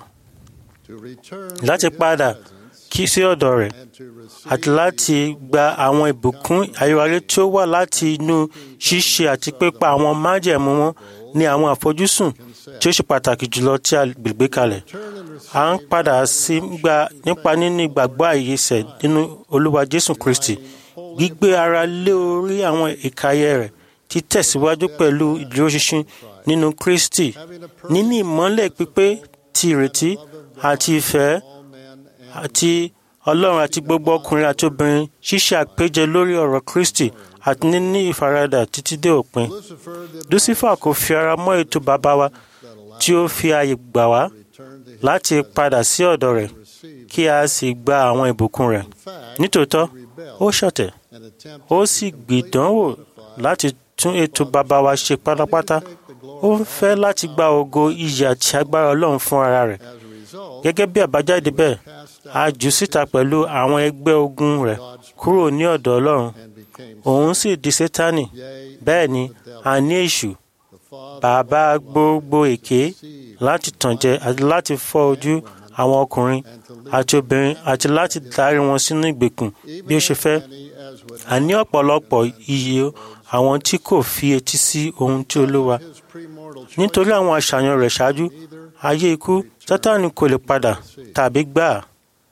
láti padà kí sí ọ̀dọ̀ rẹ̀ àti láti gba àwọn ìbùkún ayọ̀wárí tí ó wà láti inú ṣíṣe àti pípa àwọn májẹ̀mú wọn ní àwọn àfojúsùn tí ó ṣe pàtàkì jùlọ tí a gbègbè kalẹ̀. à ń padà sí gba nípa níní ìgbàgbọ́ àìyèsẹ̀ nínú Olúwa Jésù Kristi gbígbé ara lé orí àwọn ìkàyẹ rẹ̀ títẹ̀síwájú pẹ̀lú ìdúróṣinṣin nínú Kristi níní ìmọ́lẹ̀ pípé ti ìrètí àti ìfẹ́ àti Ọlọ́run àti gbogbo ọkùnrin àti obìnrin ṣíṣe àpéjẹ lórí ọ̀rọ̀ Kristi àti níní ìfaradà títí dé òpin. Lucifer kò fi ara mọ́ ètò bàbá wa tí ó fi ààyè gbà wá láti padà sí ọ̀dọ̀ rẹ̀ kí a sì gba àwọn ìbùkún rẹ̀. Nítòótọ́, ó ṣọ̀tẹ̀, ó sì gbìdánwò láti tún ètò bàbá wa ṣe pátápátá. Ó ń fẹ́ láti gba ògo iyì àti agbára Ọlọ́run fún ara rẹ̀. Gẹ́gẹ́ bí àbájáde bẹ́ẹ̀, a jù síta pẹ̀lú àwọn ẹgbẹ́ ogun rẹ̀ kúrò ní ọ̀dọ̀ Ọlọ́run. Òun sì di Sétánì. Bẹ́ẹ̀ ni, a ní èṣù, bàbá gbogbo èké láti tànjẹ àti láti fọ́ ojú àwọn ọkùnrin àti obìnrin àti láti darí wọn sínú ìgbèkùn bí ó ṣe fẹ́. A ní ọ̀pọ̀lọpọ̀ iye àwọn tí kò fi etí sí ohun tí Olúwa. Nítorí àwọn àṣàyàn rẹ̀ ṣáájú, ayé ikú, Sátánì kò lè padà tàbí gbà á.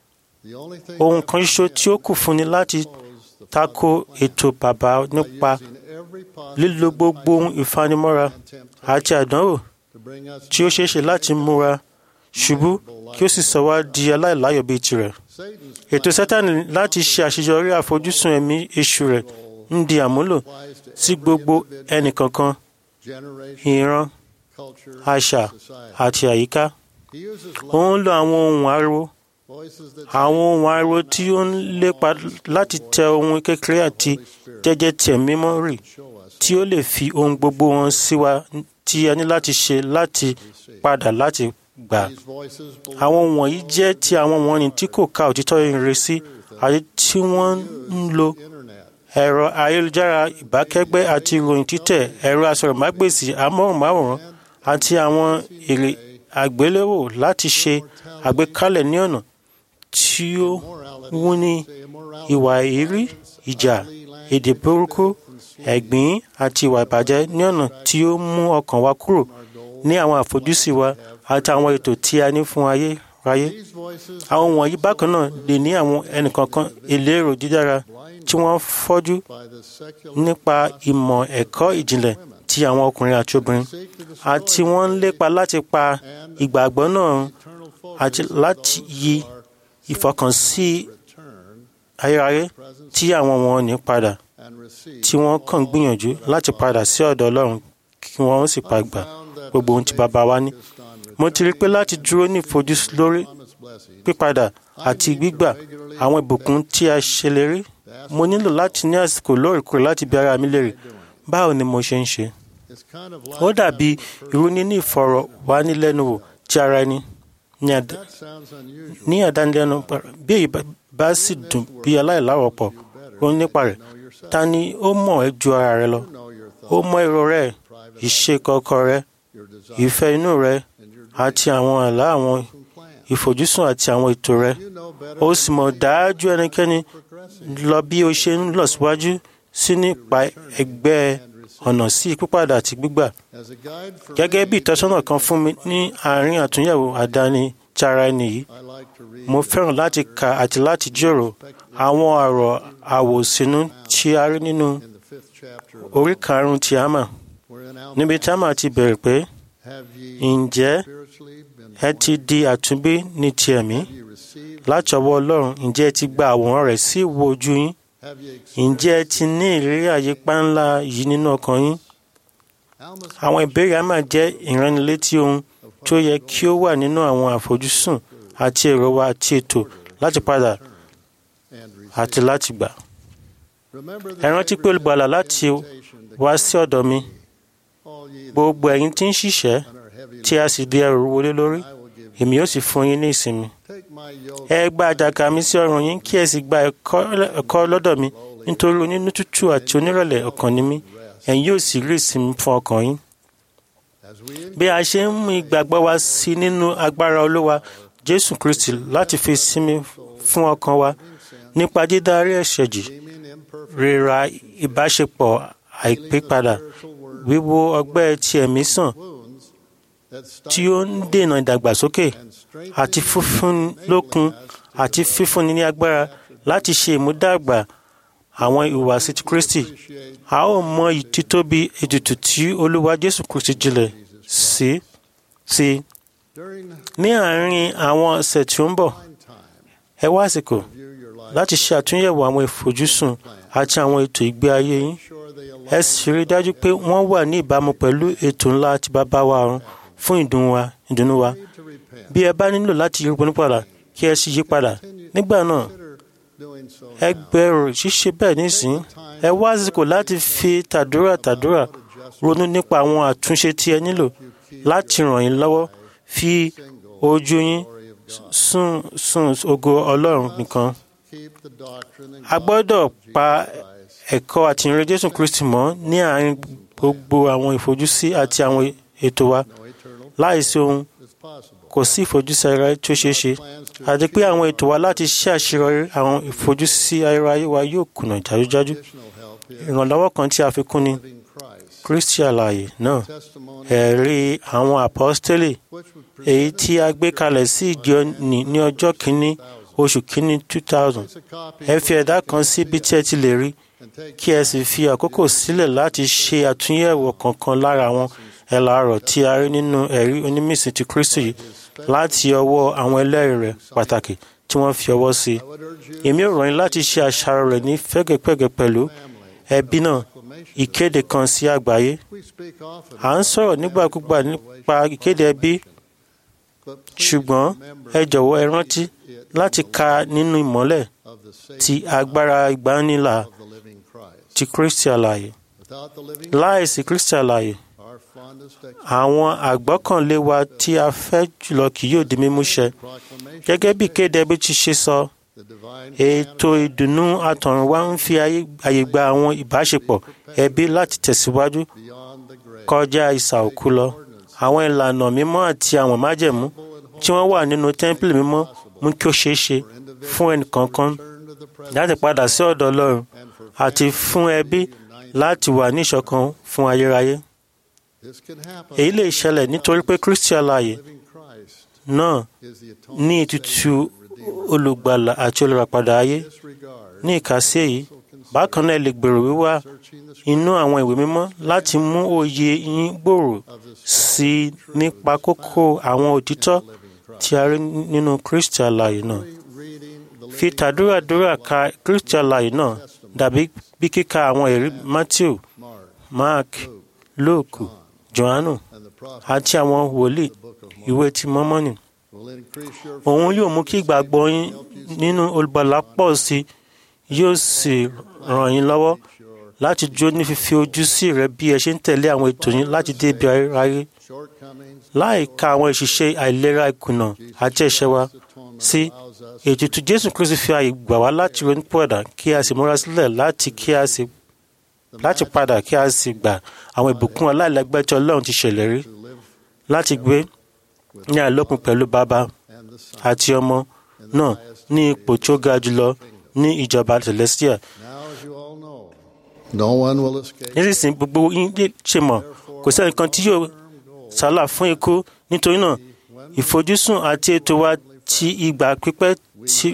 Ohun kan ṣoṣo tí ó kù fún ni láti tako ètò bàbá nípa lílo gbogbo ohun ìfanimọ́ra àti àdánwò tí ó ṣeéṣe láti múra ṣubú kí ó sì sọ wá di aláìláyọ̀ bíi tirẹ̀. Ètò Sátánì láti ṣe àṣeyọrí àfojúsùn ẹ̀mí èṣù rẹ̀ ń di àmúlò sí gbogbo ẹnìkankan, ìran, àṣà àti àyíká. Ó ń lo àwọn ohun ariwo àwọn ohun ariwo tí ó ń lépa láti tẹ ohun kékeré àti jẹ́jẹ́ tiẹ̀ mímọ́ rì tí ó lè fi ohun gbogbo wọn sí wa tí a ní láti ṣe láti padà láti gbà. Àwọn ohun wọ̀nyí jẹ́ ti àwọn wọ̀nyí tí kò ka òtítọ́ ìrere sí àti tí wọ́n ń lo ẹ̀rọ ayélujára ìbákẹ́gbẹ́ àti ìròyìn títẹ̀ ẹ̀rọ asọ̀rọ̀mágbèsì amóhùnmáwòrán àti àwọn èrè àgbéléwò láti ṣe àgbékalẹ̀ ní ọ̀nà tí ó wúni ìwà ìrí ìjà èdè burúkú ẹ̀gbín àti ìwà ìbàjẹ́ ní ọ̀nà tí ó mú ọkàn wa kúrò ní àwọn àfojúsí wa àti àwọn ètò tí a ní fún ayé ráyé. àwọn wọ̀nyí bákan náà lè ní àwọn ẹnìkankan ìlérò dídára tí wọ́n fọ́jú nípa ìmọ̀ ẹ̀kọ́ ìjìnlẹ̀ ti àwọn ọkùnrin àti obìnrin àti wọ́n ń lépa láti pa ìgbàgbọ́ náà àti láti yí ìfọkànsí ayérayé tí àwọn wọn ní padà tí wọ́n kàn gbìyànjú láti padà sí ọ̀dọ̀ Ọlọ́run kí wọ́n sì pa gbà gbogbo ohun tí bàbá wa ní. mo ti rí pé láti dúró ní ìfojúsí lórí pípadà àti gbígbà àwọn ìbùkún tí a ṣèlérí mo nílò láti ní àsìkò lóòrèkóòrè láti bi ara mi léèrè báwo ni mo ṣe ń ṣe. ó dàbí irú níní ìfọ̀rọ̀wánilẹ́nuwò ti ara ẹni ní àdánilẹ́nu bí èyí bá sì dùn bí aláìláwọ̀pọ̀ ó nípa rẹ̀ ta ni ó mọ̀ ẹ́ ju ara rẹ lọ ó mọ èrò rẹ ìṣe kọ̀ọ̀kan rẹ ìfẹ́ inú rẹ àti àwọn àlá àwọn ìfojúsùn àti àwọn ètò rẹ ó sì mọ̀ dájú ẹnikẹ́ni lọ bí o ṣe ń lọ síwájú sí nípa ẹgbẹ́ ọ̀nà sí pípadà àti gbígbà gẹ́gẹ́ bí ìtọ́sọ́nà kan fún mi ní àárín àtúnyẹ̀wò àdáni tara ẹni yìí mo fẹ́ràn láti kà àti láti jíròrò àwọn ọ̀rọ̀ àwòsínú tí a rí nínú orí karùn-ún ti àmà níbi tí àmà ti bẹ̀rẹ̀ pé ǹjẹ́ ẹ ti di àtúnbí ní ti ẹ̀mí láti ọwọ́ ọlọ́run ǹjẹ́ ẹ ti gba àwòrán rẹ̀ sí ìwò ojú yín ǹjẹ́ ẹ ti ní ìrírí àyípa ńlá yìí nínú ọkàn yín àwọn ìbéèrè á máa jẹ́ ìránnilétí ohun tó yẹ kí ó wà nínú àwọn àfojúsùn àti èrò wa àti ètò láti padà àti láti gbà. ẹ rántí pé olùgbàlà láti wá sí ọ̀dọ̀ mi gbogbo ẹ̀yin tí ń ṣiṣẹ́ tí a sì di ẹrù wọlé lórí èmi yóò sì fún yín ní ìsinmi. ẹ gba àjàgà mi sí ọrùn yín kí ẹ sì gba ẹ̀kọ́ lọ́dọ̀ mi nítorí onínú tútù àti onírẹ̀lẹ̀ ọkàn ni mí ẹ̀yin yóò sì rí ìsinmi fún ọkàn yín. bí a ṣe ń mú ìgbàgbọ́ wa sí nínú agbára olúwa jésù kristi láti fi sinmi fún ọkàn wa nípa dídárí ẹ̀ṣẹ̀ jì ríra ìbáṣepọ̀ àìpépadà wíwo ọgbẹ́ ti ẹ̀mí sàn tí ó ń dènà ìdàgbàsókè àti fífún lókun àti fífúnni ní agbára láti ṣe ìmúdàgbà àwọn ìhùwàsí ti kristi a ó mọ títóbi ètùtù tí olúwa jésù kristi jinlẹ̀ sí sí ní àárín àwọn ọ̀sẹ̀ tí ó ń bọ̀ ẹ wá àsìkò láti ṣe àtúnyẹ̀wò àwọn ìfojúsùn àti àwọn ètò ìgbé ayé yín ẹ sì rí i dájú pé wọ́n wà ní ìbámu pẹ̀lú ètò ńlá àti bàbá wa ọ̀run fún ìdùnnú wa bí ẹ bá nílò láti yí ronú padà kí ẹ sì yí padà nígbà náà ẹ gbèrò ṣíṣe bẹ́ẹ̀ nísìnyí ẹ wá àsìkò láti fi tàdúrà tàdúrà ronú nípa àwọn àtúnṣe tí ẹ nílò láti ràn yín lọ́wọ́ fi ojú yín sùn sùn ògo ọlọ́run nìkan. a gbọ́dọ̀ pa ẹ̀kọ́ àtìrìn jésù kristi mọ́ ní àárín gbogbo àwọn ìfojúsí àti àwọn ètò wa láìsí ohun kò sí ìfojúsí ayérayé tí ó ṣeé ṣe àti pé àwọn ètò wa láti ṣe àṣeyọrí àwọn ìfojúsí ayérayé wa yóò kùnà jájújájú ìrànlọ́wọ́ kan tí a fi kún ni kristi àlàyé náà ẹ̀rí àwọn àpọ́stélì èyí tí a gbé kalẹ̀ sí ìjọ ní ní ọjọ́ kìíní oṣù kìíní two thousand ẹ fi ẹ̀dá kan sí ibi tí ẹ ti lè rí kí ẹ sì fi àkókò sílẹ̀ láti ṣe àtúnyẹ̀wò kankan lára àwọn ẹ̀là ọ̀rọ̀ tí a rí nínú ẹ̀rí onímísìn ti kristi yìí láti ọwọ́ àwọn ẹlẹ́rìí rẹ̀ pàtàkì tí wọ́n fi ọwọ́ sí. èmi ò rọ̀ yín láti ṣe àṣàrò rẹ̀ ní fẹ́gẹ́fẹ́gẹ́ pẹ̀lú ẹbí náà ìkéde kan sí àgbáyé. à ń sọ̀rọ̀ nígbàkúgbà nípa ìkéde ẹbí ṣùgbọ́n ẹ jọ̀wọ́ ẹ rántí láti ka nínú ìmọ́lẹ̀ ti agbára ìgbaniláà ti kristi àlàyé láìsí kristi àlàyé àwọn àgbọ́kànlé wa tí a fẹ́ jùlọ kì yóò di mímúṣẹ gẹ́gẹ́ bí kéde ẹbí ti ṣe sọ ètò ìdùnnú àtọ̀runwá ń fi àyè gba àwọn ìbáṣepọ̀ ẹbí láti tẹ̀síwájú kọjá ìsà òkú lọ àwọn ìlànà mímọ́ àti àwọn májẹ̀mú tí wọ́n wà nínú tẹ́ḿpìlì mímọ́ mú kí ó ṣeé ṣe fún ẹnìkankan láti padà sí ọ̀dọ̀ ọlọ́run àti fún ẹbí láti wà ní ìṣọ̀kan fún ayérayé èyí lè ṣẹlẹ̀ nítorí pé kristi alààyè náà ní ètùtù olùgbàlà àti olùràpadà ayé ní ìkàsí èyí bákan náà lè gbèrò wíwá inú àwọn ìwé mímọ́ láti mú òye yín gbòòrò sí i nípa kókó àwọn òtítọ́ tí a rí nínú kristi alààyè náà fi tàdúràdúrà ka kristi alààyè náà dàbí bí kíka àwọn ẹ̀rí matthew mark luke johannu àti àwọn wòlíì ìwé ti mọ́mọ́nì. òun yóò mú kí ìgbàgbọ́ yín nínú olùgbàlà pọ̀ sí i yóò sì ràn yín lọ́wọ́ láti jó ní fífi ojú sí rẹ bí ẹ ṣe ń tẹ̀lé àwọn ètò yín láti dé ibi ayé láì ka àwọn ìṣiṣẹ́ àìlera ìkùnà àti ẹ̀ṣẹ̀ wa sí ètùtù jésù kristu fi ààyè gbà wá láti ronú pọ̀dà kí a sì múra sílẹ̀ láti kí a sì láti padà kí a sì gbà àwọn ìbùkún aláìlẹ́gbẹ́ tí ọlọ́run ti ṣèlérí láti gbé ní àìlópin pẹ̀lú bàbá àti ọmọ náà ní ipò tí ó ga jùlọ ní ìjọba celestia. nísinsìnyí gbogbo yín lè ṣe mọ̀ kò sẹ́ni kan tí yóò sálà fún ikú nítorí náà ìfojúsùn àti ètò wa ti ìgbà pípẹ́ tí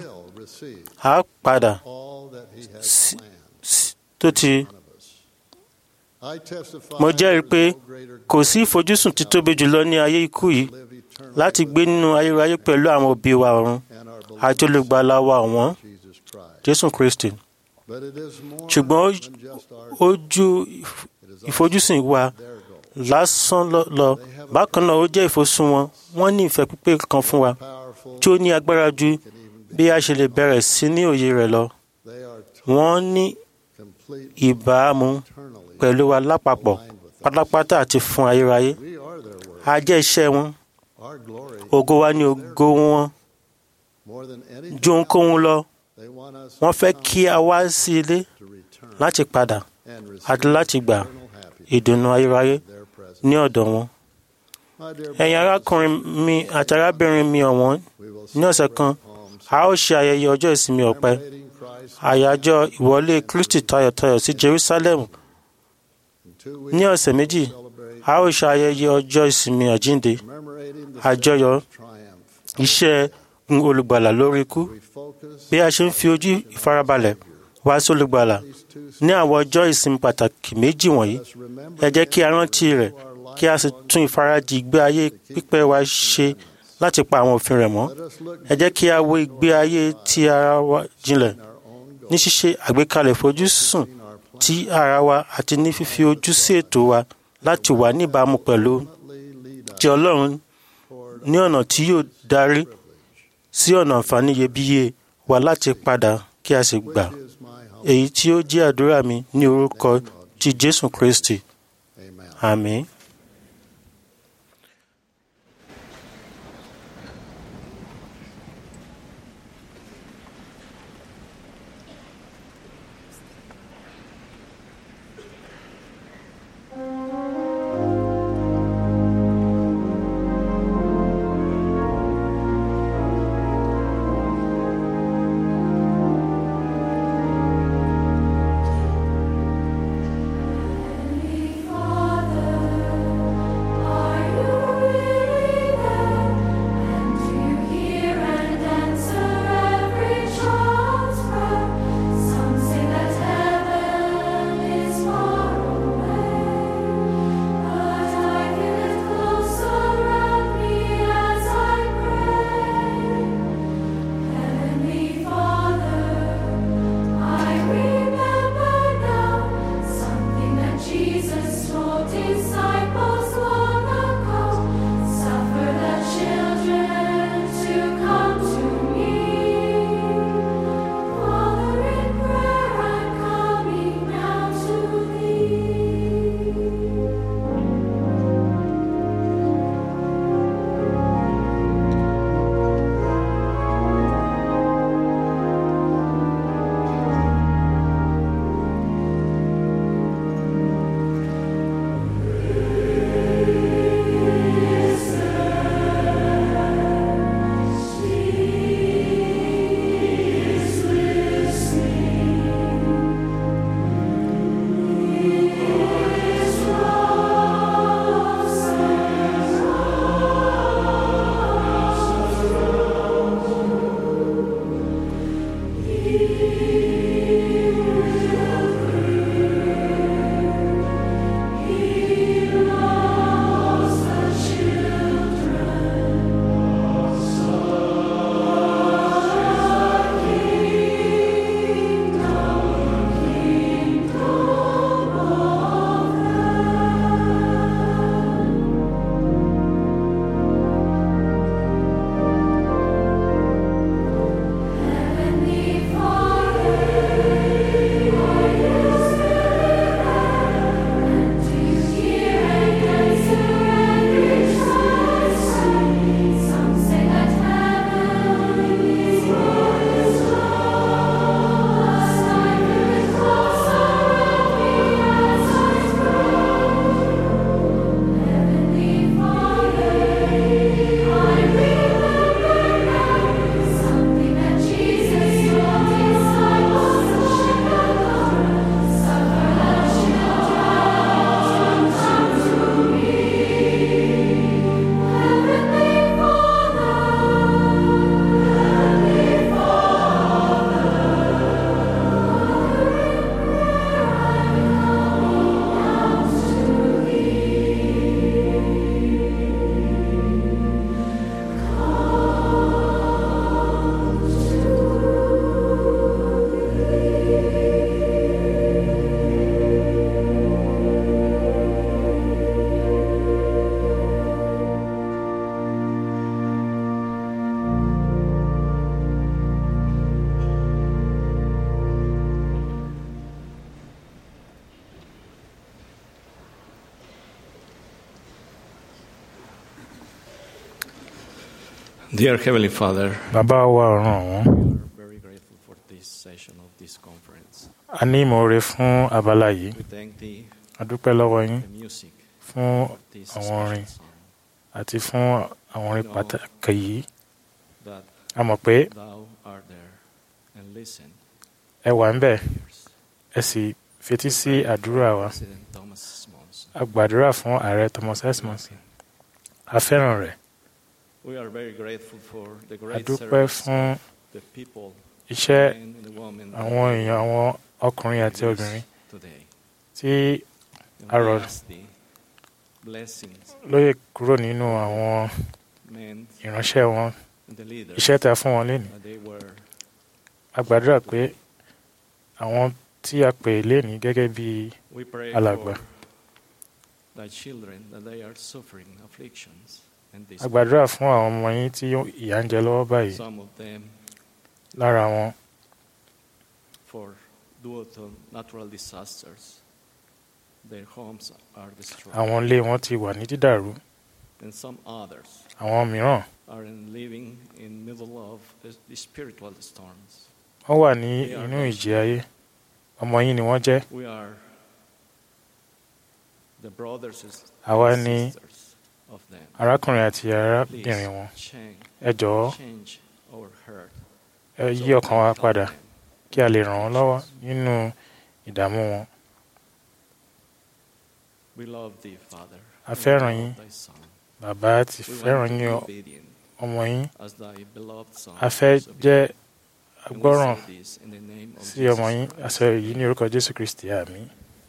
a padà tó ti I testify mo jẹ́rìí pé there is no greater kò sí ìfojúsùn títóbi jùlọ ní ayé ikú yìí live eternally láti gbé nínú ayérayé pẹ̀lú àwọn òbí wa ọ̀run and our beloved àti olùgbàlà wa ọ̀wọ́n Jesus Christ. jésù kristi But it is more ṣùgbọ́n ó- than just our ó ju ìf- ìfojúsùn wa their goal. lásán lọ lọ. bákan náà ó jẹ́ ìfosùn wọn wọ́n ní ìfẹ́ pípé kan fún wa Powerful, tí ó ní agbára ju bí a ṣe lè bẹ̀rẹ̀ sí ní òye rẹ̀ lọ they are wọ́n ní complete ìbámu eternally. pẹ̀lú wa lápapọ̀ pátápátá àti fún ayérayé We are their word. a jẹ́ iṣẹ́ wọn Our glory, ògo wa ní ògo wọn more than anything ju ohunkóhun lọ they want us wọ́n fẹ́ kí a wá sí ilé to return láti padà and receive àti láti gbà eternal happiness ìdùnnú ayérayé in their presence. ní ọ̀dọ̀ wọn. My dear ẹ̀yin brothers, arákùnrin mi àti arábìnrin mi ọ̀wọ́n we will ní ọ̀sẹ̀ kan palms, a ó ṣe ayẹyẹ ọjọ́ ìsinmi ọ̀pẹ commemorating Christ's àyájọ́ ìwọlé kristi tayọ̀tayọ̀ sí jerusalem in two weeks ní ọ̀sẹ̀ méjì celebrate a ó ṣe ayẹyẹ ọjọ́ ìsinmi àjínde commemorating the àjọyọ̀ triumph. iṣẹ́ olùgbàlà lórí ikú We focus bí a ṣe ń fi ojú ìfarabalẹ̀ wá sí olùgbàlà these two ní àwọn ọjọ́ ìsinmi pàtàkì méjì wọ̀nyí Let's remember ẹ jẹ́ kí a rántí rẹ̀ kí a sì tún ìfarajì ìgbé ayé pípẹ́ wa ṣe láti pa àwọn òfin rẹ̀ mọ́ Let us look ẹ jẹ́ kí a wo ìgbé ayé ti ara wa jinlẹ̀ in our own goal, ní ṣíṣe àgbékalẹ̀ ìfojúsùn in our plan, ti ara wa àti ní fífi ojú sí ètò wa láti wà níbàámu pẹ̀lú ultimately lead us ti ọlọ́run toward ní ọ̀nà tí yóò darí sí ọ̀nà àǹfààní iyebíye wa láti padà kí a sì gbà which is my hope. èyí tí ó jẹ́ àdúrà mi ní orúkọ ti jésù kristi Amen. àmín. Father Dear Heavenly Father, bàbá wa ọ̀run ọ̀wọ́n we are very grateful for this session of this conference. a ní ìmoore fún abala yìí We thank Thee a dúpẹ́ lọ́wọ́ yín for the music fún of this àwọn special orin song àti fún àwọn orin pàtàkì yìí that a mọ̀ pé Thou art there and listen. ẹ wà ń bẹ̀ ẹ sì fetí sí àdúrà wa President Thomas Monson. a gbàdúrà fún ààrẹ Thomas Esmond a fẹ́ràn rẹ̀ We are very grateful for the a great dúpẹ́ service fún of the people, iṣẹ́ men and women àwọn èèyàn àwọn ọkùnrin àti that obìnrin is today. tí And a we rọ̀ ask Thee blessings, lóye kúrò nínú àwọn men ìránṣẹ́ wọn and the leaders iṣẹ́ tá a fún wọn lénìí that they were a gbàdúrà pé àwọn tí a pè lénìí gẹ́gẹ́ bí We pray alàgbà for thy children that they are suffering afflictions and this a gbàdúrà fún àwọn ọmọ yín tí ìyà ń jẹ lọ́wọ́ báyìí some of them lára wọn for due to natural disasters their homes are destroyed àwọn ilé wọn ti wà ní dídàrú and some others àwọn mìíràn are in living in middle of the, the spiritual storms wọ́n wà ní inú ìjì ayé ọmọ yín ni wọ́n jẹ́ we are the brothers and àwa ni sisters of them arákùnrin àti Please arábìnrin wọn change, ẹ jọ̀ọ́ change our heart ẹ yí ọkàn wa padà kí a lè ràn wọ́n lọ́wọ́ nínú ìdààmú wọn we love thee father a and fẹ́ràn we yín love thy son bàbá ti We want fẹ́ràn to yín be ọ- obedient ọmọ yín as thy beloved son a fẹ́ is obedient. jẹ́ And we agbọ́ràn say this in the name of sí ọmọ Jesus yín Christ. àṣẹ yìí ní orúkọ Jésù Kristi àmín.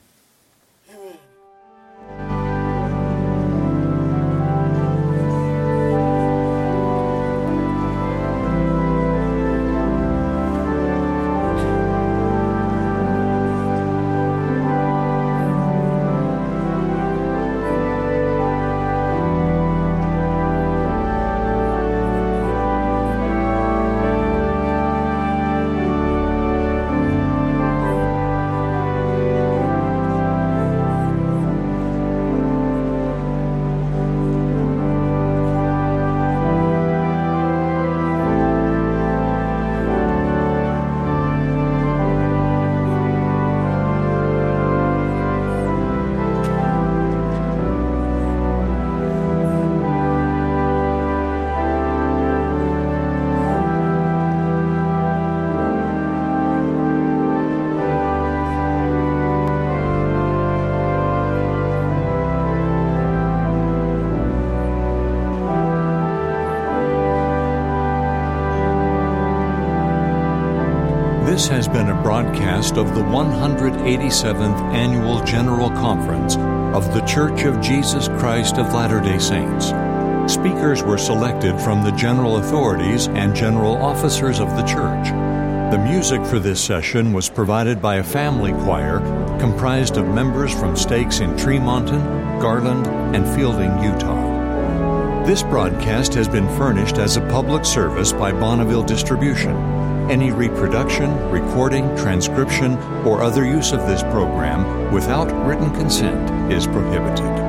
This has been a broadcast of the 187th Annual General Conference of The Church of Jesus Christ of Latter day Saints. Speakers were selected from the general authorities and general officers of the church. The music for this session was provided by a family choir comprised of members from stakes in Tremonton, Garland, and Fielding, Utah. This broadcast has been furnished as a public service by Bonneville Distribution. Any reproduction, recording, transcription, or other use of this program without written consent is prohibited.